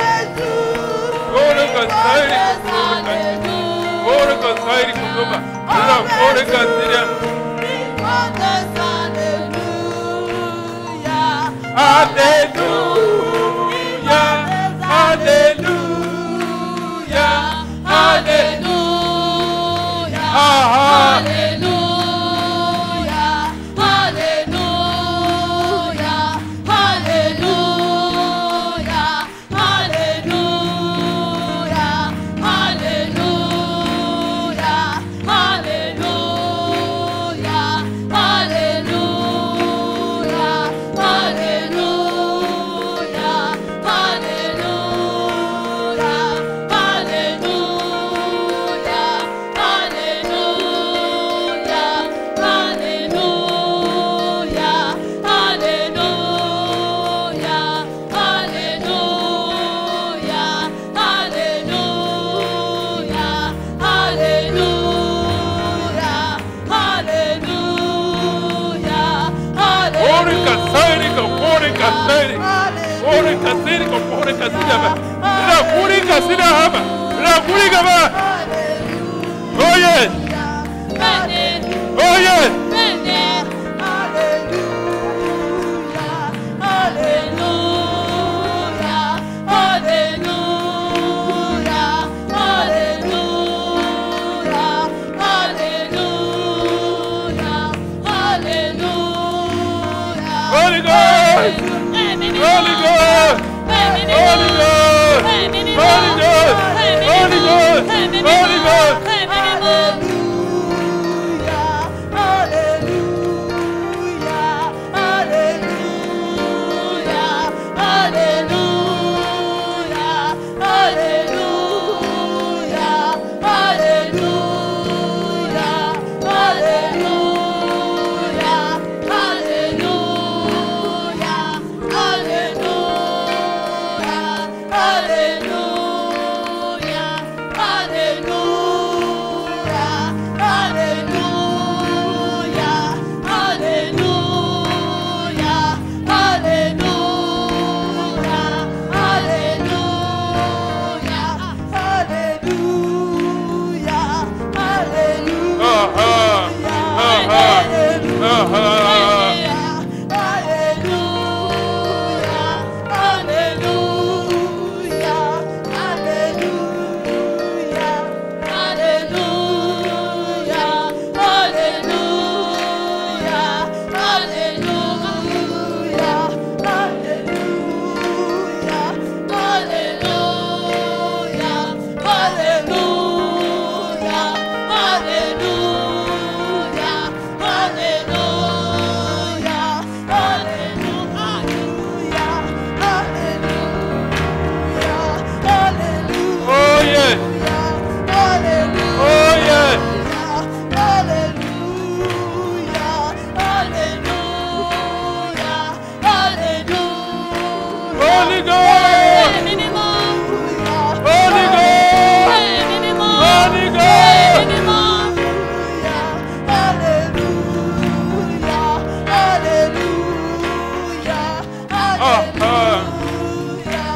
Oro kasairi kusuba. Oro kasairi kusuba. Ora oro kasiria. Hallelujah. Hallelujah. Hallelujah. Aha. Oro kasairi kapore kasairi. Oro kasairi kapore kasira ba. Ila kuri kasira haba. Ila kuri kaba. Oh yes. Oh yes. Holy Ghost. Holy Ghost. Holy Ghost. Holy Ghost. Holy Ghost. Holy Ghost. Uh-huh. Uh-huh. Uh-huh. Oh yes. Oh yes. Holy Ghost. Holy Ghost. Holy Ghost. Uh-huh.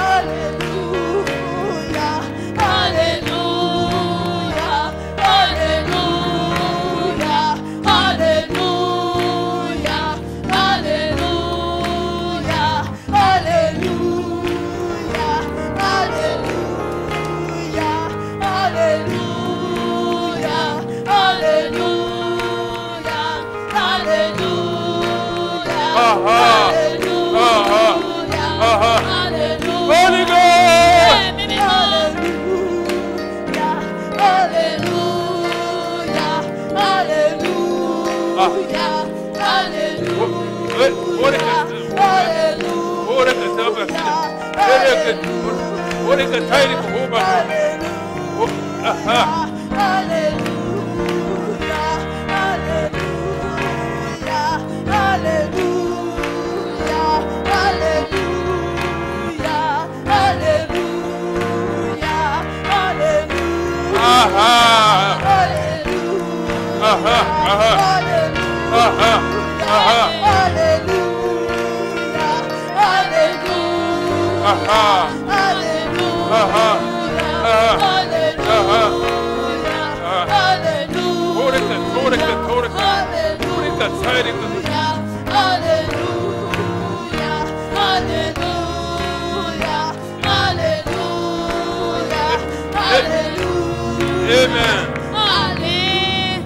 Uh-huh. Uh-huh. Uh-huh. Holy Ghost. Amen. Àmín.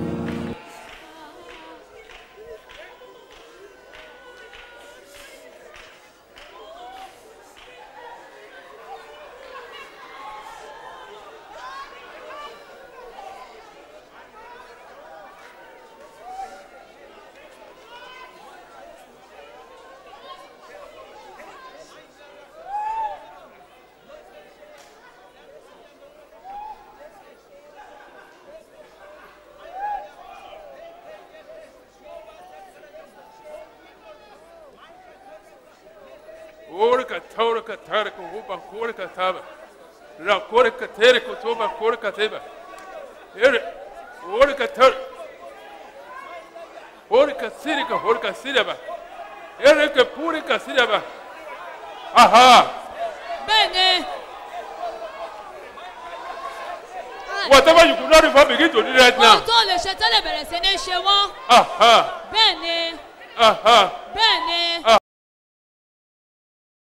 Orika taurika tarika huba korika taba. Ra korika terika toba korika teba. Ere orika tar. Orika sirika orika siraba. Erika purika siraba. Aha. Bẹ́ẹ̀ni. Whatever you could not even begin to do right now. Ohun tó lè ṣe tẹ́lẹ̀ bẹ̀rẹ̀ sí ní ṣe wọ́n. Aha. Bẹ́ẹ̀ni. Aha. Bẹ́ẹ̀ni.